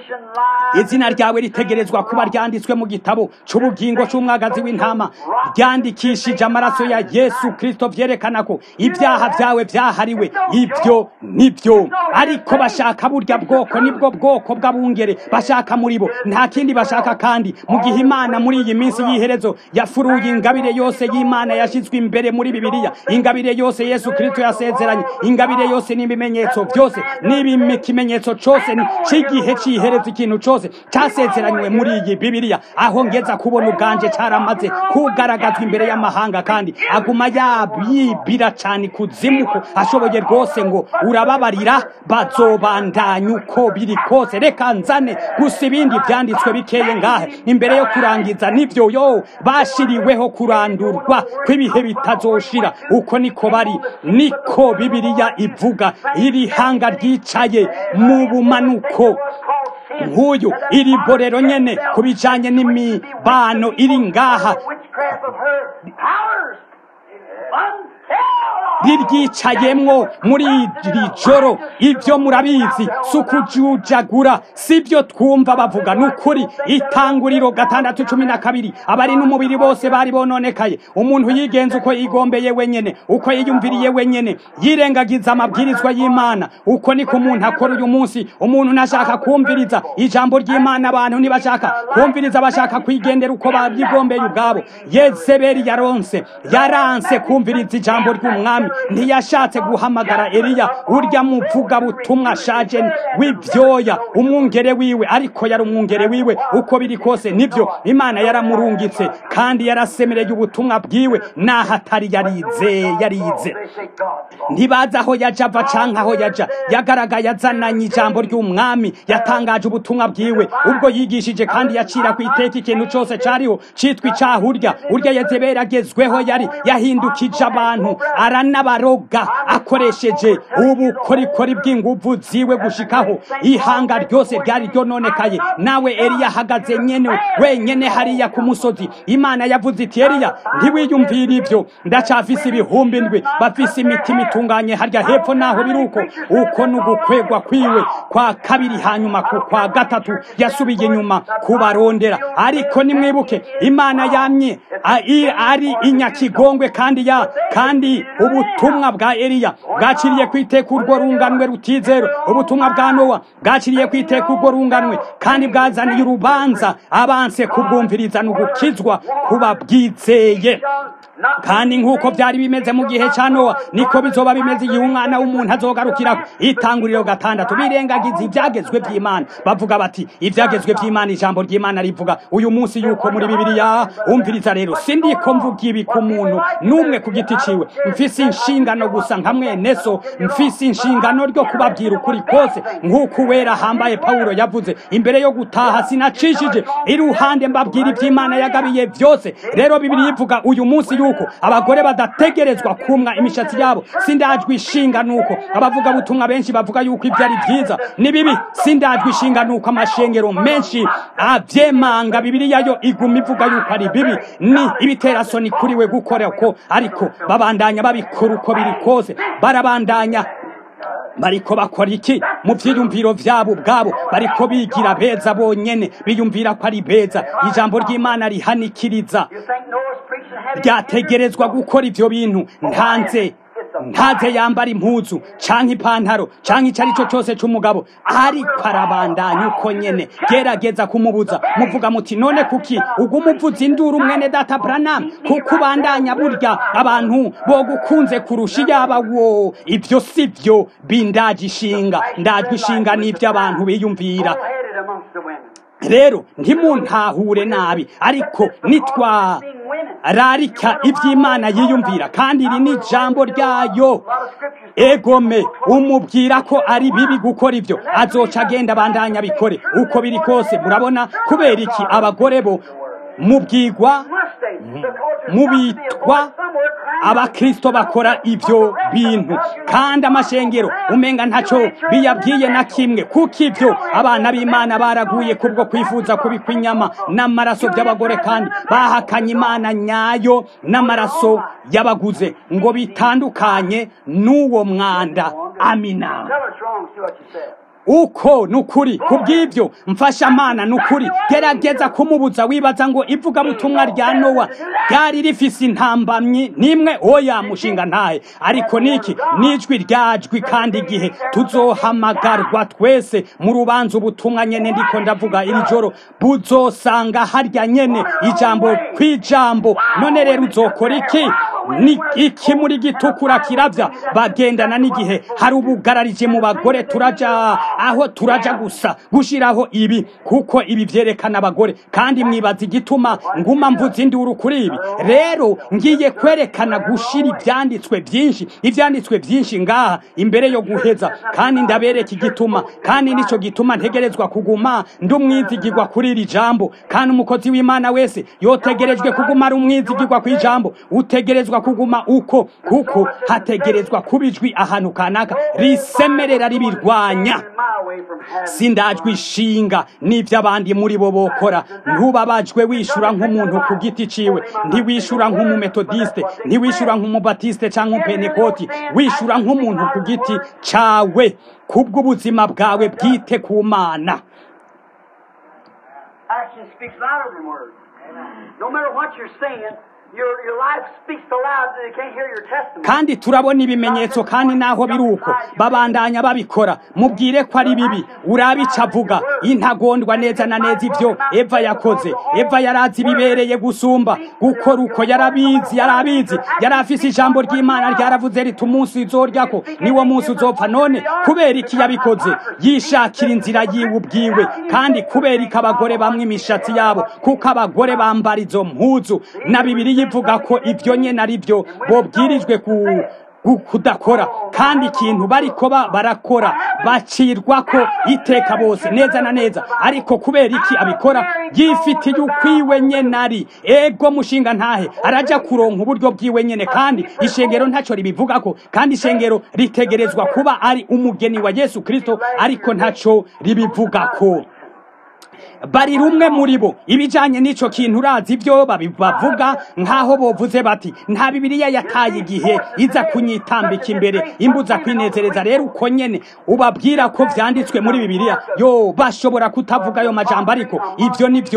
izina ryawe ritegerezwa kuba ryanditswe mu gitabo c'ubugingo c'umwagazi w'intama ryandikishije amaraso ya yesu kristo vyerekana ko ibyaha vyawe vyahariwe ibyo nibyo ariko bashaka burya bwoko nibwo bwoko bw'abungere bashaka muri bo nta kindi bashaka kandi mu gihe imana muri iyi minsi y'iherezo yafuruye ingabire yose y'imana yashyizwe imbere muri bibiliya ingabire yose yesu kristo yasezeranye ingabire yose n'ibimenyetso byose n'ikimenyetso cyose cy'igihe cy'iherezo ikintu cyose cyasezeranywe muri iyi bibiliya aho ngeza kubona ubwanje cyaramaze kugaragazwa imbere y'amahanga kandi aguma yabibira cyane kuzimuko ashoboye rwose ngo urababarira bazobandanya uko biri kose reka nzane gusa ibindi byanditswe bikeye ngahe imbere yo kurangiza nibyo yo bashiriweho kurandurwa kw'ibihe bitazoshira uko niko bari niko bibiliya ivuga iri hanga ryicaye mu bumanuko nk'uyu iri borero nyene ku bijanye n'imibano iri ngaha riryicayemwo muri iri joro ibyo murabizi si ukujujagura si byo twumva bavuga ni ukuri itanguriro gatandatu cumi na kabiri abari n'umubiri bose bari bononekaye umuntu yigenza uko yigombeye wenyene uko yiyumviriye wenyene yirengagiza amabwirizwa y'imana uko niko umuntu akora uyu munsi umuntu ntashaka kumviriza ijambo ry'imana abantu ntibashaka kumviriza bashaka kwigendera uko babyigombeye ubwabo yezebeli yaronse yaranse kumviriza ijambo ry'umwami ntiyashatse guhamagara eliya urya muvuga butumwa ashaje w'ibyoya umwungere wiwe ariko yari umwungere wiwe uko biri kose nibyo imana yaramurungitse kandi yarasemereye ubutumwa bwiwe naho atari yarize yarize ntibazi aho yaja ava canke aho yaja yagaragaye azananye ijambo ry'umwami yatangaje ubutumwa bwiwe ubwo yigishije kandi yacira ku iteka ikintu cose cariho citwa icaha urya urya yezebeli agezweho yari yahindukije abantu aranabaroga akoresheje ubukorikori bw'inguvu ziwe gushikaho ihanga ryose ryari ryononekaye nawe eliya ahagaze nyene wenyene hariya ku musozi imana yavuze iti eliya ntiwiyumvire ivyo ndacafise ibihumbi ndwi bafise imitima itunganye harya hepfo naho biri uko uko ni ugukwegwa kwiwe kwa kabiri hanyuma ku kwa gatatu yasubiye inyuma kubarondera ariko nimwibuke imana yamye ari inyakigongwe kandi ya kandi ubu ubutumwa bwa eliya bwaciriye ku iteka urwo runganwe rutizero ubutumwa bwa nowa bwaciriye ku iteka urwo runganwe kandi bwazaniye urubanza abanse kubwumviriza no gukizwa kuba bwizeye kandi nk'uko byari bimeze mu gihe cya nowa niko bizoba bimeze igihe umwana w'umuntu azogarukira itanguriro gatandatu birengagiza ibyagezwe by'imana bavuga bati ibyagezwe by'imana ijambo ry'imana rivuga uyu munsi yuko muri bibiliya umviriza rero sindiko mvuga ibi ku muntu n'umwe ku giti ciwe mfise inshingano gusa nka mwene so mfise inshingano ryo kubabwira ukuri kose nk'uko uwera hambaye pawulo yavuze imbere yo gutaha sinacishije iruhande mbabwira iby'imana yagabiye byose rero bibiri ivuga uyu munsi yuko abagore badategerezwa kumwa imishatsi yabo sindajwe ishinga nuko abavuga butumwa benshi bavuga yuko ibyo ari byiza ni bibi sindajwe ishinga nuko amashengero menshi avyemanga bibiliya yo iguma ivuga yuko ari bibi ni ibiterasoni kuri we gukora ko ariko babandanya babikora uko biri kose barabandanya bariko bakora iki mu vyiyumviro vyabo ubwabo bariko bigira beza bonyene biyumvira ko ari beza ijambo ry'imana rihanikiriza ryategerezwa gukora ivyo bintu ntanze ntaze yambara impuzu canke ipantaro canke ico ari cyo cyose c'umugabo ariko arabandanya uko nyene gerageza kumubuza muvuga muti none kuki uguma uvuza induru mwene data branam kuko ubandanya burya abantu bogukunze kurusha iyaba wo ivyo si vyo bindaje ishinga ndajwe ishinga n'ivyo abantu biyumvira rero ntimuntahure nabi ariko nitwa rarika iby'imana yiyumvira kandi iri ni ijambo ryayo egome umubwira ko ari bibi gukora ibyo azoca agenda abandanya bikore uko biri kose murabona kubera iki abagore bo mubwigwa mubitwa abakristo bakora ibyo bintu kandi amashengero umenga ntacyo biyabwiye na kimwe kuko ibyo abana b'imana baraguye kubwo kwifuza kubikwa inyama n'amaraso by'abagore kandi bahakanye imana nyayo n'amaraso y'abaguze ngo bitandukanye n'uwo mwanda amina uko nukuri kubw'ibyo mfasha amana nukuri gerageza kumubuza wibaza ngo ivugabutumwa rya nowa ryari rifise intambamyi nimwe oya mushinga ntahe ariko niki nijwi ryajwi kandi igihe tuzohamagarwa twese mu rubanza ubutumwa nyene ndiko ndavuga iri joro buzosanga harya nyene ijambo kw'ijambo none rero uzokora iki ni iki muri gitukura kiravya bagendana n'igihe hari ubugararije mu bagore turaja aho turaja gusa gushiraho ibi kuko ibi vyerekana abagore kandi mwibaza igituma nguma mvuza induru kuri ibi rero ngiye kwerekana gushira ivyanditswe vyinshi ivyanditswe vyinshi ngaha imbere yo guheza kandi ndabereka igituma kandi nico gituma ntegerezwa kuguma ndi umwizigirwa kuri iri jambo kandi umukozi w'imana wese yotegerejwe kuguma ari umwizigirwa kw'ijambo utegerezwa kuguma uko kuko hategerezwa kuba ijwi ahantu kanaka risemerera ribirwanya sindajwe ishinga n'ibyo abandi muri bo bokora ntubabajwe wishura nk'umuntu ku giti ciwe ntiwishura nk'umumetodiste ntiwishura nk'umubatiste cyangwa umupenekoti wishura nk'umuntu ku giti cawe kubw'ubuzima bwawe bwite ku mana Action speaks louder than words. No matter what you're saying, your, your life speaks so loud that they can't hear your testimony. kandi turabona ibimenyetso kandi naho biri uko babandanya babikora mubwire ko ari bibi urabica avuga intagondwa neza na neza ibyo eva yakoze eva yarazi ibibereye gusumba gukora uko yarabizi yarabizi yari afise ijambo ry'imana ryaravuze riti umunsi uzoryako niwo munsi uzopfa none kubera iki yabikoze yishakira inzira yiwe ubwiwe kandi kubera iki abagore bamwe imishatsi yabo kuko abagore bambara izo mpuzu na bibiri ivuga ko ibyo nyene ari byo bobwirijwe ku kudakora kandi ikintu bariko barakora bacirwa ko iteka bose neza na neza ariko kubera iki abikora yifitiye ukwiwe nyene ari ego mushinga ntahe araja kuronka uburyo bwiwe nyene kandi ishengero ntaco ribivugako kandi ishengero ritegerezwa kuba ari umugeni wa yesu kristo ariko ntaco ribivugako bari rumwe muri bo ibijanye n'ico kintu urazi ibyo bavuga nk'aho bovuze bati nta bibiliya yataye igihe iza kunyitambika imbere imbuza kwinezereza rero uko nyene ubabwira ko vyanditswe muri bibiliya yo bashobora kutavuga ayo majambo ariko ivyo nivyo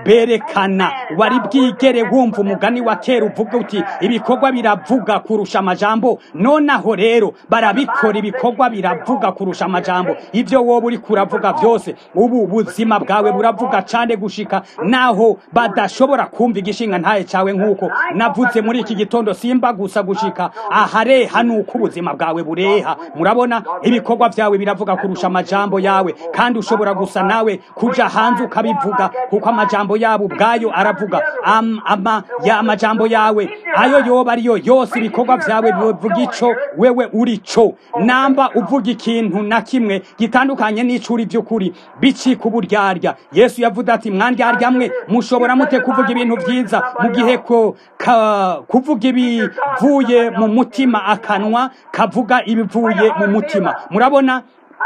berekana wari bwigere wumva umugani wa kera uvuga uti ibikorwa biravuga kurusha amajambo nonaho rero barabikora ibikorwa biravuga kurusha amajambo ibyo wowe uri kuravuga byose ubu buzima bwawe buravuga cane gushika naho badashobora kumva igishinga ntaye cawe nk'uko navuze muri iki gitondo simba gusa gushika ahareha nuko ubuzima bwawe bureha murabona ibikorwa vyawe biravuga kurusha amajambo yawe kandi ushobora gusa nawe kuja hanze ukabivuga kuko amajambo yabo ubwayo aravuga am, ama, ya amajambo yawe ayo yoba ariyo yose ibikorwa vyawe bivuga ico wewe uri co namba uvuga ikintu na kimwe gitandukanye n'icuri vy'ukuri bicika uburyarya yesu yavuze ati mwandyarya mwe mushobora mute kuvuga ibintu vyiza mu gihe ko ka, kuvuga ibivuye mu mutima akanwa kavuga ibivuye mu mutima murabona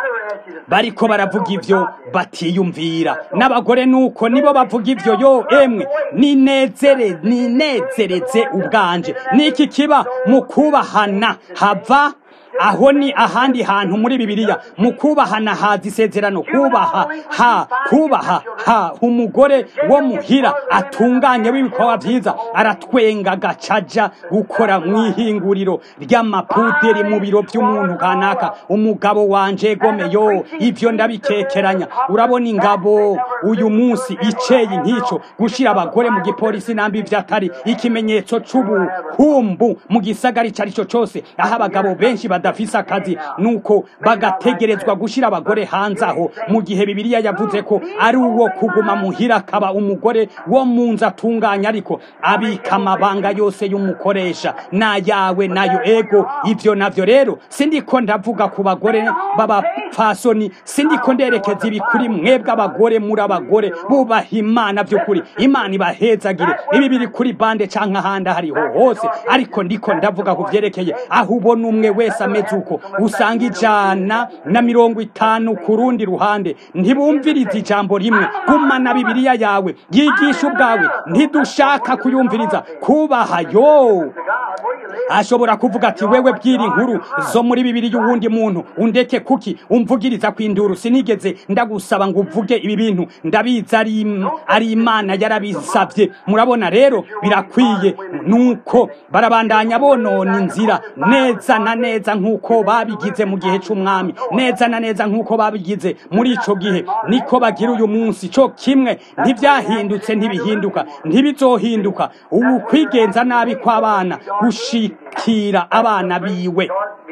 bariko baravuga ivyo batiyumvira n'abagore nuko nibo bavuga ivyo yo emwe ninezere ninezereze ubwanje niki kiba mu kubahana hava aho ni ahandi hantu muri bibiliya mu kubahana haza isezerano kubaha ha kubaha ha umugore wo muhira atunganye w'ibikorwa vyiza aratwenga gacaja gukora mu ihinguriro ry'amapuderi mu biro vy'umuntu kanaka umugabo wanje gome yo ivyo ndabikekeranya urabona ingabo uyu munsi iceye nk'ico gushira abagore mu gipolisi nambi ivyo atari ikimenyetso c'ubuhumbu mu gisagara ico ari cyo cose aho abagabo benshi badafise akazi nuko bagategerezwa gushira abagore hanze aho mu gihe bibiliya yavuze ko ari uwo kuguma muhira akaba umugore wo mu nzu atunganya ariko abika amabanga yose y'umukoresha n'ayawe nayo ego ivyo navyo rero sindiko ndavuga ku bagore b'abapfasoni sindiko nderekeza ibi kuri mwebwe abagore muri abagore bubaha imana by'ukuri imana ibahezagire ibi biri kuri bande canke ahandi hariho hose ariko ndiko ndavuga ku vyerekeye aho ubona umwe wese ameze uko usanga ijana na mirongo itanu ku rundi ruhande ntibumviriza ijambo rimwe gumana bibiliya yawe yigisha ubwawe ntidushaka kuyumviriza kubaha yo ashobora kuvuga ati wewe bwira inkuru zo muri bibiri y'uwundi muntu undeke kuki umvugiriza kwinduru sinigeze ndagusaba ngo uvuge ibi bintu ndabizi ari ari imana yarabisabye murabona rero birakwiye nuko barabandanya bonona inzira neza na neza nk'uko babigize mu gihe c'umwami neza na neza nk'uko babigize muri ico gihe niko bagira uyu munsi co kimwe ntivyahindutse ntibihinduka ntibizohinduka ubu kwigenza nabi kw'abana gushikira abana biwe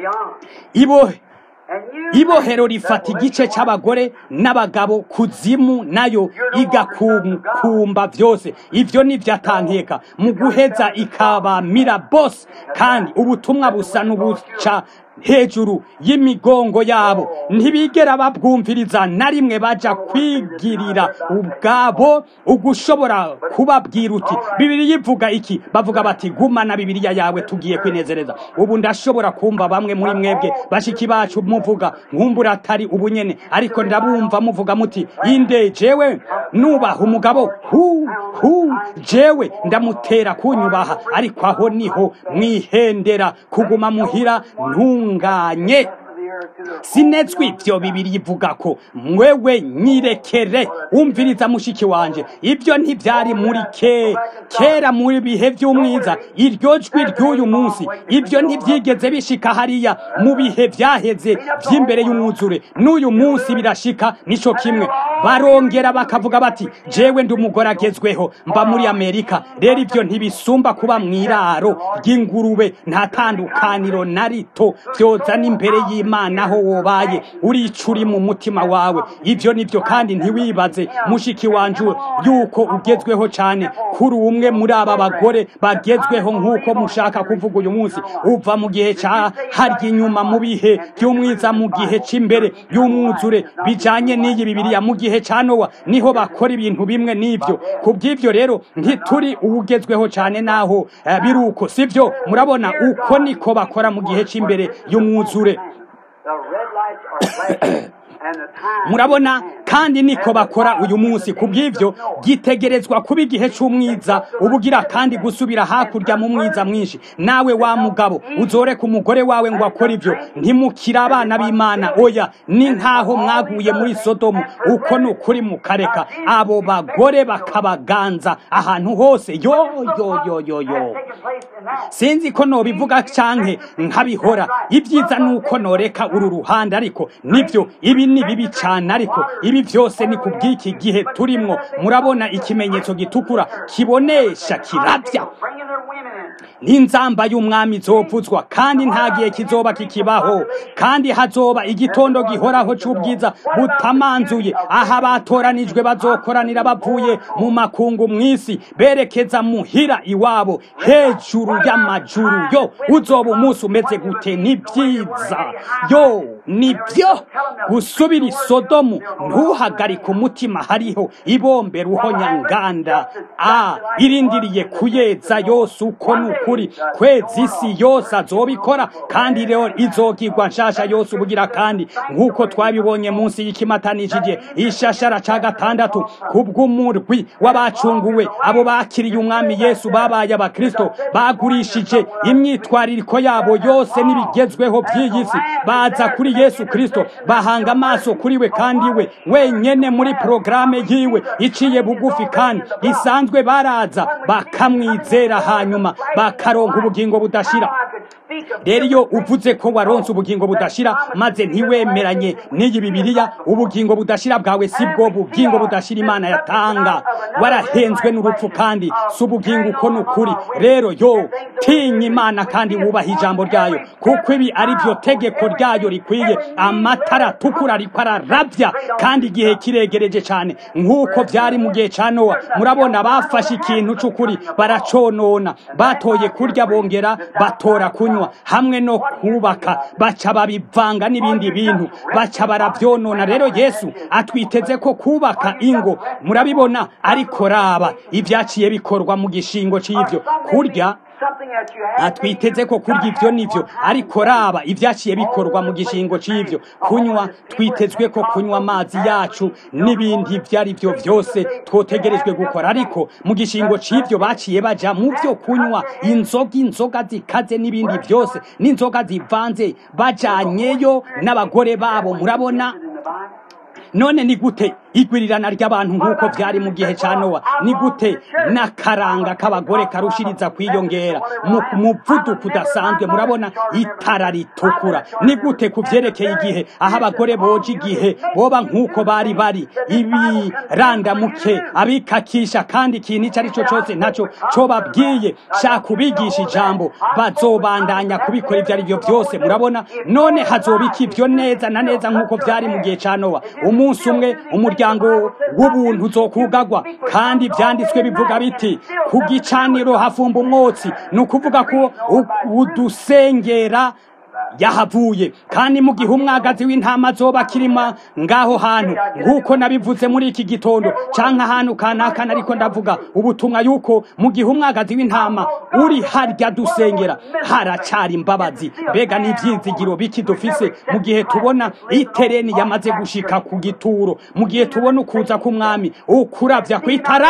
ibo ibohero rifata igice c'abagore n'abagabo kuzimu nayo igakumba vyose ivyo nivyatankieka mu guheza ikabamira bose kandi ubutumwa busa n'ubuca hejuru y'imigongo yabo ntibigera babwumviriza na rimwe baja kwigirira ubwabo ugushobora kubabwira uti bibiri yivuga iki bavuga bati gumana bibiriya yawe tugiye kwinezereza ubu ndashobora kumva bamwe muri mwebwe bashiki bacu muvuga nkumbura atari ubunyene ariko ndabumva muvuga muti inde jewe nubaha umugabo hu hu jewe ndamutera kunyubaha ariko aho niho mwihendera kuguma muhira ntunga ntunganye sinetswe ivyo bibiri ivuga ko mwewe nyirekere wumviriza mushiki wanje ivyo ntivyari muri ke kera muri bihe vy'umwiza iryo jwi ry'uyu munsi ivyo ntivyigeze bishika hariya mu bihe vyaheze vy'imbere y'umwuzure n'uyu munsi birashika nico kimwe barongera bakavuga bati jewe ndi umugore agezweho mba muri amerika rero ivyo ntibisumba kuba mw'iraro ry'ingurube nta tandukaniro na rito vyozana imbere y'imana aho wobaye uricuri mu mutima wawe ivyo nivyo kandi ntiwibaze mushiki wanje yuko ugezweho cane kuri umwe muri aba bagore bagezweho nk'uko mushaka kuvuga uyu munsi uva mu gihe ca harya inyuma mu bihe vy'umwiza mu gihe c'imbere y'umwuzure bijanye n'iyi bibiriya mu gihe ca nowa niho bakora ibintu bimwe n'ivyo kubw'ivyo rero ntituri uwugezweho cane naho uh, biruko sivyo murabona uko niko bakora mu gihe c'imbere y'umwuzure murabona kandi niko bakora uyu munsi ku bw'ibyo gitegerezwa kuba igihe cy'umwiza ubugira kandi gusubira hakurya mu mwiza mwinshi nawe wa mugabo uzoreka umugore wawe ngo akore ibyo ntimukire abana b'imana oya ni nk'aho mwaguye muri sodomu uko ni ukuri mukareka abo bagore bakabaganza ahantu hose yo yo yo yo yo sinzi ko nobivuga canke nkabihora ibyiza ni uko noreka uru ruhande ariko nibyo ibi ni bibi cyane ariko ibi byose ni ku bw'iki gihe turimwo murabona ikimenyetso gitukura kibonesha kirabya n'inzamba y'umwami izovuzwa kandi nta gihe kizoba kikibaho kandi hazoba igitondo gihoraho cy'ubwiza butamanzuye aho abatoranijwe bazokoranira bavuye mu makungu mu isi berekeza muhira iwabo hejuru y'amajuru yo uzoba umunsi umeze gute ni byiza yo ni byo gusubira isodomu ntuhagarike umutima hariho ibombe ruhonyanganda a irindiriye kuyeza yose uko ni ukuri kwezi isi yose azobikora kandi rero izogirwa nshasha yose ubugira kandi nk'uko twabibonye munsi y'ikimatanishije ishashara ca gatandatu kubw'umurwi w'abacunguwe abo bakiriye umwami yesu babaye abakristo bagurishije imyitwaririko yabo yose n'ibigezweho by'iyi si baza kuri yesu kristo bahanga amaso kuri we kandi we wenyene muri porogaramu yiwe iciye bugufi kandi isanzwe baraza bakamwizera hanyuma bakaronka ubugingo budashira rero iyo uvuze ko waronse ubugingo budashira maze ntiwemeranye n'iyi bibiliya ubugingo budashira bwawe si bwo bugingo budashira imana yatanga warahenzwe n'urupfu kandi si ubugingo uko ni ukuri rero yo tinya imana kandi wubaha ijambo ryayo kuko ibi ari byo tegeko ryayo rikwiye amatara atukura ariko ararabya kandi igihe kiregereje cyane nk'uko byari mu gihe cya nowa murabona bafashe ikintu cy'ukuri baraconona batoye kurya bongera batora kunywa hamwe no kubaka baca babivanga n'ibindi bintu baca barabyonona rero yesu atwiteze ko kubaka ingo murabibona ariko raba ibyaciye bikorwa mu gishingo cy'ibyo kurya atwiteze ko kurya ibyo nibyo ariko raba ibyaciye bikorwa mu gishingo cy'ibyo kunywa twitezwe ko kunywa amazi yacu n'ibindi ibyo ari byo byose twotegerejwe gukora ariko mu gishingo cy'ibyo baciye baja mu byo kunywa inzoga inzoga zikaze n'ibindi byose n'inzoga zivanze bajanyeyo n'abagore babo murabona none ni gute igwirirana ry'abantu nk'uko byari mu gihe cya nowa ni gute n'akaranga k'abagore karushiriza kwiyongera mu muvuduko udasanzwe murabona itara ritukura ni gute ku byerekeye igihe aho abagore boje igihe boba nk'uko bari bari ibirandamuke abikakisha kandi ikintu icyo ari cyo cyose ntacyo cyo babwiye shaka ubigisha ijambo bazobandanya kubikora ibyo ari byo byose murabona none hazobika ibyo neza na neza nk'uko byari mu gihe cya nowa umunsi umwe umuryango w'ubuntu uzokugagwa kandi byanditswe bivuga biti ku gicaniro hafumba umwotsi ni ukuvuga ko udusengera yahavuye kandi mu gihe umwagazi w'intama azoba kirima ngaho hantu nk'uko nabivuze muri iki gitondo cyangwa ahantu kanaka ariko ndavuga ubutumwa yuko mu gihe umwagazi w'intama uri harya dusengera haracyari imbabazi mbega n'ibyizigiro biki dufise mu gihe tubona itereni yamaze gushika ku gituro mu gihe tubona ukuza k'umwami ukurabya ku itara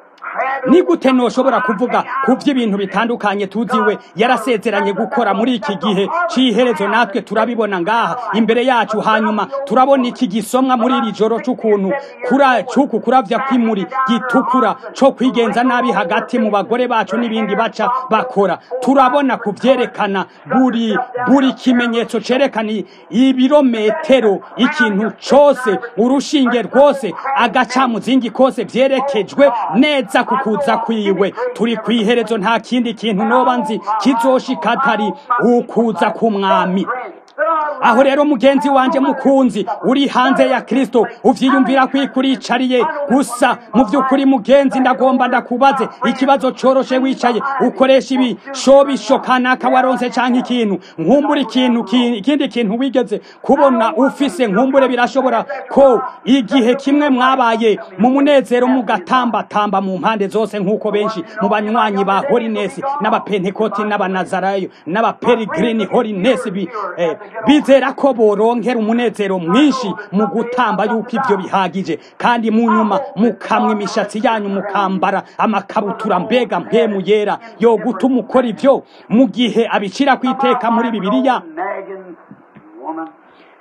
ni gute ntushobora kuvuga ku by'ibintu bitandukanye tuziwe yarasezeranye gukora muri iki gihe cy'iherezo natwe turabibona ngaha imbere yacu hanyuma turabona iki gisomwa muri iri joro cy'ukuntu cy'uku kurabya kw'imuri gitukura cyo kwigenza nabi hagati mu bagore bacu n'ibindi baca bakora turabona ku byerekana buri buri kimenyetso cyerekana ibirometero ikintu cyose urushinge rwose agacamuzingi kose byerekejwe neza ku kuza kwiwe turi ku iherezo nta kindi kintu noba nzi kizoshika atari ukuza k'umwami aho rero mugenzi wanjye mukunzi uri hanze ya kirisito ubyiyumvira ko ikuricariye gusa mu by'ukuri mugenzi ndagomba ndakubaze ikibazo cyoroshe wicaye ukoresha ibishobisho kanaka waronse cyangwa ikintu nkumbure ikintu ikindi kintu wigeze kubona ufise nkumbure birashobora ko igihe kimwe mwabaye mu munezero mugatambatamba mu mpande zose nk'uko benshi mu banywanyi ba horinesi n'abapentekoti n'abanazarayo n'abaperigirini horinesi bi bizera ko boronkera umunezero mwinshi mu gutamba yuko ibyo bihagije kandi mu nyuma mukamwa imishatsi yanyu mukambara amakabutura mbega mpemu yera yo gutuma ukora ibyo mu gihe abicira ku iteka muri bibiliya nagging woman.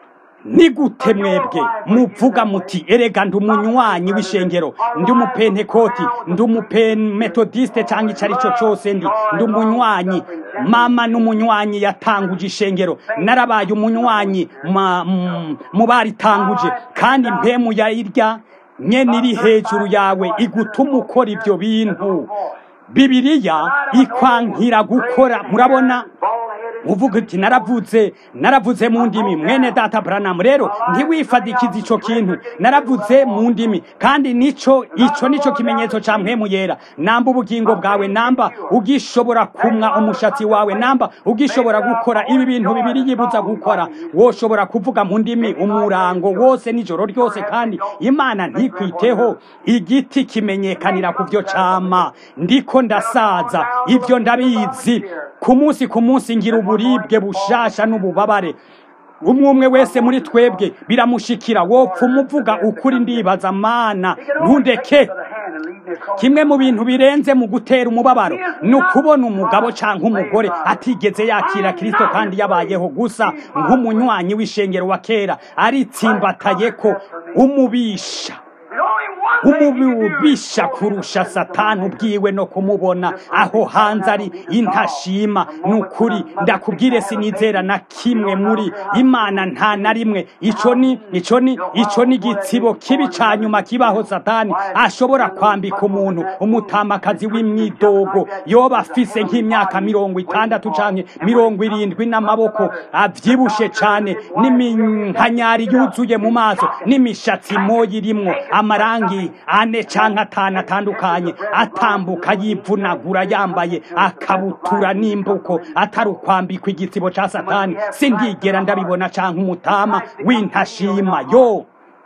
ni gute mwebwe muvuga muti erega ndi umunywanyi w'ishengero ndi umupentekoti ndi umumetodiste cyangwa icyo ari cyo cyose ndi ndi umunywanyi mama n'umunywanyi yatanguje ishengero narabaye umunywanyi ma- m- mu baritanguje kandi mpemu yayirya nyene iri hejuru yawe igutuma ukora ibyo bintu bibiliya ikwankira gukora murabona Bald-headed. uvuga uti naravuze naravuze mu ndimi mwene data Branham rero ntiwifadikize ico kintu naravuze mu ndimi kandi nico ico nico kimenyetso ca mpemu yera namba ubugingo bwawe namba ugishobora kumwa umushatsi wawe namba ugishobora gukora ibi bintu bibiri yibuza gukora woshobora kuvuga mu ndimi umurango wose nijoro ryose kandi imana ntikwiteho igiti kimenyekanira ku vyo cama ndiko ndasaza ivyo ndabizi ku munsi ku munsi ngira uburibwe bushasha n'ububabare umwe umwe wese muri twebwe biramushikira wopfa umuvuga ukuri ndibaza mana ntundeke By the hand and lead me across. kimwe mu bintu birenze mu gutera umubabaro ni ukubona umugabo cyangwa umugore atigeze yakira kirisito kandi yabayeho gusa nk'umunywanyi w'ishengero wa kera aritsimbataye ko umubisha The only one thing you can do is umubisha kurusha satani ubwiwe no kumubona aho hanze ari intashima ni ukuri ndakubwire sinizera na kimwe muri imana nta na rimwe ico ni ico ni ico ni igitsibo kibi ca nyuma kibaho satani ashobora kwambika umuntu umutamakazi w'imyidogo yoba afise nk'imyaka mirongo itandatu canke mirongo irindwi n'amaboko avyibushe cane n'iminkanyari yuzuye mu maso n'imishatsi moyi irimwo amarangi ane canke atanu atandukanye atambuka yivunagura yambaye akabutura n'imbuko atari ukwambikwa igitsibo ca satani sindigera ndabibona canke umutama w'intashima yo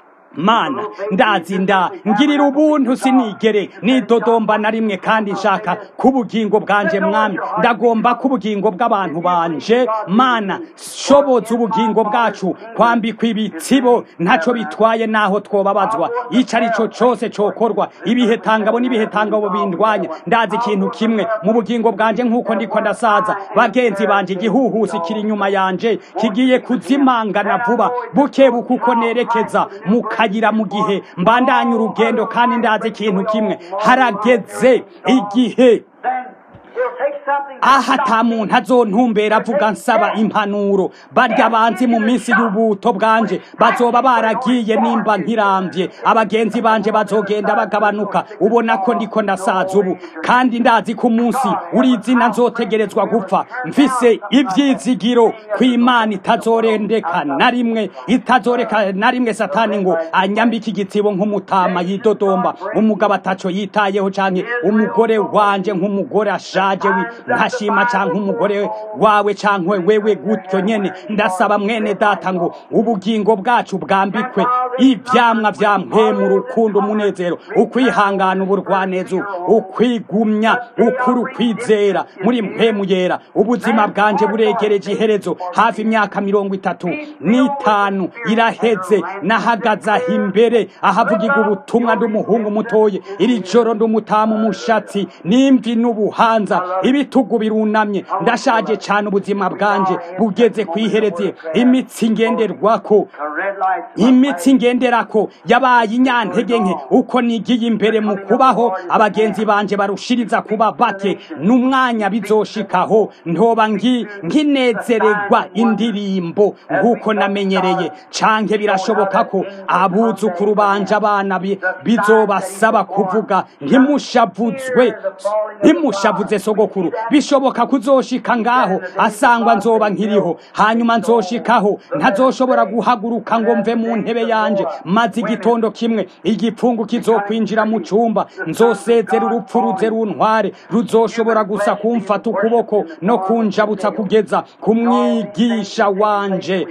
mana ndazi nda ngirira ubuntu sinigere nidodomba na rimwe kandi nshaka k'ubugingo bwanje mwami ndagomba k'ubugingo bw'abantu banje mana shoboza ubugingo bwacu kwambikwa ibitsibo ntaco bitwaye naho twobabazwa ico ari cyo cose cokorwa ibihetangabo n'ibihetangabo bindwanya ndazi ikintu kimwe mu bugingo bwanje nk'uko ndiko ndasaza bagenzi banje igihuhusi kiri inyuma yanje kigiye kuzimangana vuba buke buke uko nerekeza mu kayira mu gihe mbandanya urugendo kandi ndazi ikintu kimwe harageze igihe then he'll take something aha ata muntu azontumbera avuga nsaba impanuro barya banzi mu minsi y'ubuto bwanje bazoba baragiye nimba nkirambye abagenzi banje bazogenda bagabanuka ubona ko ndiko ndasaza ubu kandi ndazi ko umunsi uri izina nzotegerezwa gupfa mfise ivyizigiro ko imana itazorendeka na rimwe itazoreka na rimwe satani ngo anyambike igitsibo nk'umutama yidodomba umugabo ataco yitayeho canke umugore wanje nk'umugore ashaje wi ntashima canke umugore wawe canke wewe gutyo nyene ndasaba mwene data ngo ubugingo bwacu bwambikwe ivyamwa vya mpemu urukundo umunezero ukwihangana uburwanezo ukwigumya ukuri ukwizera muri mpemu yera ubuzima bwanje buregereje iherezo hafi imyaka mirongo itatu n'itanu iraheze nahagaze aho imbere ahavugirwa ubutumwa nd'umuhungu mutoye iri joro nd'umutamu umushatsi n'imvi n'ubuhanza ibitugu birunamye ndashaje cane ubuzima bwanje bugeze kwihereze imitsi ngenderwako a red light imitsi ngenderako yabaye inyantege nke uko nigiye imbere mu kubaho abagenzi banje barushiriza kuba bake n'umwanya bizoshikaho ntoba ngi nkinezererwa indirimbo nk'uko namenyereye canke birashoboka ko abuzukuru banje abana bi- bizobasaba kuvuga ntimushavuzwe ntimushavuze sogokuru bishoboka kuzoshika ngaho asangwa nzoba nkiriho hanyuma nzoshikaho ntazoshobora guhaguruka ngo mve mu ntebe yanje maze igitondo kimwe igipfungu kizokwinjira mu cumba nzosezera urupfu ruze runtware ruzoshobora gusa kumfata ukuboko no kunjabutsa kugeza ku mwigisha wanje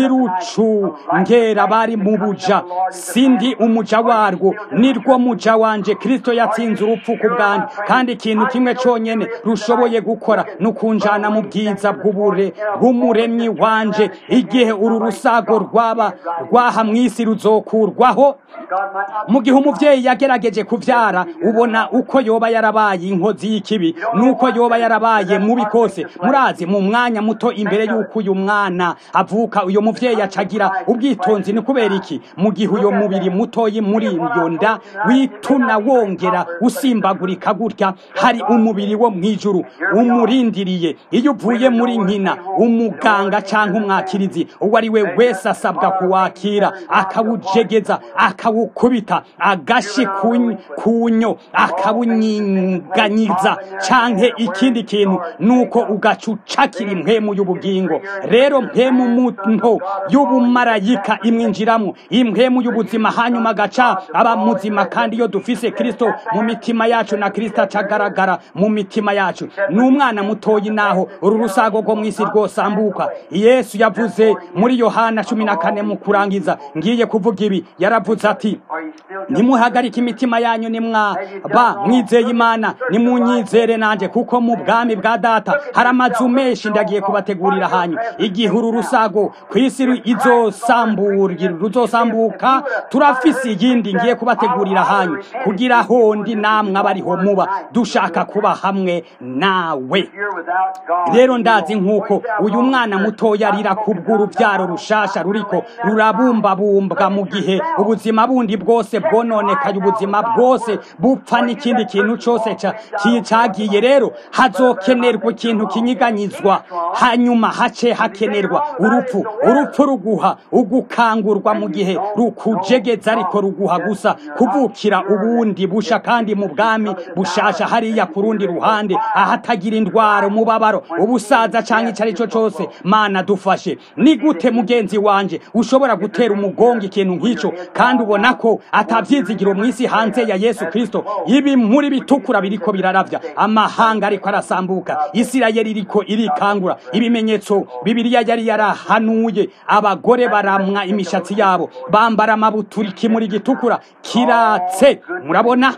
ntirucu ngera bari mu buja sindi umuja warwo nirwo muja wanje kristo yatsinze urupfu ku bwanjye kandi ikintu kimwe conyene rwonyene rushoboye gukora no kunjana mu bwiza bw'ubure bw'umuremyi wanje igihe uru rusago rwaba rwaha mw'isi ruzokurwaho mu gihe umuvyeyi yagerageje kuvyara ubona uko yoba yarabaye inkozi y'ikibi nuko yoba yarabaye mubi kose murazi mu mwanya muto imbere y'uko uyu mwana avuka uyo muvyeyi acagira ubwitonzi ni kubera iki mu gihe uyo mubiri mutoyi muri iyo nda wituna wongera usimbagurika gutya hari umubiri wo mw'ijuru umurindiriye iyo uvuye muri nkina umuganga canke umwakirizi uwo ari we wese asabwa kuwakira akawujegeza akawukubita agashi kunyo akawunyinganyiza canke ikindi kintu nuko ugaca ucakira impwemu y'ubugingo rero mpemu munto y'ubumarayika imwinjiramo impwemu y'ubuzima hanyuma agaca aba muzima kandi iyo dufise kristo mu mitima yacu na kristo acagaragara mu mitima yacu ni umwana mutoyi naho uru rusago rwo mw'isi rwosambuka yesu yavuze muri yohana cumi na kane mu kurangiza ngiye kuvuga ibi yaravuze ati nimuhagarike imitima yanyu nimwaba mwizeye imana nimunyizere nanje kuko mu bwami bwa data hari amazu menshi ndagiye kubategurira hanyu igihe uru rusago ku isi ruzosambuka turafise iyindi ngiye kubategurira hanyu kugira hondi namwe abariho muba dushaka kuba hamwe nawe rero ndazi nk'uko uyu mwana mutoya arira kubw'urubyaro rushasha ruriko rurabumbabumbwa mu gihe ubuzima bundi bwose bwononekaye ubuzima bwose bupfa n'ikindi kintu cyose cagiye rero hazokenerwa ikintu kinyiganyizwa hanyuma hace hakenerwa urupfu urupfu ruguha ugukangurwa mu gihe rukujegeza ariko ruguha gusa kuvukira ubundi busha kandi mu bwami bushasha hariya ku rundi ruhande ahatagira indwara umubabaro ubusaza canke icyo ari cyo cyose mana dufashe ni gute mugenzi wanje ushobora gutera umugongo ikintu nk'icyo kandi ubona ko atabyizigiro mu isi hanze ya yesu kirisito ibi muri bitukura biriko biraravya amahanga ariko arasambuka isirayeli iriko irikangura ibimenyetso bibiliya yari yarahanuye abagore baramwa imishatsi yabo bambara amabutura ikimuri gitukura kiratse murabona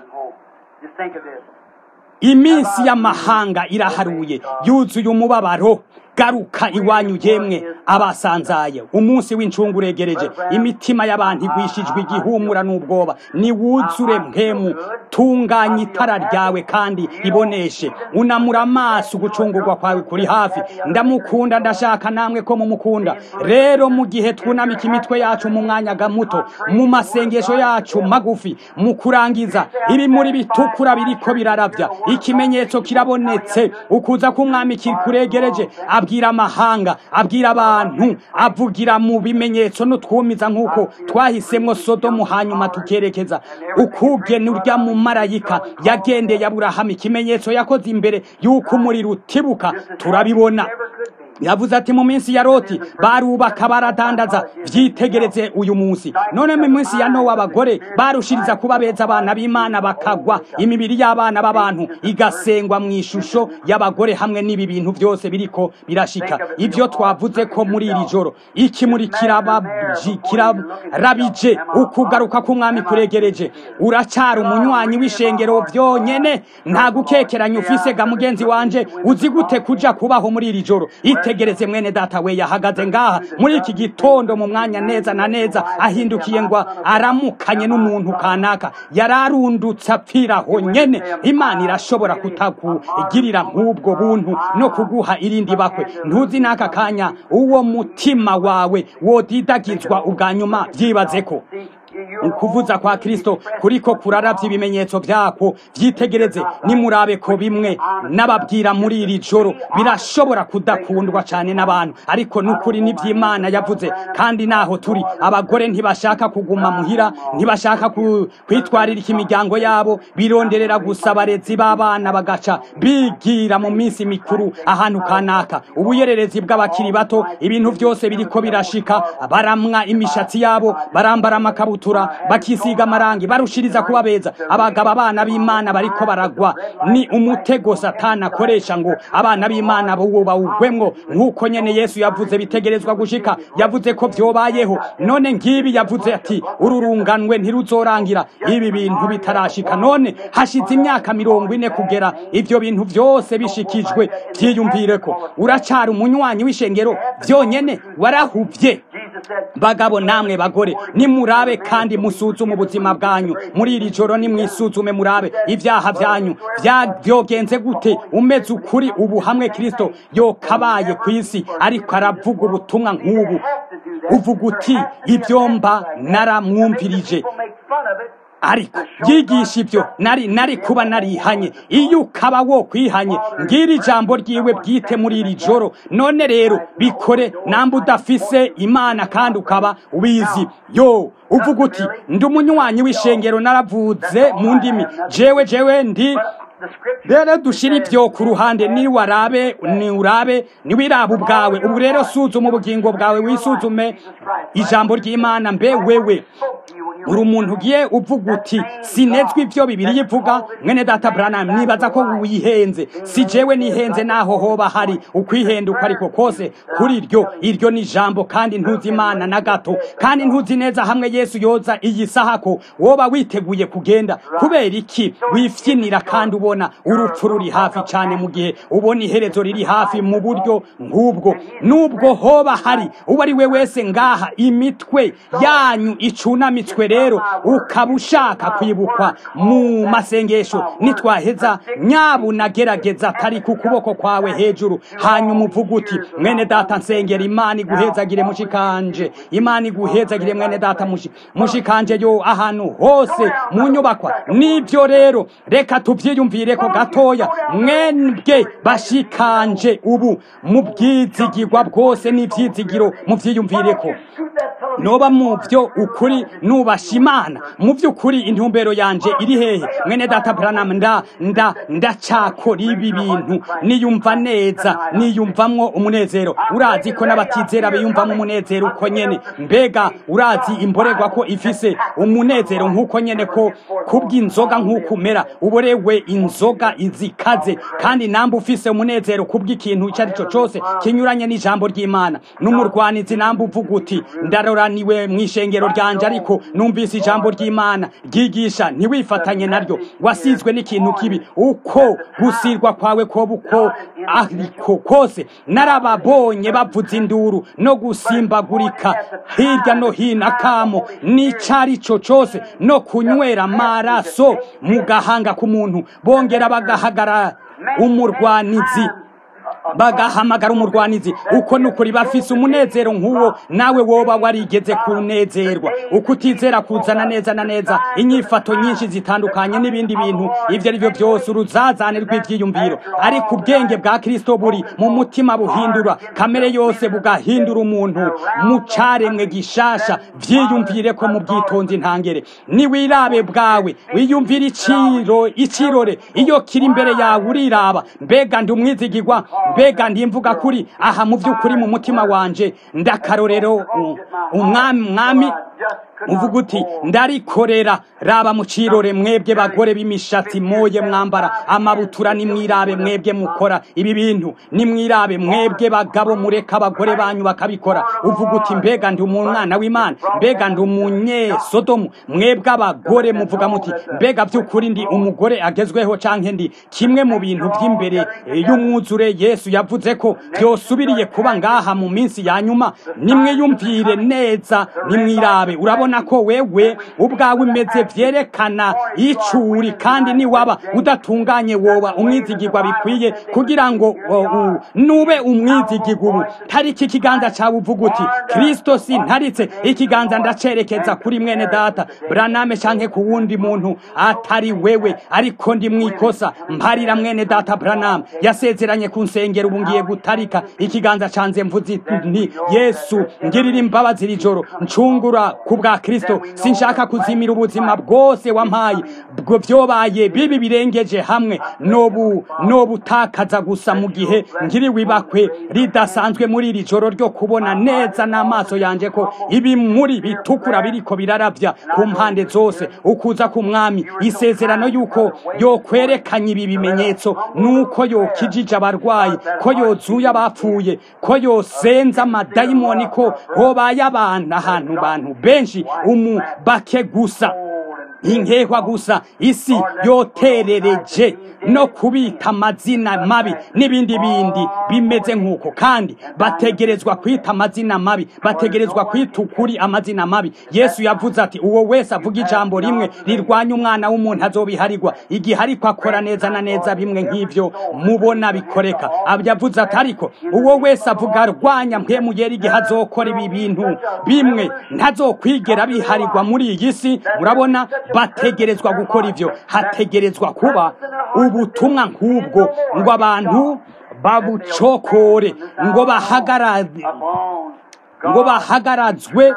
iminsi y'amahanga iraharuye yuzuye umubabaro garuka iwanyu yemwe abasanzaye umunsi w'incungu uregereje imitima y'abantu igwishijwe igihumura n'ubwoba niwuzure mpemu tunganya itara ryawe kandi iboneshe unamura amaso ugucungurwa kwawe kuri hafi ndamukunda ndashaka namwe ko mumukunda rero mu gihe twunamika imitwe yacu mu mwanya muto mu masengesho yacu magufi mu kurangiza ibimuri bitukura biriko biraravya ikimenyetso kirabonetse ukuza k'umwami kuregereje abwira amahanga abwira abantu avugira mu bimenyetso n'utwumiza nk'uko twahisemwo sodomu hanyuma tukerekeza ukugena urya mu marayika yagendeye aburahamu ikimenyetso yakoze imbere y'uko umuriro utibuka turabibona yavuze ati mu minsi ya loti barubaka baradandaza vyitegereze uyu munsi none mu minsi ya nowa abagore barushiriza kuba beza abana b'imana bakagwa imibiri y'abana b'abantu igasengwa mu ishusho y'abagore hamwe n'ibi bintu byose biriko birashika ivyo twavuze ko muri iri joro ikimuri kirabije ukugaruka k'umwami kuregereje uracara umunywanyi w'ishengero vyonyene nta gukekeranya ufise ga mugenzi wanje uzi gute kuja kubaho muri iri joro itegereze mwene data we yahagaze ngaha muri iki gitondo mu mwanya neza na neza ahindukiye ngo aramukanye n'umuntu kanaka yararundutse apfiraho nyene imana irashobora kutakugirira nk'ubwo buntu no kuguha irindi bakwe ntuzi n'aka kanya uwo mutima wawe wodidagizwa ubwa nyuma byibaze ko ukuvuza kwa kristo kuriko kuraravya ibimenyetso vyako vyitegereze nimurabe ko bimwe n'ababwira muri iri joro birashobora kudakundwa cane n'abantu ariko n'ukuri n'ivy'imana yavuze kandi naho turi abagore ntibashaka kuguma muhira ntibashaka kwitwaririka imiryango yabo bironderera gusa abarezi b'abana bagaca bigira mu minsi mikuru ahantu kanaka ubuyererezi bw'abakiri bato ibintu vyose biriko birashika baramwa imishatsi yabo barambara amakabutura bakabutura bakisiga amarangi barushiriza kuba beza abagabo abana b'imana bariko baragwa ni umutego satani akoresha ngo abana b'imana bo bawugwemwo nk'uko nyene yesu yavuze bitegerezwa gushika yavuze ko vyobayeho none ngibi yavuze ati ururunganwe ntiruzorangira ibi bintu bitarashika none hashize imyaka mirongo ine kugera ivyo bintu vyose bishikijwe vyiyumvireko uracari umunywanyi w'ishengero vyonyene warahuvye Jesus said, bagabo namwe bagore nimurabe kandi musuzume ubuzima bwanyu muri iri joro nimwisuzume murabe ibyaha byanyu Vya- vyogenze gute umeze ukuri ubu hamwe kristo yokabaye ku isi ariko aravuga ubutumwa nk'ubu uvuga uti ibyo mba naramwumvirije people make fun of it. ariko yigisha ibyo nari nari kuba narihanye iyo ukaba wo kwihanye ngira ijambo ryiwe bwite muri iri joro none rero bikore namba udafise imana kandi ukaba ubizi yo uvuga uti ndi umunywanyi w'ishengero naravuze mu ndimi jewe jewe ndi The scripture rero dushira ibyo ku ruhande ni warabe ni urabe ni wiraba ubwawe ubu rero suzuma ubugingo bwawe wisuzume ijambo ry'imana mbe wewe spoke to you when you uri umuntu ugiye uvuga uti sinezwe ibyo bibiri ivuga mwene data Branham nibaza ko wihenze si jewe nihenze naho hoba hari ukwihenduka ariko kose kuri iryo iryo ni ijambo kandi ntuzi imana na gato kandi ntuzi neza hamwe yesu yoza iyi saha ko woba witeguye kugenda kubera iki wifyinira kandi ubona urupfu ruri hafi cyane mu gihe ubona iherezo riri hafi mu buryo nk'ubwo nubwo hoba hari uwo ari we wese ngaha imitwe yanyu icunamitswe rero ukaba ushaka kwibukwa mu masengesho nitwaheza nyabuna gerageza atari ku kuboko kwawe hejuru hanyuma uvuga uti mwene data nsengera imana iguhezagire mushikanje imana iguhezagire mwene data mushi- mushikanje yo ahantu hose mu nyubakwa nibyo rero reka tuvyiyumvire ko gatoya mwebwe bashikanje ubu mu bwizigirwa bwose n'ivyizigiro muvyiyumvire ko shoot that television. noba mu byo ukuri nubasha imana mu by'ukuri intumbero yanje iri hehe mwene data Branham nda nda ndacakora ibi bintu niyumva neza niyumvamwo umunezero urazi ko n'abatizera biyumvamo umunezero uko nyene mbega urazi imborerwa ko ifise umunezero nk'uko nyene ko kubw'inzoga nk'uko umera uborewe inzoga izikaze kandi namba ufise umunezero kubw'ikintu icyo ari cyo cyose kinyuranye n'ijambo ry'imana n'umurwanizi namba uvuga uti ndaroraniwe mu ishengero ryanje ariko numvise ijambo ry'imana ryigisha ntiwifatanye naryo wasizwe n'ikintu kibi uko gusirwa kwawe koba uko ariko kose narababonye bavuza induru no gusimbagurika hirya no hino akamo n'icari cyo cyose no kunywera amaraso mu gahanga k'umuntu bongera bagahagarara umurwanizi bagahamagara umurwanizi uko nukuri bafise umunezero nk'uwo nawe woba warigeze kunezerwa uko utizera kuzana neza na neza inyifato nyinshi zitandukanye n'ibindi bintu ibyo ari byo byose uruzazane rw'ibyiyumviro ariko ubwenge bwa kristo buri mu mutima buhindura kamere yose bugahindura umuntu mu caremwe gishasha vyiyumvire ko mu bwitonzi ntangere niwirabe bwawe wiyumvire iciro icirore iyo kiri imbere yawe uriraba mbega ndi umwizigirwa mbega ndi mvuga kuri aha mu by'ukuri mu mutima wanje ndakarorero u- umwami mwami uvuga uti ndarikorera raba mu cirore mwebwe bagore b'imishatsi moye mwambara amabutura nimwirabe mwebwe mukora ibi bintu nimwirabe mwebwe bagabo mureka abagore banyu bakabikora uvuga uti mbega ndi umwana w'imana mbega ndi umunyesodomu mwebwe abagore muvuga muti mbega by'ukuri ndi umugore agezweho canke ndi kimwe mu bintu by'imbere eh, y'umwuzure yesu yavuze ko byosubiriye kuba ngaha mu minsi ya nyuma nimwiyumvire neza nimwirabe urabona ko wewe ubwawe umeze vyerekana icuri kandi niwaba udatunganye woba umwizigirwa bikwiye kugira ngo o, u- nube umwizigirwa ubu tariki ikiganza cawe uvuga uti kristo sintaritse ikiganza ndacerekeza kuri mwene data braname canke ku wundi muntu atari wewe ariko ndi mwikosa mparira mwene data branam yasezeranye kunsengera ubu ngiye gutarika ikiganza canze mvuze nti yesu ngirira imbabazi iri joro ncungura ku bwa kristo sinshaka kuzimira ubuzima bwose wampaye bwo vyobaye bibi birengeje hamwe nobu nobutakaza gusa mu gihe nkiriwe ibakwe ridasanzwe muri iri joro ryo kubona neza n'amaso yanje ko ibi muri bitukura biriko biraravya ku mpande zose ukuza ku mwami isezerano yuko yokwerekanye ibi bimenyetso nuko yokijije abarwayi ko yozuye abapfuye ko yosenza amadayimoni ko hobaye abantu ahantu bantu benshi umubake gusa inkehwa gusa isi yoterereje no kubita amazina mabi n'ibindi bindi bimeze nk'uko kandi bategerezwa kwita amazina mabi bategerezwa kwita ukuri amazina mabi yesu yavuze ati uwo wese avuga ijambo rimwe rirwanya umwana w'umuntu azobiharirwa igihe ariko akora neza na neza bimwe nk'ivyo mubona bikoreka yavuze ati ariko uwo wese avuga arwanya mpemuyera igihe azokora ibi bintu bimwe ntazokwigera biharirwa muri iyi si murabona bategerezwa gukora ivyo hategerezwa kuba ubutumwa nk'ubwo ngo abantu babucokore ngo bahagarare ngo bahagarazwe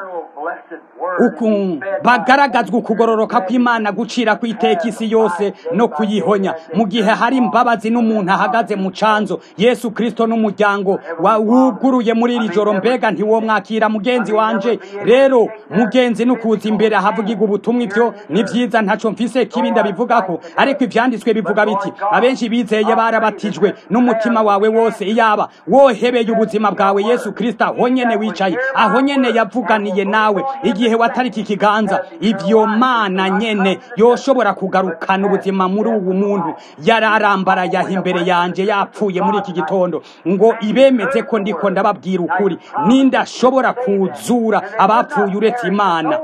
uku bagaragazwa ukugororoka kw'imana gucira kw'iteka isi yose no kuyihonya mu gihe hari imbabazi n'umuntu ahagaze mu canzo yesu kristo n'umuryango wuguruye muri iri joro mbega ntiwomwakira mugenzi wanje rero mugenzi nukuza imbere ahavugirwa ubutumwa ivyo ni vyiza ntaco mfise kibi ndabivugako ariko ivyanditswe bivuga biti abenshi bizeye barabatijwe n'umutima wawe wose iyaba wohebeye ubuzima bwawe yesu kristo aho nyene wicaye aho nyene yavuganiye nawe igihe watariki ikiganza ivyo mana nyene yoshobora kugarukana ubuzima muri ubu muntu yararambara yaha imbere yanje yapfuye muri iki gitondo ngo ibemeze ko ndiko ndababwira ukuri ninde ashobora kuzura abapfuye uretse imana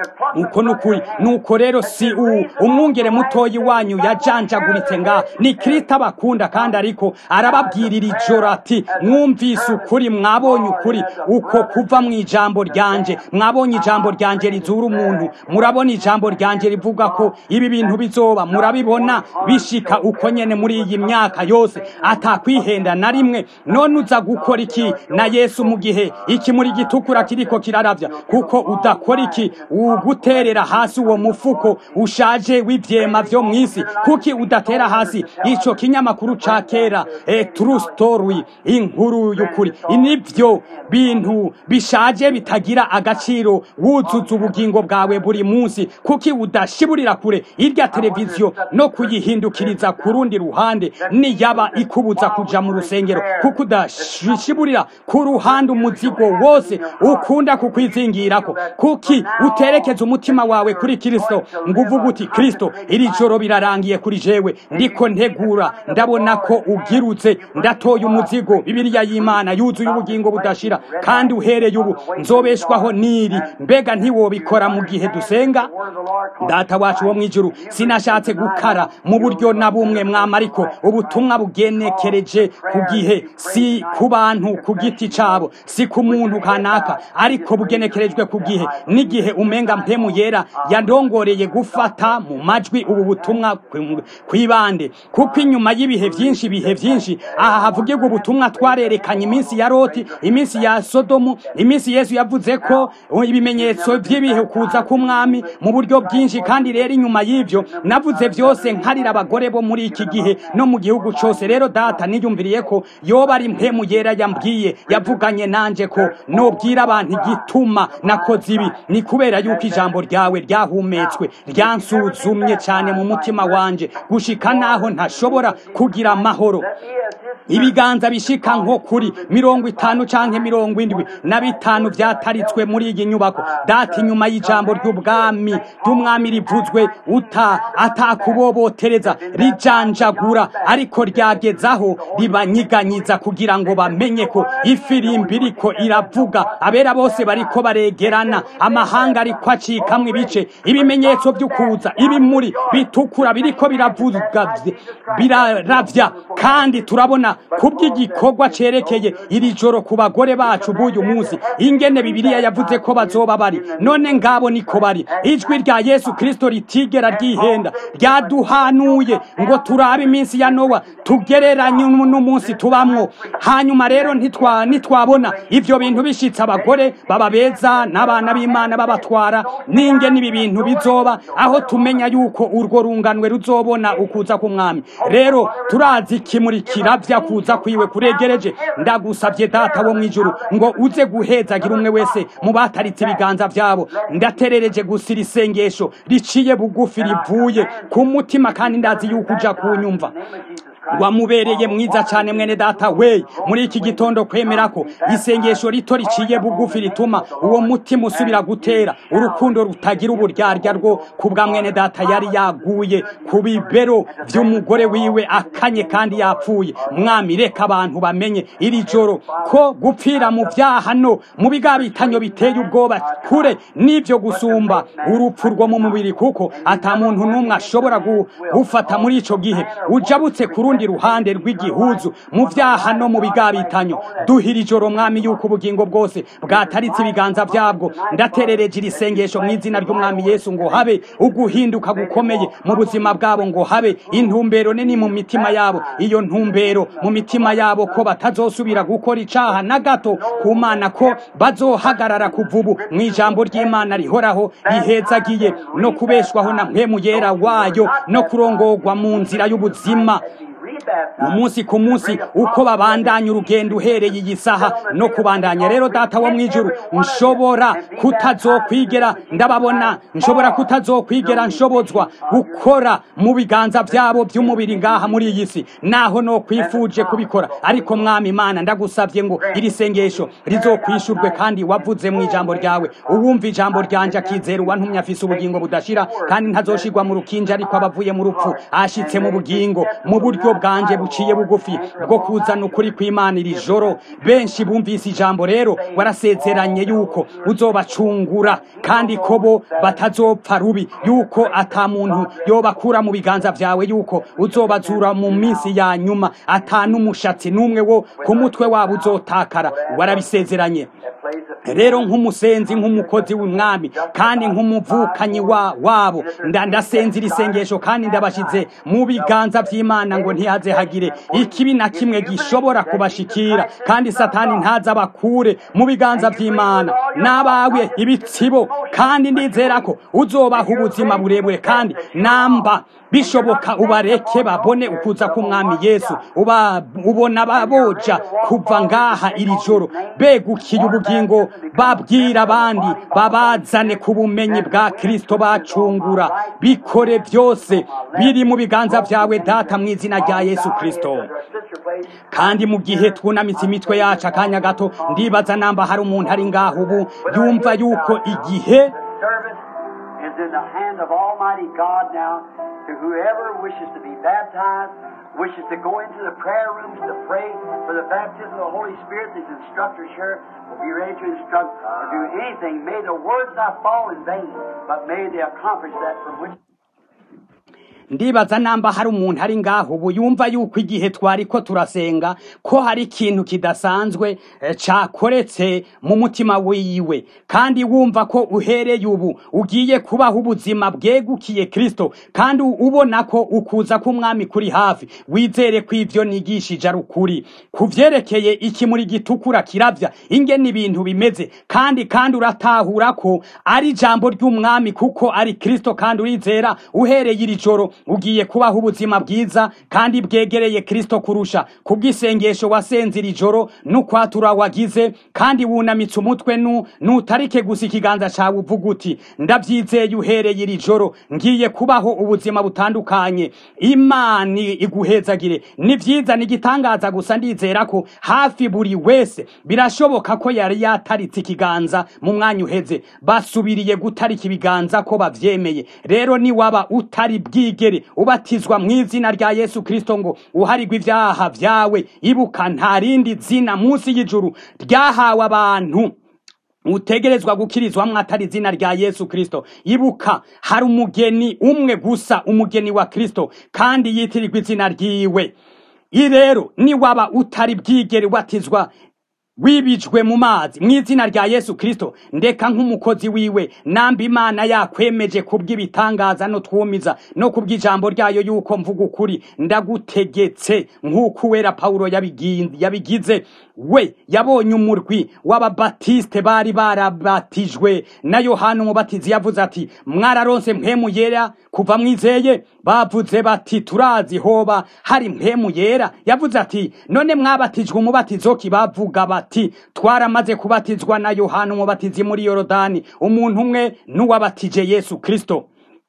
uko nukuri nuko rero si u umwungere mutoyi wanyu yajanjaguritse nga ni kristo abakunda kandi ariko arababwira iri joro ati mwumvise ukuri mwabonye ukuri uko kuva mu ijambo ryanje mwabonye ijambo ryanje rizura umuntu murabona ijambo ryanje rivuga ko ibi bintu bizoba murabibona bishika uko nyene muri iyi myaka yose atakwihenda na rimwe none uza gukora iki na yesu mu gihe iki muri gitukura kiriko kiraravya kuko udakora iki uguterera hasi uwo mufuko ushaje w'ivyema vyo mw'isi kuki udatera hasi ico kinyamakuru ca kera e true story inkuru y'ukuri nivyo bintu bishaje bitagira agaciro wuzuza ubugingo bwawe buri munsi kuki udashiburira kure irya televiziyo no kuyihindukiriza ku rundi ruhande niyaba ikubuza kuja mu rusengero kuko udashiburira ku ruhande umuzigo wose ukunda kukwizingirako kuki uterekeza umutima wawe kuri kristo ngo uvuga uti kristo iri joro birarangiye kuri jewe ndiko ntegura ndabona ko ugirutse ndatoye umuzigo bibiliya y'imana yuzuye ubugingo budashira kandi uhereye ubu nzobeshwaho niri mbega ntiwobikora mu gihe dusenga data wacu wo mwijuru sinashatse gukara mu buryo na bumwe mwama ariko ubutumwa bugenekereje ku gihe si ku bantu ku giti cabo si ku muntu kanaka ariko bugenekerejwe ku gihe n'igihe umenga mpemu yera yandongoreye gufata mu majwi ubu butumwa kwibande kuko inyuma y'ibihe vyinshi ibihe vyinshi aha havugirwa ubutumwa twarerekanye iminsi ya loti iminsi ya sodomu iminsi yesu yavuze ko ibimenyetso vy'ibihe kuza k'umwami mu buryo bwinshi kandi rero inyuma y'ivyo navuze vyose nkarira abagore bo muri iki gihe no mu gihugu cose rero data niyumviriye ko yoba ari mpemu yera yambwiye yavuganye nanje ko nobwira abantu igituma nakoze ibi ni kubera yuko ijambo ryawe ryahumetswe ryansuzumye cyane mu mutima wanje gushika naho ntashobora kugira amahoro ibiganza bishika nko kuri mirongo itanu canke mirongo indwi na bitanu vyataritswe muri iyi nyubako data inyuma y'ijambo ry'ubwami ry'umwami rivuzwe uta atakubobotereza rijanjagura ariko ryagezaho ribanyiganyiza kugira ngo bamenye ko ifirimbi iriko iravuga abera bose bariko baregerana amahanga ariko acikamwo ibice ibimenyetso vy'ukuza ibimuri bitukura biriko biravuga biraravya kandi turabona kubw'igikorwa cerekeye iri joro ku bagore bacu b'uyu munsi ingene bibiliya yavuze ko bazoba bari none ngabo niko bari ijwi rya yesu kristo ritigera ryihenda ryaduhanuye ngo turabe iminsi ya nowa tugereranye n'umunsi tubamwo hanyuma rero ntitwa nitwabona ivyo bintu bishitse abagore baba beza n'abana b'imana babatwara n'ingene ibi bintu bizoba aho tumenya yuko urwo runganwe ruzobona ukuza k'umwami rero turazi ikimurikira vya kuza kwiwe kuregereje ndagusavye data wo mw'ijuru ngo uze guhezagira umwe wese mu bataritse ibiganza vyabo ndaterereje gusira isengesho riciye bugufi rivuye ku mutima kandi ndazi yuko uja kunyumva wamubereye mwiza cyane mwene data we muri iki gitondo kwemera ko isengesho rito riciye bugufi rituma uwo mutima usubira gutera urukundo rutagira uburyarya rwo kubwa mwene data yari yaguye ku bibero by'umugore wiwe akanye kandi yapfuye mwami reka abantu bamenye iri joro ko gupfira mu byaha no mu bigabitanyo biteye ubwoba kure n'ibyo gusumba urupfu rwo mu mubiri kuko ata muntu n'umwe ashobora gufata muri ico gihe ujabutse ku rundi ruhande rw'igihuzu mu vyaha no mu bigabitanyo duhira ijoro mwami yuko ubugingo bwose bwataritse ibiganza vyabwo ndaterereje iri sengesho mu izina ry'umwami yesu ngo habe uguhinduka gukomeye mu buzima bwabo ngo habe intumbero nini mu mitima yabo iyo ntumbero mu mitima yabo ko batazosubira gukora icaha na gato ku mana ko bazohagarara kuva ubu mu ijambo ry'imana rihoraho rihezagiye no kubeshwaho na mpemu yera wayo no kurongorwa mu nzira y'ubuzima umunsi ku munsi uko babandanya urugendo uhereye iyi saha no kubandanya rero data wo mwijuru nshobora kutazokwigera ndababona nshobora kutazokwigera nshobozwa gukora mu biganza byabo by'umubiri ngaha muri iyi si naho no kwifuje kubikora ariko mwami imana ndagusabye ngo iri sengesho rizokwishurwe kandi wavuze mu ijambo ryawe uwumva ijambo ryanje akizera uwantumye afise ubugingo budashira kandi ntazoshirwa mu rukinja ariko abavuye mu rupfu ashitse mu bugingo mu buryo bwanje buciye bugufi bwo kuzana ukuri kw'imana iri joro benshi bumvise ijambo rero warasezeranye yuko uzobacungura kandi ko bo batazopfa rubi yuko ata muntu yobakura mu biganza vyawe yuko uzobazura mu minsi ya nyuma ata n'umushatsi n'umwe wo ku mutwe wabo uzotakara warabisezeranye rero nk'umusenzi nk'umukozi w'umwami kandi nk'umuvukanyi wa wabo ndasenze iri sengesho kandi ndabashize mu biganza vy'imana ngo ntihaze hagire ikibi na kimwe gishobora kubashikira kandi satani ntaza bakure mu biganza vy'imana n'abawe ibitsibo kandi ndizera ko uzobaha ubuzima burebure kandi namba bishoboka ubareke babone ukuza k'umwami yesu uba ubona baboja kuva ngaha iri joro begukiye ubugingo babwira abandi babazane ku bumenyi bwa kristo bacungura bikore byose biri mu biganza vyawe data mu izina rya yesu kristo kandi mu gihe twunamitse imitwe yacu akanya gato ndibaza namba hari umuntu ari ngaho ubu yumva yuko igihe is in the hand of Almighty God now to whoever wishes to be baptized, wishes to go into the prayer rooms to pray for the baptism of the Holy Spirit. These instructors here will be ready to instruct to do anything. May the words not fall in vain, but may they accomplish that from which ndibaza namba hari umuntu ari ngaho ubu yumva yuko igihe twari ko turasenga ko hari ikintu kidasanzwe eh, cakoretse mu mutima wiwe kandi wumva ko uhereye ubu ugiye kubaho ubuzima bwegukiye kristo kandi ubona ko ukuza k'umwami kuri hafi wizere ko ivyo nigishije ari ukuri ku vyerekeye ikimuri gitukura kiravya ingene ibintu bimeze kandi kandi uratahura ko ari ijambo ry'umwami kuko ari kristo kandi urizera uhereye iri joro ugiye kubaho ubuzima bwiza kandi bwegereye kristo kurusha kubw'isengesho wasenze iri joro n'ukwatura wagize kandi wunamitse umutwe nu nutarike gusa ikiganza cawe uvuga uti ndavyizeye uhereye iri joro ngiye kubaho ubuzima butandukanye imana iguhezagire ni vyiza ni igitangaza gusa ndizera ko hafi buri wese birashoboka ko yari yataritse ikiganza mu mwanya uheze basubiriye gutarika ibiganza ko bavyemeye rero niwaba utari bwigere ubatizwa mu izina rya yesu kristo ngo uharigwe ivyaha vyawe ibuka nta rindi zina munsi y'ijuru ryahawe abantu utegerezwa gukirizwamwo atari izina rya yesu kristo ibuka hari umugeni umwe gusa umugeni wa kristo kandi yitirirwa izina ryiwe i rero niwaba utari bwigere ubatizwa wibijwe mu mazi mu izina rya yesu kirisito ndeka nk'umukozi wiwe namba imana yakwemeje kubw'ibitangaza no twumiza no kubw'ijambo ryayo yuko mvuga ukuri ndagutegetse nk'uko uwera pawulo yabigize yabigize we yabonye umurwi w'ababatisite bari barabatijwe na yohana umubatizi yavuze ati mwararonse mpemu yera kuva mwizeye bavuze bati turazi hoba hari mpemu yera yavuze ati none mwabatijwe umubatizo ki bavuga bati twaramaze kubatizwa na yohana umubatizi muri yorodani umuntu umwe n'uwabatije yesu kirisito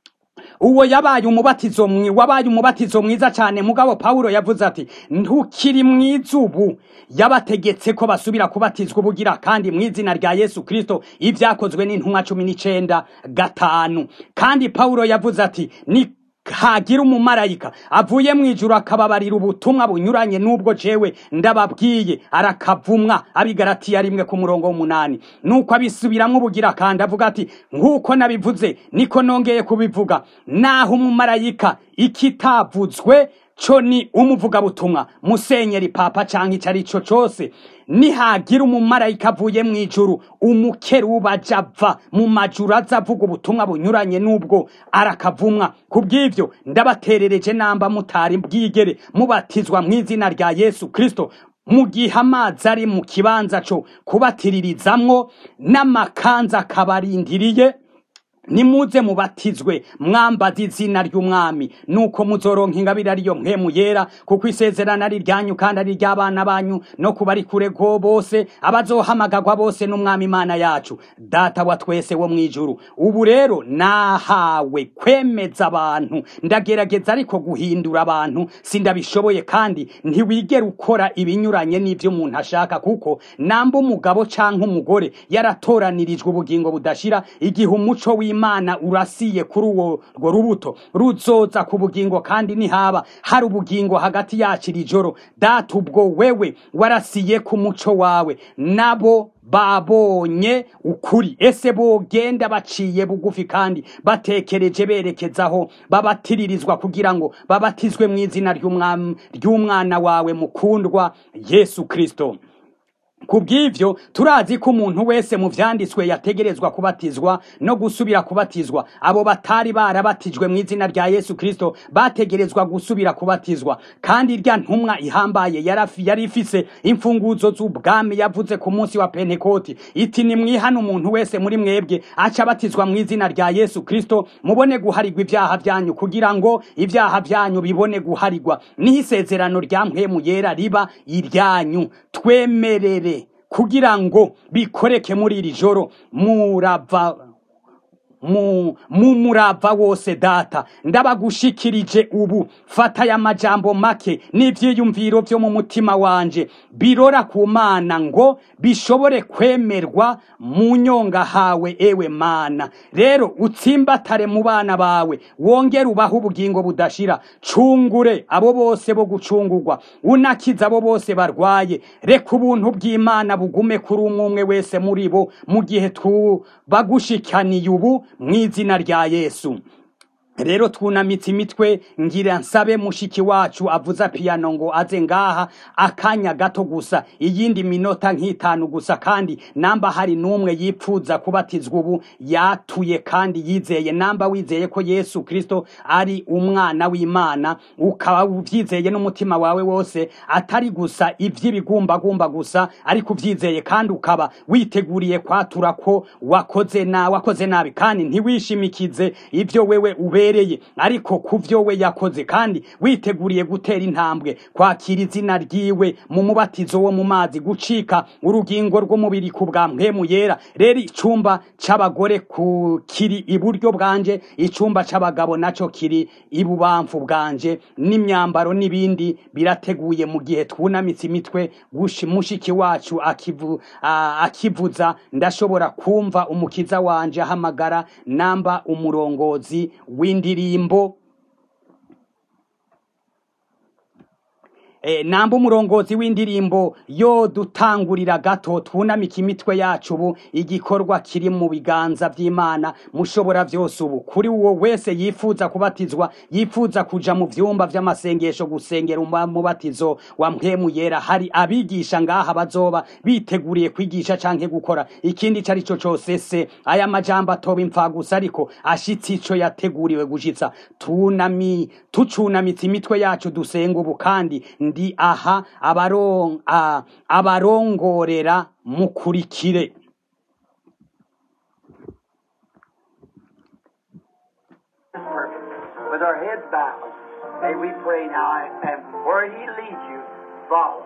uwo yabaye umubatizo mwi wabaye umubatizo mwiza cyane mugabo Paulo yavuze ati ntukiri mwiza ubu yabategetse ko basubira kubatizwa ubugira kandi mu izina rya Yesu Kristo ibyakozwe n'intumwa cumi n'icenda gatanu kandi Paulo yavuze ati ni hagira umumarayika avuye mu ijuru akababarira ubutumwa bunyuranye n'ubwo jewe ndababwiye arakavumwa abigaratiya rimwe ku murongo w'umunani nuko abisubiramwo ubugira kandi avuga ati nk'uko nabivuze niko nongeye kubivuga naho umumarayika ikitavuzwe co ni umuvugabutumwa musenyeri papa canke ico ari co cose nihagira umumarayika avuye mu ijuru umukeruba aja ava mu majuru aza avuga ubutumwa bunyuranye n'ubwo arakavumwa ku bw'ivyo ndabaterereje namba mutari bwigere mubatizwa mu izina rya yesu kristo mu gihe amazi ari mu kibanza co kubatiririzamwo n'amakanza akabarindiriye nimuze mubatizwe mwambaza izina ry'umwami nuko muzoronka ingabire ariyo mpemu yera kuko isezerano ari ryanyu kandi ari ry'abana banyu no kuba ari kure go bose abazohamagagwa bose n'umwami imana yacu data wa twese wo mw'ijuru ubu rero nahawe kwemeza abantu ndagerageza ariko guhindura abantu sindabishoboye kandi ntiwigera ukora ibinyuranye n'ivyo umuntu ashaka kuko namba umugabo canke umugore yaratoranirijwe ubugingo budashira igihe umuco w'imana imana urasiye kuri uwo rwo rubuto ruzoza ku bugingo kandi nihaba hari ubugingo hagati yacu iri joro data ubwo wewe warasiye ku muco wawe nabo babonye ukuri ese bogenda baciye bugufi kandi batekereje berekezaho babatiririzwa kugira ngo babatizwe mu izina ry'umwana wawe mukundwa yesu kirisito ku bw'ivyo turazi ko umuntu wese mu vyanditswe yategerezwa kubatizwa no gusubira kubatizwa abo batari barabatijwe mu izina rya yesu kristo bategerezwa gusubira kubatizwa kandi irya ntumwa ihambaye yari ifise imfunguzo z'ubwami yavuze ku munsi wa pentekoti iti nimwihana umuntu wese muri mwebwe aca abatizwa mu izina rya yesu kristo mubone guharigwa ivyaha vyanyu kugira ngo ivyaha vyanyu bibone guharigwa niho isezerano rya mpwemu yera riba iryanyu twemerere kugira ngo bikoreke muri iri joro murava mu murava wose data ndabagushikirije ubu fata aya majambo make n'ivyiyumviro vyo mu mutima wanje birora ku mana ngo bishobore kwemerwa mu nyonga hawe ewe mana rero utsimbatare mu bana bawe wongere ubaho ubugingo budashira cungure abo bose bo gucungurwa unakiza abo bose barwaye reka ubuntu bw'imana bugume kuri umwe umwe wese muri bo mu gihe tubagushikaniye ubu mu izina rya yesu rero twunamitse imitwe ngira nsabe mushiki wacu avuza piyano ngo aze ngaha akanya gato gusa iyindi minota nk'itanu gusa kandi namba hari n'umwe yipfuza kubatizwa ubu yatuye kandi yizeye namba wizeye ko yesu kirisito ari umwana w'imana ukaba ubyizeye n'umutima wawe wose atari gusa iby'ibigumbagumba gusa ariko ubyizeye kandi ukaba witeguriye kwatura ko wakoze na wakoze nabi kandi ntiwishimikize ibyo wewe ube ubereye ariko kuvyo we yakoze kandi witeguriye gutera intambwe kwakira izina ryiwe mu mubatizo wo mu mazi gucika urugingo rw'umubiri ku bwa mpemu yera rero icumba c'abagore ku kiri iburyo bwanje icumba c'abagabo naco kiri ibubamfu bwanje n'imyambaro n'ibindi birateguye mu gihe twunamitse imitwe mushiki wacu akivu, uh, akivuza ndashobora kumva umukiza wanje ahamagara namba umurongozi w'indi indirimbo eh, namba umurongozi w'indirimbo yo dutangurira gato twunamika imitwe yacu ubu igikorwa kiri mu biganza by'imana mushobora byose ubu kuri uwo wese yifuza kubatizwa yifuza kuja mu vyumba vy'amasengesho gusengera umubatizo wa mpwemu yera hari abigisha ngaha bazoba biteguriye kwigisha canke gukora ikindi cari co cose se aya majambo atoba impfa gusa ariko ashitse ico yateguriwe gushitsa tunami tucunamitse imitwe yacu dusenga ubu kandi ndi aha abaron, a, abarongorera mukurikire With our heads bowed, may we pray now, and where He leads you, follow.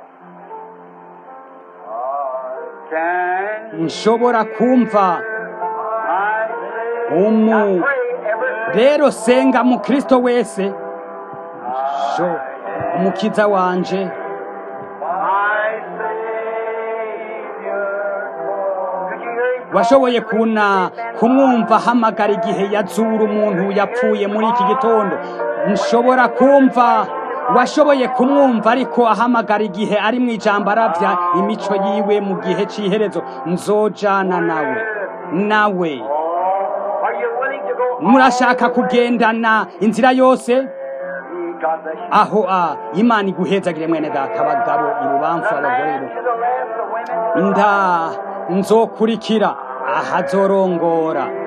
Can nshobora kumva I umu Now pray every rero senga mukristo wese sho umukiza wanje my Savior. Could you hear Him? washoboye kuna kumwumva ahamagara igihe yazura umuntu yapfuye muri iki gitondo nshobora kumva washoboye kumwumva ariko ahamagara igihe ari mu ijambo arabya imico yiwe mu gihe cy'iherezo nzojana nawe nawe Are you willing to go? murashaka kugendana inzira yose God bless you. aho a imana iguhezagire mwene data abagabo ibubamfu abagore ibu To the left, the women to the nda nzokurikira ahazorongora Me,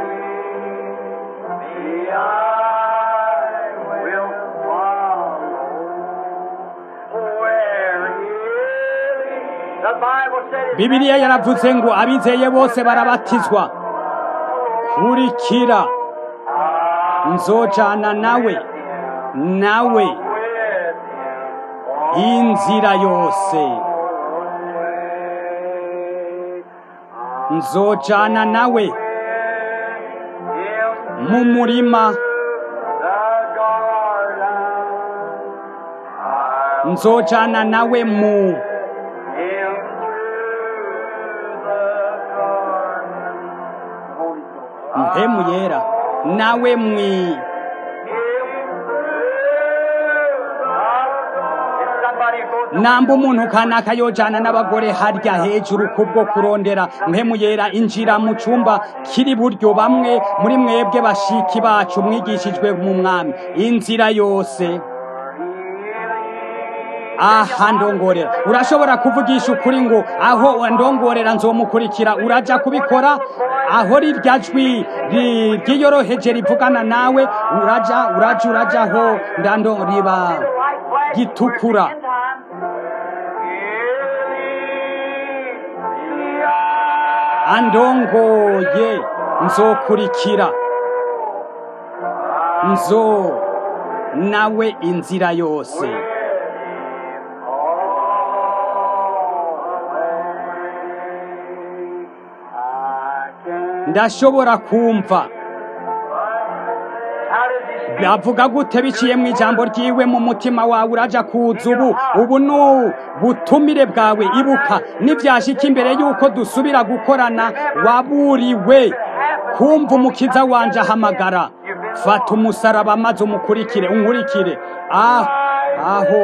I will follow where He leads. The Bible said it. bibiliya yaravuze ngo abizeye bose barabatizwa kurikira nzojana nawe nawe inzira yose nzojana nawe mu murima nzojana nawe mu mpemu yera nawe mwi namba umuntu kanaka yojana n'abagore harya hejuru kubwo kurondera mpemu yera injira mu cyumba kiri buryo bamwe muri mwebwe bashiki bacu mwigishijwe mu mwami inzira yose aha ndongorera urashobora kuvugisha ukuri ngo aho ndongorera nzomukurikira uraja kubikora aho rirya jwi ri- ryiyoroheje rivugana nawe uraja uraja uraja aho ndando riba gitukura andongoye nzokurikira nzo nawe inzira yose ndashobora kumva bavuga gute biciye mu ijambo ryiwe mu mutima wawe uraja kuza ubu ubu ni ubutumire bwawe ibuka nibyashika imbere y'uko dusubira gukorana waburiwe kumva umukiza wanje ahamagara fata umusaraba maze umukurikire unkurikire ah aho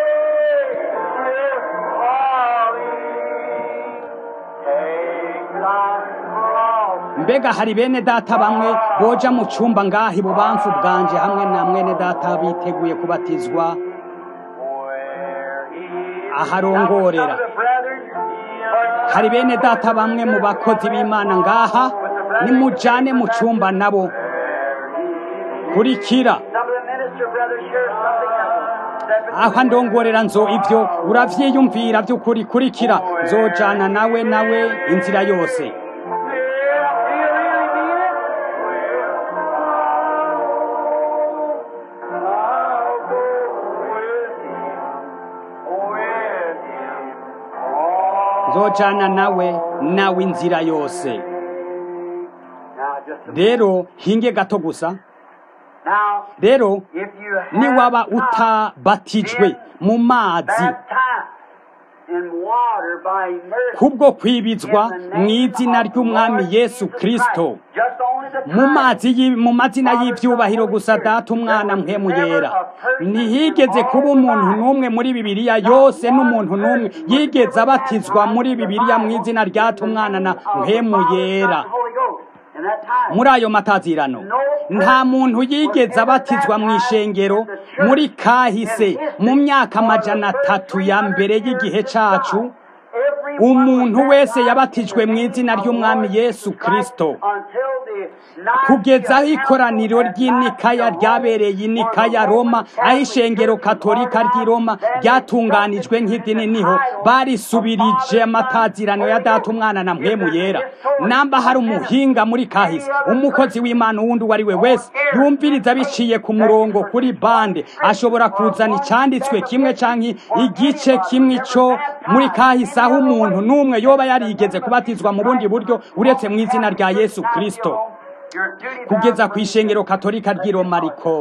mbega hari bene data bamwe boja mu cyumba ngaha ibubamfu bwanje hamwe na mwene data biteguye kubatizwa aharongorera hari bene data bamwe mu bakozi b'imana ngaha nimujane mu cyumba nabo kurikira aho ndongorera nzo ibyo uravyiyumvira by'ukuri kurikira nzojana nawe nawe inzira yose nzojana nawe nawe inzira yose rero hinge gato gusa rero niwaba utabatijwe mu mazi kubwo kwibizwa mu izina ry'umwami yesu kirisito mu mazi mu mazina y'ibyubahiro gusa data umwana mpemu yera ntihigeze kuba umuntu n'umwe muri bibiliya yose n'umuntu n'umwe yigeze abatizwa muri bibiliya mu izina ryata umwana na mpemu yera muri ayo matazirano nta muntu yigeze abatizwa mu ishengero muri kahise mu myaka amajana atatu ya mbere y'igihe cyacu umuntu wese yabatijwe mu izina ry'umwami yesu kirisito kugeza aho ikoraniro ry'inikaya ryabereye inikaya roma aho ishengero katolika ry'i roma ryatunganijwe nk'idini niho barisubirije amatazirano ya data umwana na mpemu yera namba hari umuhinga muri kahise umukozi w'imana uwundi uwo ari we wese yumviriza biciye ku murongo kuri bande ashobora kuzana icyanditswe kimwe cyangwa igice kimwe cyo muri kahise aho umuntu n'umwe yoba yarigeze kubatizwa mu bundi buryo uretse mu izina rya yesu kirisito kugeza ku ishengero katolika ry'i roma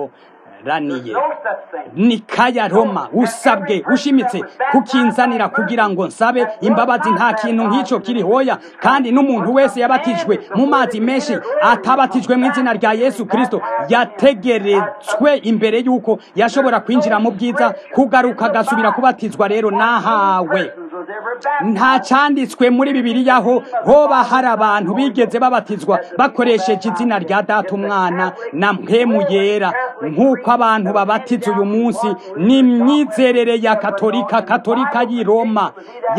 raniye ni kaya roma usabwe ushimitse kukinzanira kugira ngo nsabe imbabazi nta kintu nk'icyo kiri hoya kandi n'umuntu wese yabatijwe mu mazi menshi atabatijwe mu izina rya yesu kirisito yategeretswe imbere y'uko yashobora kwinjira mu bwiza kugaruka agasubira kubatizwa rero nahawe nta cyanditswe muri bibiliya ho hoba hari abantu bigeze babatizwa bakoresheje izina rya data umwana na mpemu yera nk'uko abantu babatiza uyu munsi ni imyizerere ya katolika katolika y'i roma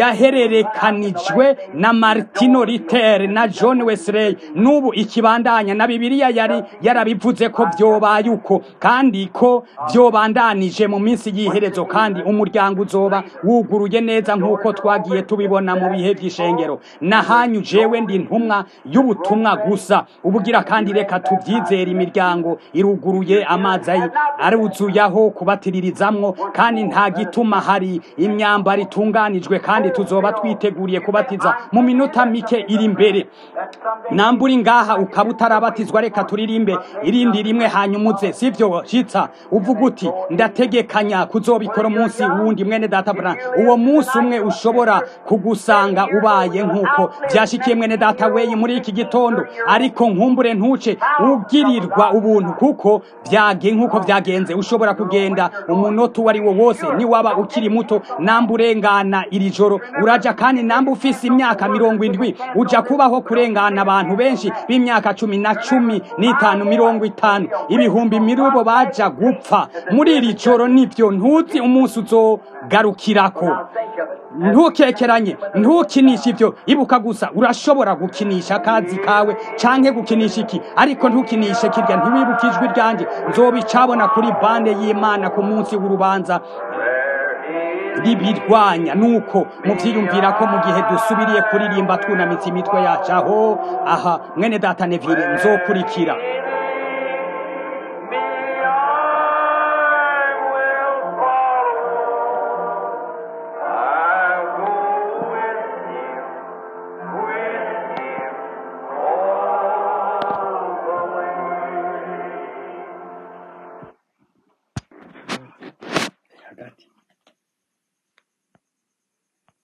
yahererekanijwe na martino ritere na john wesley n'ubu ikibandanya na bibiliya yari yarabivuze ko byobaye uko kandi ko byobandanije mu minsi y'iherezo kandi umuryango uzoba wuguruye neza nk'uko twagiye tubibona mu bihe by'ishengero nahanyu jewe ndi ntumwa y'ubutumwa gusa ubugira kandi reka tubyizere imiryango iruguruye amazi aruzuye aho kubatiririzamwo kandi nta gituma hari imyambaro itunganijwe kandi tuzoba twiteguriye kubatiza mu minota mike iri imbere nambura ngaha ukaba utarabatizwa reka turirimbe irindi rimwe hanyuma uze sibyo shitsa uvuga uti ndategekanya kuzobikora umunsi wundi mwene data brana uwo munsi umwe ushobora kugusanga ubaye nk'uko byashikiye mwene data weyi muri iki gitondo ariko nkumbure ntuce ugirirwa ubuntu kuko byage nk'uko byagenze ushobora kugenda umunota uwo ari wo wose niwaba ukiri muto namba urengana iri joro uraja kandi namba ufise imyaka mirongo indwi uja kubaho kurengana abantu benshi b'imyaka cumi na cumi n'itanu mirongo itanu ibihumbi mirubo baja gupfa muri iri joro nibyo ntuzi umunsi uzogarukirako ntukekeranye ntukinishe ibyo ibuka gusa urashobora gukinisha akazi kawe canke gukinisha iki ariko ntukinishe kirya ntiwibuke ijwi ryanjye nzobicabona kuri bande y'imana ku munsi w'urubanza ribirwanya nuko muvyiyumvira ko mu gihe dusubiriye kuririmba twunamitse imitwe yacu aho aha mwene data nevire nzokurikira